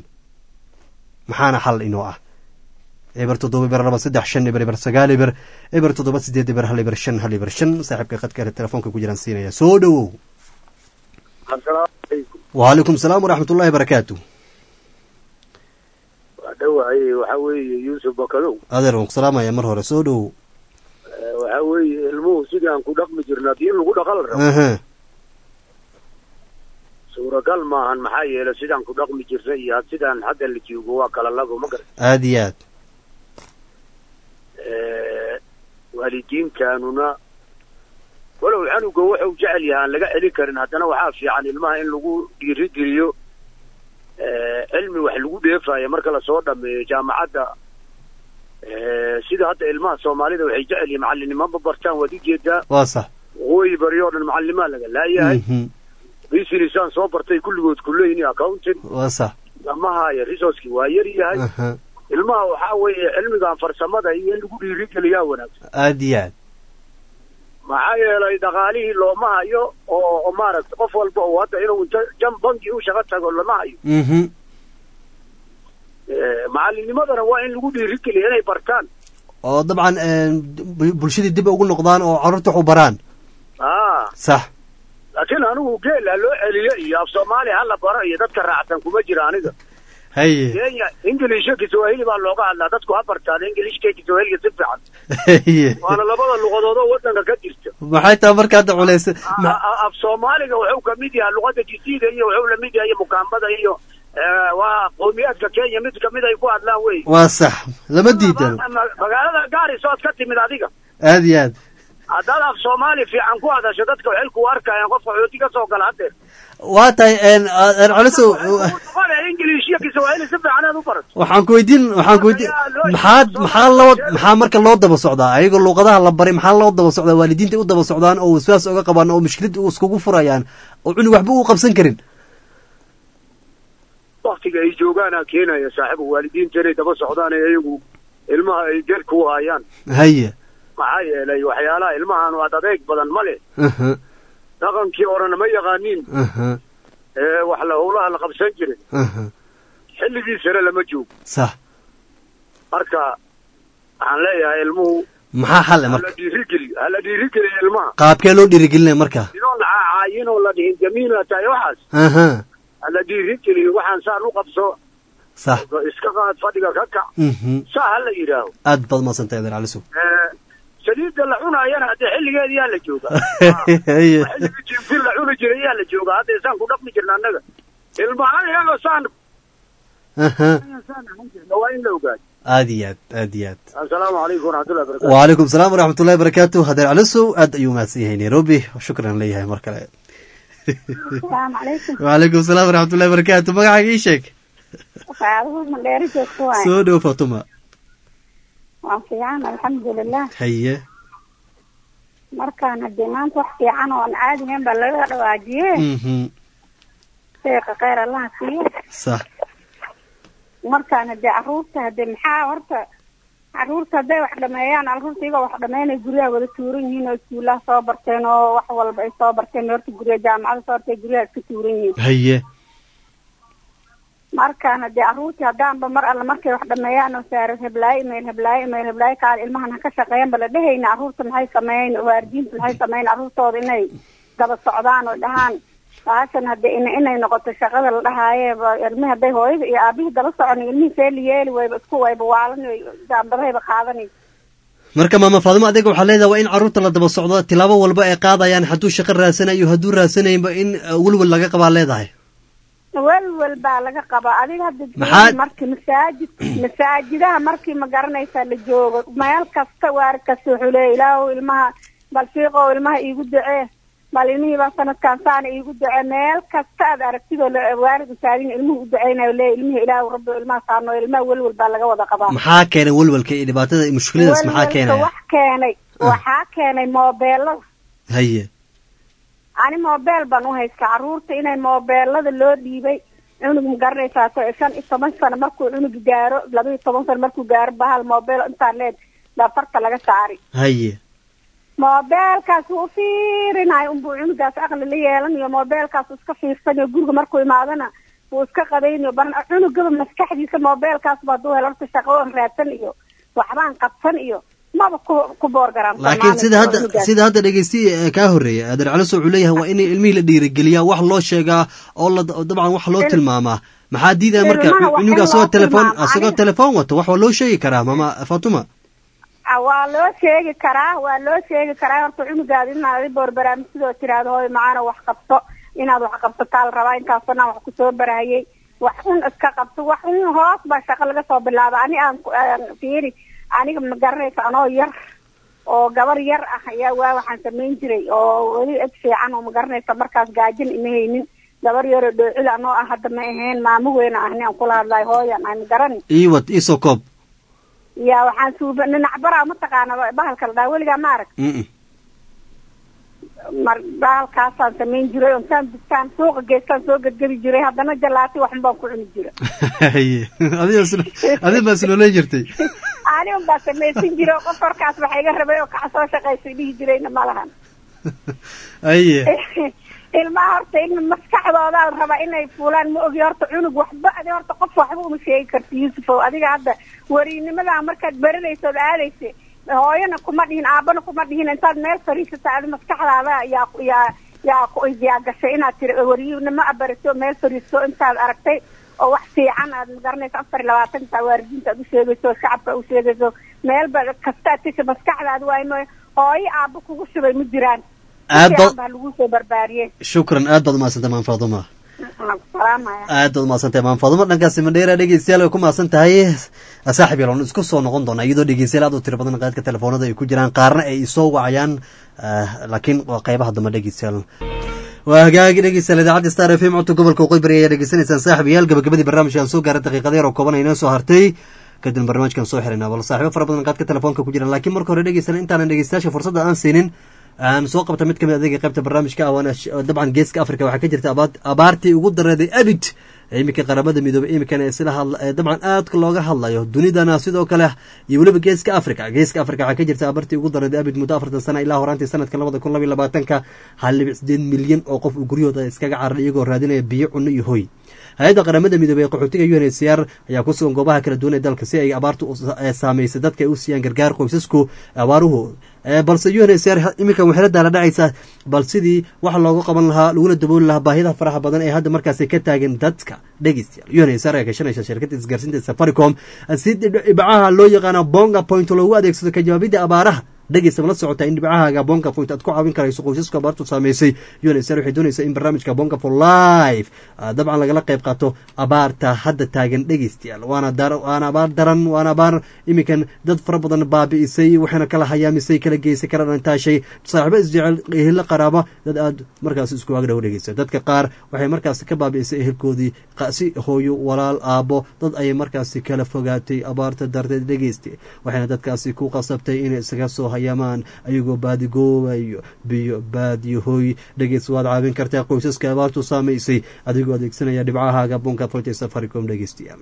maxaana xal inoo ah eber toddoba eber laba saddex shan eber eber sagaal eber eber toddoba sideed eber hal eber shan hal eber shan saaxiibka qadka telefoonka ku jiraan siinaya soo dhowow waalaikum salaam waraxmatullahi barakaatu waa dhawahay waxa weeye yuusuf bakadow adeer waan ku salaamaya mar hore soo dhowow waxa weeye ilmuhu sidaan ku dhaqmi jirna haddii in lagu dhaqal rabo aha suuragal maahan maxaa yeelay sidaan ku dhaqmi jirna iyo sidaan hadda la joogo waa kala labo ma garan aada iyo aad waalidiintaanuna walow canuga wuxuu jecel yahay aan laga celin karin haddana waxaa fiican ilmaha in lagu dhiirigeliyo cilmi wax lagu dheefayo marka lasoo dhameeyo jaamacadda sida hadda ilmaha soomaalida waxay jecel yihiin macallinimaba bartaan waad ujeedaa waa sax waqooyi bari oo dhan macallimaa laga laayahay businessaan soo bartay kulligood kuleeyni accountant waa sax lama haayo resourceki waa yar yahay aha ilmaha waxaa weeye cilmigan farsamada iyo in lagu dhiirigeliyaa wanaagsan aada iyo aad maxaa yeelay dhaqaalihii looma hayo oo oo maaragtay qof walba oo hadda inuu inta jan bangi u shaqo tago lama hayo mhm Eh, macalinimadana waa in lagu dhiirigeliya inay bartaan oo dabcan bu- bulshadii dib ugu noqdaan oo carruurta wax u baraan ah sax laakiin anigu geel ha loo celiyo iyo af soomaali ha la baro iyo dadka raacsan kuma jira aniga haye kenya ingiliishka kiswahili baa looga hadlaa dadku ha bartaan ingiliishka iyo kiswahiliga si fiican haye waana labada luqadood oo waddanka ka jirta maxay tahay marka hadda culays A- a- af soomaaliga wuxuu ka mid yahay luqada jisiida iyo wuxuu la mid yahay mukaambada iyo eh, waa qowmiyaadka kenya mid kamid ay ku hadlaan wey waa sax lama diidano Ma- magaalada gaariso ood ka timid adiga aada iyo aad haddaad af soomaali fiican ku hadasho dadka waxay ku arkayaan qof qaxooti ka soo gala haddeer waa tahay culasow qole ingiliish iyo kiswahili si fiican aad u barato waxaan ku weydiin waxaan ku weydiin maxaad maxaa loo maxaa marka loo daba socdaa ayagoo luuqadaha la baray maxaa loo daba socdaa waalidiinta u daba socdaan oo waswaas uga qabaan oo mushkilad u iskugu furayaan oo cunug waxba u qabsan karin waktiga ay joogaanaa keenaya saaxiibu waalidiinta inay daba socdaan ee iyagu ilmaha ay gerka u hayaan haye maxaa yeelay waxyaalaha ilmahan waad adeeg badan ma leh aha dhaqankii orana ma yaqaaniin aha ee wax la howlaha la qabsan jiray aha xilligiisana lama joogo sax marka waxaan leeyahay ilmuhu maxaa xal hala marka dhiirigeliyo hala dhiirigeliyo ilmaha qaabkee loo dhiirigelinaya marka inoo la caayinoo la dhihin jamiina tahay waxaas aha hala dhiirigeliyo waxaan saan u qabso sax iska qaad fadhiga ka kac mhm saa ha la yidhaaho aad baad maadsantahay adeer calisow Eh, saliidda la cunaayana haddee xilligeeda yaa la joogaa haye xilligii jiifin la cuni jiray yaa la joogaa hadda isaan ku dhaqmi jirna annaga ilmaha iyagoo saan aha saan ahaan jirna waa in la ogaado aad iyo aad aad iyo aad assalaamu calaykum waraxmatullahi barakatu وعليكم السلام ورحمة الله وبركاته هذا العلسو أد أيوم هسيه نيروبي وشكرا ليه مركلة السلام عليكم وعليكم السلام ورحمة الله وبركاته مقعك إيشك waxyaabaha mandheeri joogto waaye سودو فاطمة waan fiican alxamdulilah هيا markaan hadee maanta wax fiican oo aan caadi ahayn baa laga dhawaajiye مهم. sheeka kheyr allaha siiyo صح markaan hadee caruurta hadee maxaa horta caruurta hadday wax dhameeyaan caruurta iyagoo wax dhameynay guryaha wada tuuran yihiin oo iskuulaha soo barteen oo wax walba ay soo barteen horta guryaha jaamacada soo bartay guryaha iska tuuran yihiin هيا markaan hadee caruurtii haddaanba mar alle markay wax dhameeyaan oo saara heblaayo imayl heblaayo imayl heblaayo kaal ilmahan ha ka shaqeeyan ba la dhehayna caruurta maxay sameeyen waalidiinta maxay sameeyen caruurtooda inay daba socdaan oo dhahaan baashan hadee in inay noqoto shaqada la dhahaaye ba ilmihi hadday hooyada iyo aabihii daba socon ilmihii seeli yeeli wayba isku wayba waalan jaambadahayba qaadanay marka maama faadimo adiga waxaa leedahay waa in carruurta la daba socdo tilaabo walba ay qaadayaan hadduu shaqo raasanayo hadduu raasanaynba in uh, welwel laga qabaa leedahay welwel baa laga qabaa adiga hadda Maxaa- markii masaajid masaajidaha markii ma garanaysaa la joogo meel kasta waar kasta wuxuu leeya ilaahu ilmaha bal fiiqow ilmaha iigu ducee bal ilmihii baa sanadkan saana iigu ducee meel kasta aad aragtidoo la- waalid masaajin ilmuhu u duceynayo leeya ilmihii ilaahu rabbi ilmaha saano ilmaha welwel baa laga wada qabaa maxaa keenay welwelka iyo dhibaatada iyo mushkiladaas maxaa welwelka keenaya wax keenay waxaa keenay moobeelada haye ani moobeel baan u haystaa caruurta inay moobeelada loo dhiibay cunug ma garanaysaa to shan iyo toban sano markuu cunug gaaro laba iyo toban sano markuu gaaro bahal moobeel intaan leed baa farta laga saari haye moobeelkaas wuu fiirinayo unbuu cunugaas aqli la yeelanayo moobeelkaas uu iska fiirsanayo guriga markuu imaadana wuu iska qadaynayo baran cunugaba maskaxdiisa moobeelkaasba hadduu helo horta shaqo aan raadsan iyo waxbaan qabsan iyo maba ku ku boorgaraam laakiin sida hadda sida hadda dhegeysti eh, kaa horreeya adeer caliso wuxuu leeyahay waa in ilmihii la dhiirigeliyaa wax loo sheegaa oo la dabcan wax loo Il- tilmaamaa maxaa diidaya marka ilmaha wax cunuga in asagoo loo telefoon tilmaamo, asagoo aniga- telefoon wato wax waa loo sheegi karaa mama fatuma Ah, waa loo sheegi karaa waa loo sheegi karaa horta cunugaada inaad boor barnaamijyadoo tiraahdo hooy macaana wax qabto inaad wax qabsataa la rabaa intaasoo wax kusoo barahayay wax un iska qabto wax un hoos baa shaqo laga soo bilaaba ani aan ku- aan fiiri aniga ma garanaysa anoo yar oo gabar yar ah ayaa waa waxaan samayn jiray oo weli eg fiican oo ma garanaysa markaas gaajin ima haynin gabar yaroo dhoocil anoo ah hadda ma ahayn maamo weyn ahni aan kula hadlayo hooyan aan garan ii wad ii soo koob ya waxaan suuba ninac baraa mataqaana bahalka la dhaha weligaa ma arag Mm-mm. mar baalkaasaan samayn jiray ontaan biskaan suuqa geestaan soo gedgebi jiray haddana jalaati waxun baan ku cuni jira haye adiga islo adiga baa isloolay jirtay ani un baa samaysan jiray oo qof horkaas waxa iga rabay oo kaca soo shaqaysay dhihi jirayna ma lahan haye ilmaha horta in maskaxdoodaa la rabaa inay fuulaan ma ogi horta cunug waxba adi horta qof waxba uma sheegi karti yuusufow adiga hadda weriinimadaa markaad baranayso od aadaysa hooyana kuma dhihin aabana kuma dhihin intaad meel fariisata adi maskaxdaada yaa yaa yaa ku yaa gashay inaad tiri weriyinimo abarato meel fariisto intaad aragtay oo wax fiican aad magaranayso afar iyo labaatantaa waalidiinta aad u sheegayso oo shacabka u sheegayso meelba kastaad tisha maskaxdaada waay mooy hooyo aabo kugu shubay ma jiraan Aad ba- baa lagu soo barbaariyey shukran aad baad umahadsantay maan faaduma salaamaya aad baad umahadsantay maan faaduma dhankaasi mandheera dhegeystayaal way ku mahadsan tahay saaxib yaloon isku soo noqon doona iyadoo dhegeystayaal aad u tiro badan qaadka telefoonada ay ku jiraan qaarna ay isoo wacayaan ah, laakiin waa qeybaha dambe dhegeystayaal waa hagaagi dhegeystayaal idaacadda star f m codka gobolka waqooyi bari ayaa dhegeysanaysaan saaxib yaal gabagabadii barnaamijkan soo gaaray daqiiqada yar oo kooban aynoo soo hartay kadib barnaamijkan soo xirayna bal saaxiibo fara badan qaadka telefoonka ku jiraan laakiin marka hore dhegeystayaal intaanan dhegeystayaasha fursadda aan siinin aan soo qabta mid kamid adeega qaybta barnaamijka ah waana sh- dabcan geeska africa waxaa ka jirta abaad- abaartii ugu dareeday abid ee iminka qaramada midoobay iminkana sila hadla ee dabcan aadka looga hadlayo dunidana sidoo kale iyo weliba geeska africa geeska africa waxaa ka jirta abaartii ugu dareeday abid muddo afartan sana ilaa horaantii sanadka labada kun labaiyo labaatanka hal dhibic sideed milyan oo qof uu guryahooda iskaga cararay iyagoo raadinaya biyo cunno iyo hoy hay-adda qaramada midoobey ee qaxootiga u n h c r ayaa ku sugan goobaha kala duwan ee dalka si ay abaartu u sa- ee saameysay dadka ay u siiyaan gargaar qoysasku abaaruhu Eh, balse u n h c r iminkan waxay la daala dhacaysaa bal sidii wax looga qaban lahaa laguna dabooli lahaa baahidaha faraha badan ee hadda markaasi ka taagan dadka dhegeystayaal u n h c r ayaa gashanaysa shirkadda isgaarsiinta safaricom si dhibcaha loo yaqaano bonga point loogu adeegsado ka jawaabidda abaaraha dhegeysta ma la socotaa in dhibcahaaga bonga point aad ku caawin karayso qoysasku abaartu saameysay unsr waxay doonaysaa in barnaamijka bonga for life ah, dabcan lagala qayb qaato abaarta hadda taagan dhegeystayaal waana dar waana abaar daran waana abaar iminkan dad fara badan baabi'isay waxayna kala hayaamisay kala geysay kala dhantaashay saaxiibo isjecel ehelo qaraaba dad aad markaas isku agdhow dhegeysta dadka qaar waxay markaas ka baabi'isay ehelkoodii qa- si hooyo walaal aabo dad ayay markaasi kala fogaatay abaarta darteed dhegeysta waxayna dadkaasi ku qasabtay inay isaga soo hayaamaan ayagoo baadigoobayo biyo baadiyo hoy dhegeys waad caawin kartaa qoysaska abaartu saamaysay adigoo adeegsanaya dhibcahaaga bunka forte safaricom dhegeystayaal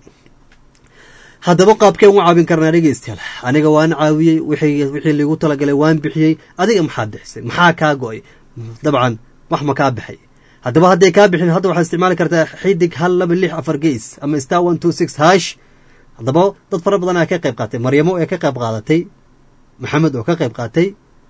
haddaba qaabkeen u caawin karnaa dhegeystayaal aniga waan caawiyey wixii wixii liigu talagalay waan bixiyey adiga maxaad bixisay maxaa kaa go-ay dabcan wax ma kaa baxay haddaba hadday kaa bixin hadda waxaad isticmaali kartaa xidig hal laba lix afar gees ama star one two six hash haddaba dad fara badan ayaa ka qayb qaatay maryamo ee ka qayb qaadatay maxamed oo ka qayb qaatay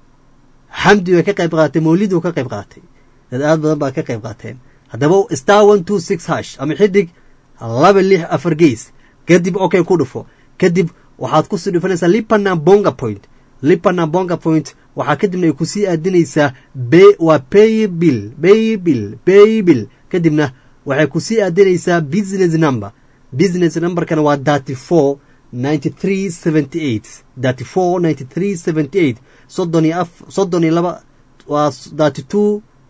xamdi oo ka qayb qaadatay mawlid oo ka qayb qaatay dad aad badan baa ka qayb qaateen haddaba star one two six hash ama xidig laba lix afar gees kadib okay ku dhufo kadib waxaad kusii dhufanaysaa lipana bonga point lipana bonga point waxaa kadibna ay kusii aadinaysaa be waa pay bill pay bill pay bill kadibna waxay kusii aadinaysaa business number business numberkana waa thirty four ninety three seventy eight thirty four ninety three seventy eight soddon iyo af soddon iyo laba waa thirty two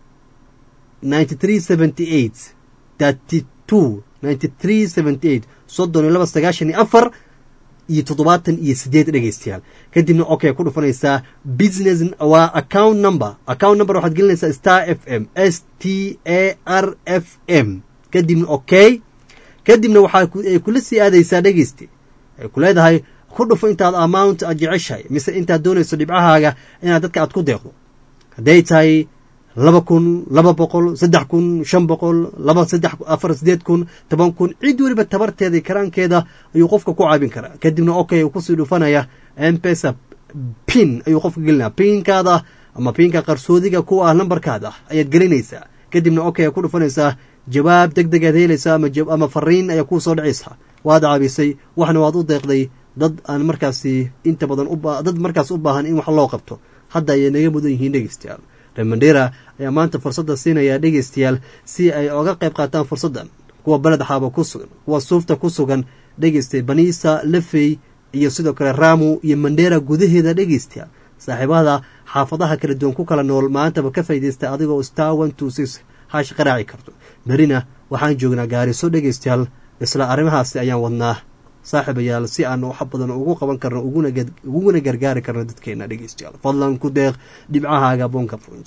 ninety three seventy eight thirty two ninety three seventy eight soddon iyo laba sagaashan iyo afar iyo toddobaatan iyo sideed dhegeystayaal kadibna okay ku dhufanaysaa business waa account number account number waxaad gelinaysaa star f m s t a r f m kadibna okay kadibna waxaa ku- ay kula sii aadaysaa dhegeyste ay ku leedahay ku dhufo intaad amount aad jeceshahay mise intaad doonayso dhibcahaaga inaad dadka aad ku deeqdo hadday tahay laba kun laba boqol saddex kun shan boqol laba saddex afar sideed kun toban kun cid weliba tabarteeda iyo karaankeeda ayuu qofka ku caabin karaa kadibna okay uu kusii dhufanaya mpesa pin ayuu qofka gelinaya pinkaada ama pinka qarsoodiga kuwa ah lambarkaada ayaad gelinaysaa kadibna okay ku dhufanaysaa jawaab deg deg aad helaysaa ama jab- ama fariin ayaa kuu soo dhacaysaa waad caabisay waxna waad u deeqday dad aan markaasi inta badan u ba- dad markaas u baahan in wax loo qabto hadda ayay naga mudan yihiin dhegeystayaal reer mandera ayaa maanta fursadda siinaya dhegeystayaal si ay oga qayb qaataan fursaddan kuwa beled xaaba ku sugan kuwa suufta ku sugan dhegeystay baniisa lafey iyo sidoo kale ramu iyo mandera gudaheeda dhegeystayaal saaxiibada xaafadaha kala duwan ku kala nool maantaba ka faa'iidaysta adigoo star one two six hash qaraaci karto berina waxaan joognaa gaariso dhegeystayaal isla arrimahaasi ayaan wadnaa saaxiibayaal si aan wax badan ugu qaban karno uguna gar- uguna gargaari karno dadkeena dhegeystayaal fadlan ku deeq dhibcahaaga bonka points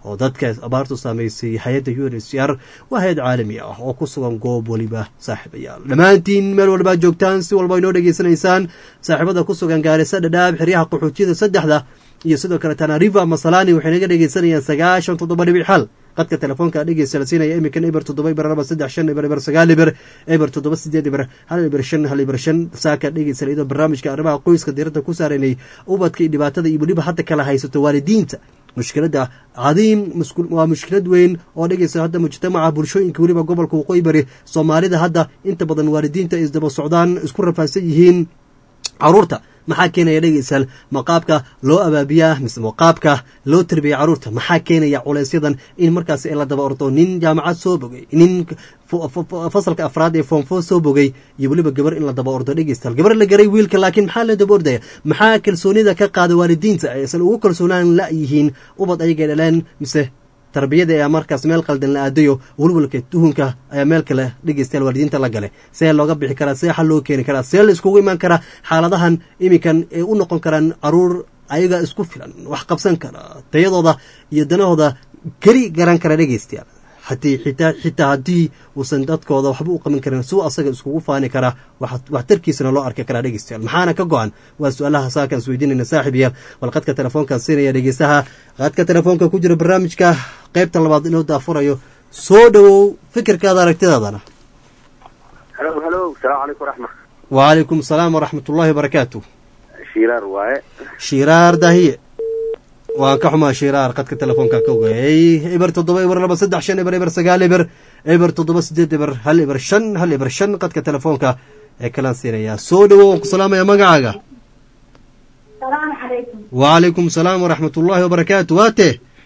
oo dadka abaartu saameysay hay-adda u n h c r waa hay-ad caalami ah oo ku sugan goob weliba saaxiibayaal dhammaantiin meel walbaa joogtaan si walba inoo dhegeysanaysaan saaxiibada ku sugan gaarisa dhadhaab xeryaha qaxootiyada saddexda iyo sidoo kale tanariva masalani waxay naga dhegeysanayaan sagaashan toddoba dhibic xal qadka telefoonka dhegeysta la siinaya iminkan eber toddoba eber laba saddex shan eber eber sagaal eber eber toddoba sideed eber hal eber shan hal eber shan saaka dhegeysta iyadoo barnaamijka arrimaha qoyska diiradda ku saaranay ubadka iyo dhibaatada iyo weliba hadda kala haysato waalidiinta mushkiladda cadiim waa mushkilad weyn oo dhegeysta hadda mujtamaca bulshooyinka weliba gobolka waqooyi bari soomaalida hadda inta badan waalidiinta ay isdaba socdaan isku rafaadsan yihiin caruurta maxaa keenaya dhegeystayaal maqaabka loo abaabiyaa mise maqaabka loo tarbiyaya caruurta maxaa keenaya culeysyadan in markaas la daba ordo nin jaamacad soo bogay nin fasalka afraad ee foomfo soo bogay iyo weliba gabar in la daba ordo dhegeystayaal gabar la garay wiilka laakiin maxaa la daba ordaya maxaa kalsoonida ka qaada waalidiinta aysan ugu kalsoonaan la yihiin ubad ayagay dhaleen mise tarbiyada ayaa markaas meel qaldan la aadayo welwalka tuhunka ayaa meel kale dhegeystayaal waalidiinta la gale see looga bixi karaa see xal loo keeni karaa see la iskugu imaan karaa xaaladahan iminkan ay u noqon karaan caruur ayaga isku filan wax qabsan kara tayadooda iyo danahooda keli garan kara dhegeystayaal hatii xitaa xitaa haddii uusan dadkooda waxba u qaban karin suu asaga iskugu faani karaa waxtarkiisana loo arki karaa dhegeystayaal maxaana ka go-an waa su-aalaha saakaan isweydiinayna saaxib yaal bal qadka telefoonkaa siinaya dhegeystaha qadka telefoonka ku jira barnaamijka qaybta labaad inuu daafurayo soo dhowow fikirkaada aragtidaadana halo halo salaamu calaykum raxma wacalaykum asalaam waraxmat ullahi wabarakaatu shiiraar waaye shiraar dahiye waan ka xumaa shiraar qadka telefoonka ka ogayay eber toddoba eber laba saddex shan eber eber sagaal eber eber toddoba sideed eber hal eber shan hal eber shan qadka telefoonka ee kalaan siinayaa soo dhowow waan ku salaamaya magacaaga salaamu calaykum wacalaykum asalaam waraxmat ullahi wabarakaatu waate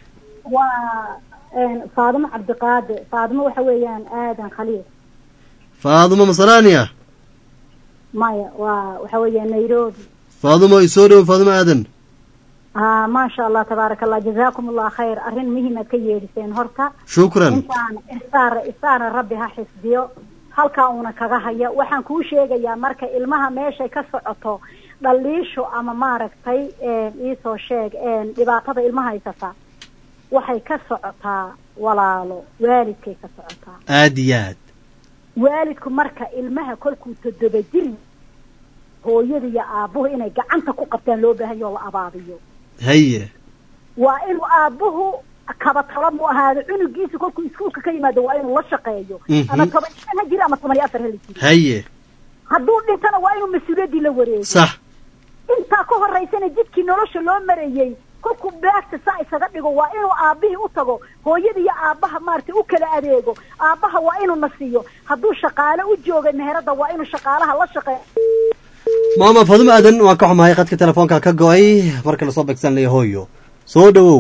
waa faadimo cabdiqaade faadimo waxa weeyaan aadan khaliil faadumo masalaaniya maya waa waxa weeyaan nairobi faadumo i soo dhowow faadumo aadan ha maasha allah tabaaraka allah jazaakum allah khayr arrin muhiim aad ka yeedhiseen horta shukran intaan isaara isaara rabbi ha xisbiyo halkaa uuna kaga haya waxaan kuu sheegayaa marka ilmaha meeshay ka socoto dhaliisho ama maaragtay iisoo sheeg dhibaatada ilmaha haysata waxay ka socotaa walaalo waalidkay ka socotaa aada iyo aad waalidku marka ilmaha kolkuu toddoba jir hooyada iyo aabbuhu inay gacanta ku qabtaan loo baahanyo la abaabiyo haye waa inuu aabbuhu kaba talo mu ahaado cunugiisa kolkuu iskuulka ka yimaado waa inuu la shaqeeyo Mhm. ama toban iyo shan ha jiro ama toban iyo afar ha la jiro haye hadduu dhintana waa inuu mas-uuliyaddii la wareego sax intaa ka horeysana jidkii nolosha loo marayey kolkuu baagta saa isaga dhigo waa inuu aabbihii u tago hooyada iyo aabbaha maaragtay u kala adeego aabbaha waa inuu na siiyo hadduu shaqaale u joogay meherada waa inuu shaqaalaha la shaqeeyo maama faadumo aadan waan ka xumahay qadka telefoonka ka go-ay marka lasoo begsanaya hooyo soo dhowow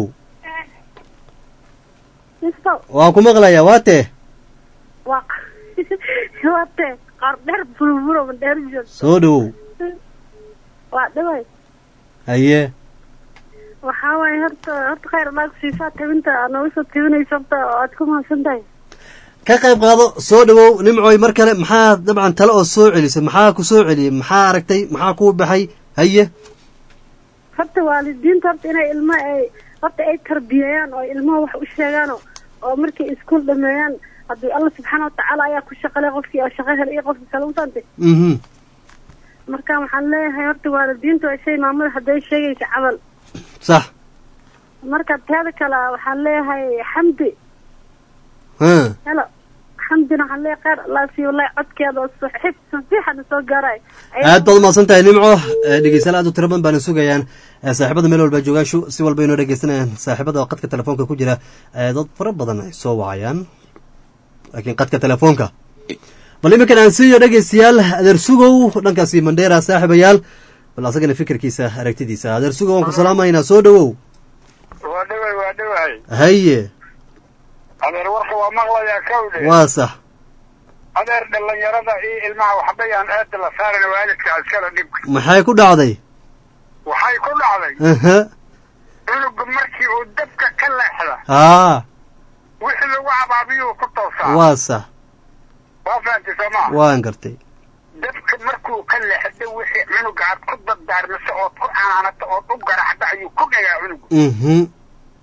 waan ku maqlayaa waate waa wate qaar dheer bulburo dheer joog soo dhowow waa dhaway haye waxaa waaye horta horta khayr naag siisaa tabinta aad nooga soo tabinayso horta waad ku mahadsan tahay ka qayb qaado soo dhowow nimcoy mar kale maxaa dabcan tale oo soo celisay maxaa ku soo celiyey maxaa aragtay maxaa kuu baxay haye horta waalidiinta horta inay ilma ay horta ay tarbiyayaan oo ilmaha wax u sheegaan oo- oo markay iskuul dhameeyaan haddii alla subxaana watacaala ayaa ku shaqalay qofkii oo shaqo hel iyo qofkii kale usante mhm marka waxaan leeyahay horta waalidiinta waa shay maamada hadday sheegaysa camal sax marka teeda kale waxaan leeyahay xamdi ha helo xamdina waxaan leeyahay khayr allah siiyo wallahi codkeeda oo saxiib saxiixana soo gaaray aad baad umahadsan tahay nimco Eh, dhegeystayaal aad u tiro badan baana sugayaan Eh, saaxiibada meel walba joogaashu si walba inoo dhegeysanayaan saaxiibada qadka telefoonka ku jira eh, dad fara badan ay soo wacayaan laakiin qadka telefoonka bal iminkan aan siiyo dhegeystayaal adeer sugow dhankaasi mandheera saaxiibayaal bal asagana fikirkiisa aragtidiisa adeer sugow waan ku salaamaynaa soo dhowow waa dhaway waa dhaway haye adeer warka waa maqlayaa kawdhe waa sax adeer dhalinyarada iyo ilmaha waxbayaan aada la saarin waalidka askara dhibka maxay ku dhacday waxay ku dhacday aha cunuga markii uu dabka ka leexda haa wixii lagu cabaabiyuu ku toosaa waa sax waa fahamtay soo maa waan gartay dabka markuu ka leexdo wixii cunuga aad ku dardaarmiso ood ku canaanato ood u garaxdo ayuu ku dhagaa cunugu mhm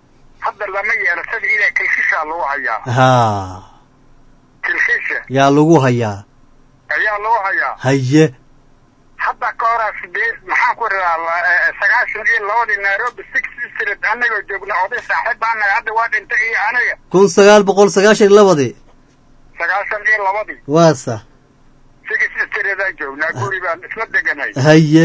hadda lama yeelo sida ilaa kilkishaa lagu hayaa haa kilkisha yaa lagu hayaa ayaa lagu hayaa haye hadda ka horaa sideed maxaan ku radaa sagaashan iyo labadii nairobi six street anagoo joogna oday saaxiib anaga hadda waa dhintay iyo aniga kun sagaal boqol sagaashan iyo labadii sagaashan iyo labadii waa sax six streetaan joognaa guri baan isla deganay haye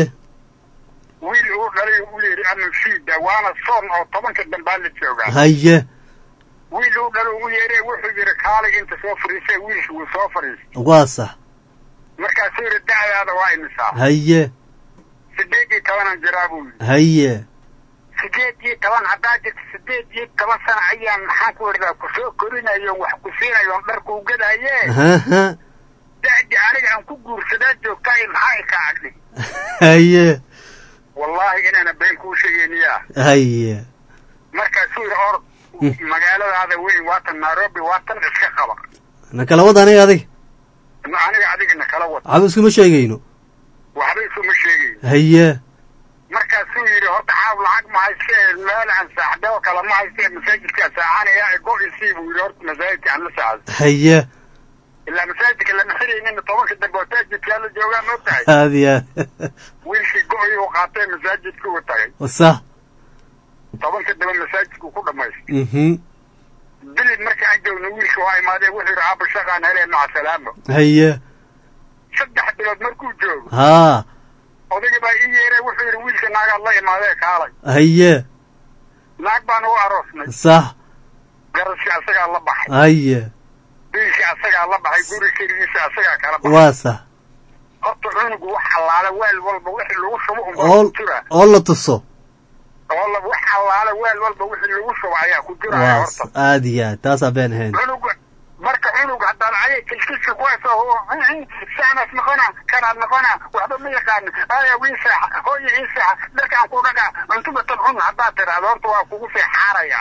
wiil uu dhalay uu yidhi anushiida waana soon oo tobanka dambaa la joogaa haye wiil uu dhalo uu yeedhay wuxuu yidhi kaalay inta soo fariisay wiilka wuu soo fariistay waa sax markaasuu yidhi da'daada waa imisaa haye sideed iyo tobanan jiraa buu yidhi haye sideed iyo toban haddaa jirta sideed iyo toban sana ayaan maxaan ku idhahdaa kusoo korinayo wax ku siinayo on dharka u gadaaye haha da'di aniga aan ku guursadaa joogtaa iyo maxaa i ka agdhi haye wallaahi inaana been kuu sheegayniyaa haye markaasuu yidhi or magaaladaada weyn waatan nairobi waatan iska qaba na kala wad aniga adig aniga adigana kala wad waxba iskuma sheegayno waxba isuma sheegayn haye markaasuu yidhi horta xaab lacag ma hayste meel aan saaxdoo kale ma hayste masaajidkaa saaxanaya go isii buu yidhi horta masaajidka aan la saacdo haye ilaa masaajidka lama xiraynin tobanka dambe oo taajidkaa la joogaa ma ogtahay aad iyo aad wiilkii go-ii uu qaatay masaajidka uu tagay sax tobanka dambe masaajidku ku dhamaystay mhm bilid marka aan joogno wiilka waa imaadee wuxuu yidhi aaba shaqaan helee maca salaamo haye saddex bilood markuu joogo haa odayga baa ii yeeray wuxuu yidhi wiilka naagaad la imaadee kaalay haye naag baan u aroosnay sax garaskii asagaa la baxay haye wiilkii asagaa la baxay guri keligiisa asagaa kala baxay waa sax horta cunugu wax allaale weel walba wixii lagu shubo unbaa oo ku jira oo la tuso oo la wax allaale weel walba wixii lagu shubo ayaa ku jiraya waa horta aad iyo aad taasaa been ahayn cunuga marka cunug haddaan ayay kilkilka ku hayso saanaas noqona kanaad noqona waxba ma yaqaanin aya wii seexa hooya ii seexa dharkaan ku dhagaa cuntuba tan cun haddaad tiraahdo horta waa kugu seexaaraya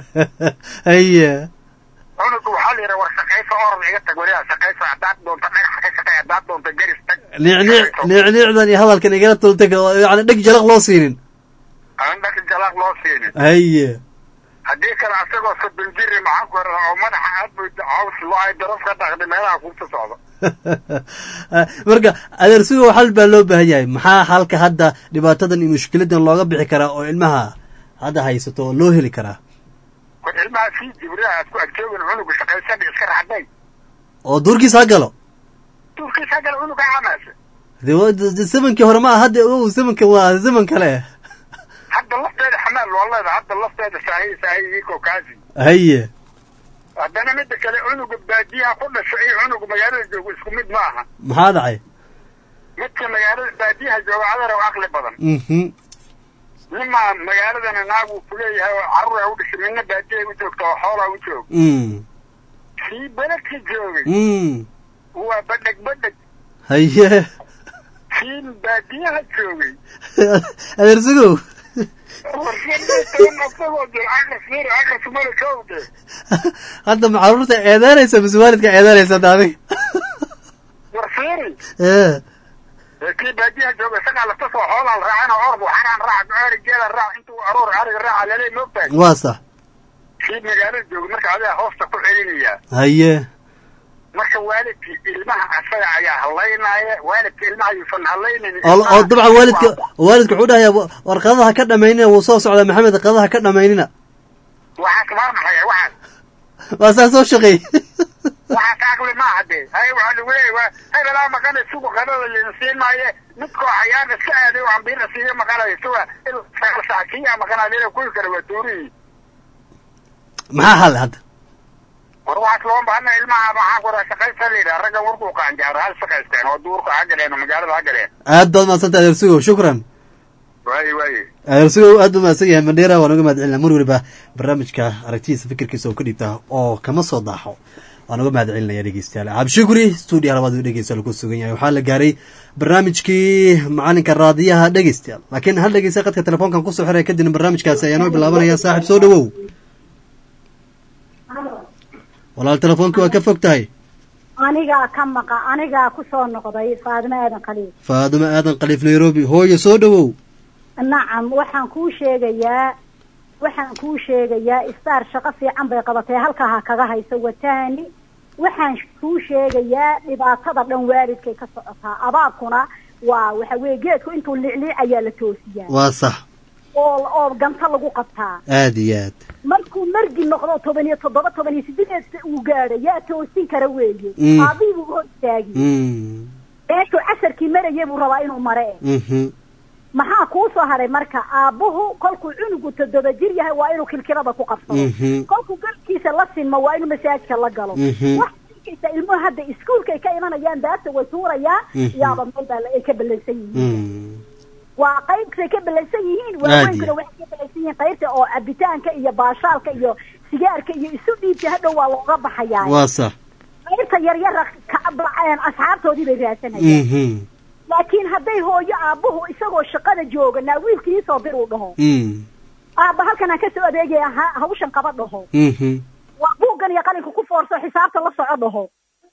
haye cunuga waxaa la yidhaha war shaqayso orod iga tag weliba shaqayso haddaad doonto dhagax ka shaqay haddaad doonto garis tag niicniic niicniicdan iyo hadalkan igala tultag oo yani dheg jalaq loo siinin aan dhaka jalaaq loo siinin haye haddii kale asagoo soddon jiri maxaan ku radaa oo madaxa aad buu caws loo ay daraf ka dhaqday meelaha kuuta socdo marka adeersigo xal baa loo baahan yahay maxaa halka hadda dhibaatadan iyo mushkiladan looga bixi karaa oo ilmaha hadda haysato oo loo heli karaa war ilmaha sii jibriha aad ku agjoogin cunuga shaqaysadha iska raxday oo duurkiisa ha galo duurkiisa gala cunuga camaasa de wa- de- de- zamankii hore ma aha hadda o zamankan waa zaman kale hadda lafteeda xamaal loo leeda hadda lafteeda saahi saahi kokaasi haye haddana mida kale cunuga baadiyaha ku dhasho iyo cunuga magaalada jooga isku mid ma aha maxaa dhacay midka magaalada baadiyaha jooga adar oo aqli badan mhm nima magaaladana naag uu kuleeyahay oo carruur u dhashay midna baadiyaha u joogta oo xoolaa u joog mm kii beledka joogay mm waa badheg badheg haye kii baadiyaha joogay adeersigow asagoo jir aqas yiri aqas mala kowde hadda ma carruurta eedaanaysa mise waalidka eedaanaysa hadda adig war fiiri ee ee kii baadiyaha jooga isagaa lafta soo xoolaa raacana orbu xaraan raac arigeeda raac intuu aroor ariga raaca lelee moogtahay waa sax kii magaalada jooga marka adiga hoosta ku celinayaa haye marka waalidkii ilmaha asaga ayaa hadlaynaya waalidka ilmaha yuusan hadlaynayn oo oo dabcan waalidka waalidka wuxuu dhahayaa wa- war qadadaha ka dhamaynina wuu soo socdaa maxamed qadadaha ka dhamaynina waxaas maa maxay waxaas waa saa soo shaqeey waxaas aqli maaha dee hay waxaa lagu leeyahy waa hebelaa maqanay sugu qadada lina siin maaye midkoo xayaan iska aaday oo ambiir siiga maqanayo suga ilaa saa kiyaa maqanaa kuwi kale waa tuurihii maxaa hal hadda war waxaas loo baahana ilmaha maxaa kura shaqaysta la yidhaha ragga warkuu qaanjaaro hal shaqaysteen oo duurka ha galeen oo magaalada ha galeen aad baad mahadsanta adeersigow shukran waaye waaye adeersigow aad buu mahadsan yahay mandheera waan uga mahad celinaa mar waliba barnaamijka aragtidiisa fikirkiisa oo ka dhiibta oo kama soo daaxo waan uga mahad celinaya dhegeystayaal cabdishukri stuudiya labaad u dhegeysta lagu sugan yahay waxaa la gaaray barnaamijkii macalinka raadiyaha dhegeystayaal laakiin hal dhegeysta qadka telefoonkan kusoo xiraya kadibna barnaamijkaasi ayaa noo bilaabanaya saaxiib soo dhawow walaal telefoonkii waa ka fog tahay anigaa ka maqa anigaa ku soo noqday faadimo aadan khaliil faadimo aadan khaliif nairobi hooyo soo dhawow nacam waxaan kuu sheegayaa waxaan kuu sheegayaa istaar shaqo fiican bay qabatay halkaa ha kaga hayso watahani waxaan kuu sheegayaa dhibaatada dhan waalidkay ka socotaa abaabkuna waa waxa weye geedku intuu licliicayaa la toosiyaa waa sax oo oo ganta lagu qabtaa aad iyo aad markuu margi noqdo toban iyo toddoba toban iyo sideed uu gaadho yaa toosin kara weeye Mm. aabihii buu hor istaagi Mm. meeshuu casarkii marayay buu rabaa inuu mare Mhm. maxaa kuu soo haray marka aabbuhu kolkuu cunugu toddoba jir yahay waa inuu kilkilada ku qabsado Mhm. kolkuu galkiisa la sinmo waa inuu masaajka la galo Mhm. wax arkaysa ilmuhu hadda iskuulkay ka imanayaan daata way tuurayaan Mhm. yaaba meel baa la- ay ka ballansan yihiin Mm. waa qaybtay ka ballansan yihiin Aad waaweynkuna iyo. waxay ka ballansan yihiin qaybta oo cabitaanka iyo baashaalka iyo sigaarka iyo isu dhiibta hadhow waa looga baxayaa waa sax qaybta yaryara ka- ba- asxaabtoodii bay raadsanayaan Mhm. laakiin hadday hooyo aabbuhu isagoo shaqada jooga naa wiilkii soo bir uu dhaho Mm. aabba halkan aan kasoo adeegaya ha- hawshan qaba dhaho Mhm. waa buuggan iyo qalinka ku foorso xisaabta la soco dhaho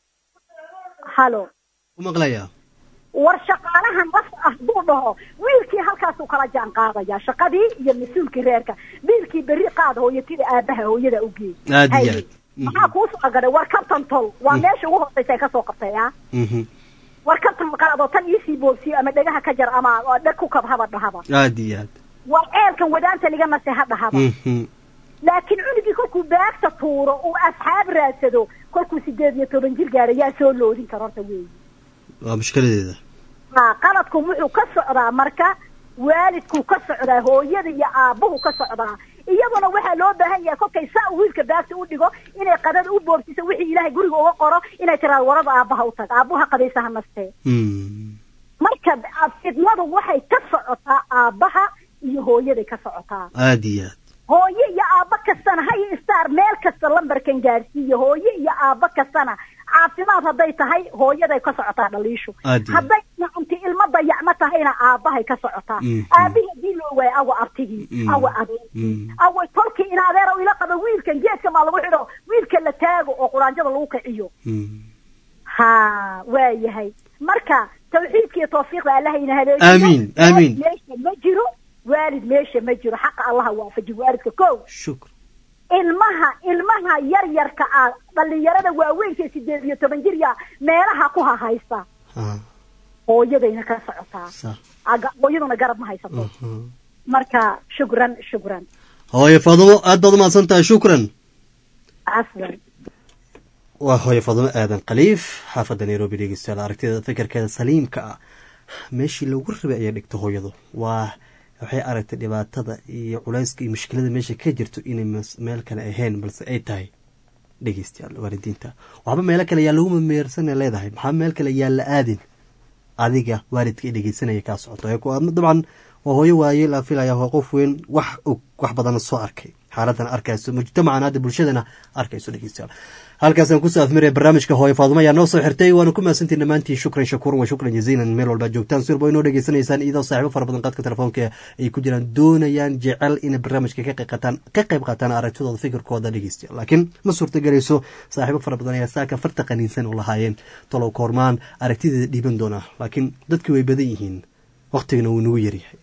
halo u maqlayaa war shaqaalahan laf ah buu dhaho wiilkii halkaasuu kala jaan qaadaya shaqadii iyo mas-uulkii reerka biilkii berri qaad hooyatida aabaha hooyada u geey Aad iyo Haye. aad. maxaa kuu soo agadhay war kabtan tol waa meesha ugu hooseysa ay kasoo qabtay ah Mhm. war kabtan qaadoo tan iisii boobsiyo ama dhegaha ka jar ama oo dheg ku kab haba dhahaba aad iyo aad war ceelkan wadaanta liga nase ha dhahaba Mhm. laakiin cunugii kolkuu baagta tuuro uu asxaab raadsado kolkuu sideed iyo toban jir gaadha yaa soo loodin karo horta weeyi waa mushkiladeeda ha qaladku wuxuu ka socdaa marka waalidkuu ka socdaa hooyada iyo aabbuhu ka socdaa iyaduna waxaa loo baahan yahay kolkay saa uu wiilka baagta u dhigo inay qadada u boobsiso wixii ilaahay guriga uga qoro inay tiraado warada aabbaha u tag aabbuha qadaysa ha nastee Mm. marka fidnadu waxay ka socotaa aabbaha iyo hooyaday ka socotaa aad iyo aad hooyo iyo aabbo kastana hay star meel kasta lambarkan gaadhsiiyo hooyo iyo aabbo kastana caafimaad hadday tahay hooyaday ka socotaa dhaliishu Aad iyo. hadday nacunti ilmo dayacmo tahayna aabbahay ka socotaa Mhm. aabihii hadii loo waayo awa abtigii Mhm. awa adeer Mm. awa tolkii in adeer ila qabo wiilkan geedka maa lagu xidho wiilka la taago oo quraanjada lagu kiciyo Mm. ha waa yahay marka tawxiidka iyo tawfiiqda allahayna haleejiyo Amiin, amiin. Waalid meesha ma jiro waalid meesha ma jiro xaqa allaha waafaji waalidka ko shukr ilmaha ilmaha yar yarka ah dhalinyarada waaweynka sideed iyo toban jir ya meelaha ku hahaysa Ah. hooyadayna ka socotaa sax Aga- hooyaduna garab ma haysato Mhm. marka shukran shukran hooye fadumo aad baad umahadsan tahay shukran aslan waa hooye fadumo aadan khaliif xaafadda nairobi dhegeystayaal aragtida fikirkeeda saliimka ah meeshii lagu rabay ayay dhigta hooyadu waa waxay aragtay dhibaatada iyo culayska iyo mushkilada meesha ka jirto inay mas- meel kale ahayn balse ay tahay dhegeystayaal waalidiinta waxba meelo kale yaa lagu mameersana leedahay maxaa meel kale yaa la aadin adiga waalidka i dhegeysanaya kaa socoto ee ku- dabcan waa hooyo waaye la filaya waa qof weyn wax og wax badana soo arkay xaaladana arkayso mujtamacan hadda bulshadana arkayso dhegeystayaal halkaasaan kusoo afmiraya barnaamijka hooye faadumo ayaa noo soo xirtay waana ku mahadsantiin dhammaantiin shukran shakuuran wa shukran jaziilan meel walba joogtaan si walba inoo dhegeysanaysaan iyadoo saaxiibo fara badan qadka telefoonka ay ku jiraan doonayaan jecel inay barnaamijka ka qayb qaataan ka qayb qaataan aragtidooda fikirkooda dhegeystayaal laakiin ma suurtagelayso saaxiibo fara badan ayaa saaka farta qaniinsan oo lahaayeen talow koormaan aragtideeda dhiiban doonaa laakiin dadki way badan yihiin waqtigana wuu nagu yaryahay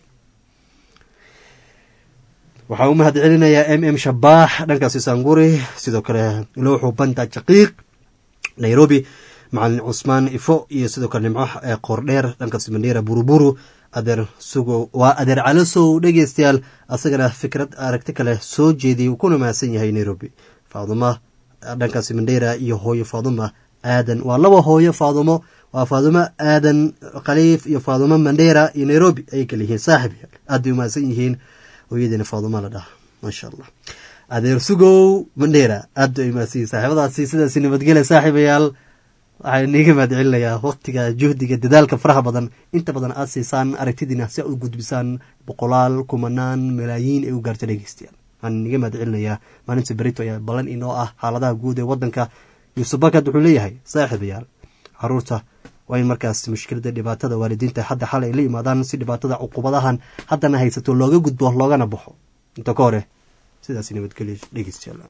waxaa u mahad celinayaa m m shabaax dhankaasi saanguri sidoo kale lowxu banda jaqiiq nairobi macalin cusmaan ifo iyo sidoo kale nimco ee qoordheer dhankaasi mandheera buruburu adeer sugo waa adeer calasow dhegeystayaal asagana fikrad aragti kale soo jeediyay uu kuna mahadsan yahay nairobi faaduma dhankaasi mandheera iyo hooyo faaduma aadan waa laba hooyo faadumo waa faadumo aadan khaliif iyo faadumo mandheera iyo nairobi ayay kala yihiin saaxib aad bay umahadsan yihiin hooyadeena faaduma la dhaha maasha allah adeer sugow mandheera aad bay umahadsan yihiin saaxiibadaasi sidaasi nabadgele saaxiibayaal waxaa niiga mahad celinayaa waqtiga juhdiga dadaalka faraha badan inta badan aad siisaan aragtidiina si aad u gudbisaan boqolaal kumanaan malaayiin ay u gaarto dhegeystayaal waxaan niiga mahad celinayaa maalinta berito ayaa ballan inoo ah xaaladaha guud ee wadanka yuusuf bakad wuxuu leeyahay saaxiibayaal caruurta waa in markaas mushkilada dhibaatada waalidiinta hadda xalay ay la yimaadaan si dhibaatada cuqubadahan haddana haysato looga gudbo loogana baxo inta ka hore sidaas nabadgelyo dhegeystayaal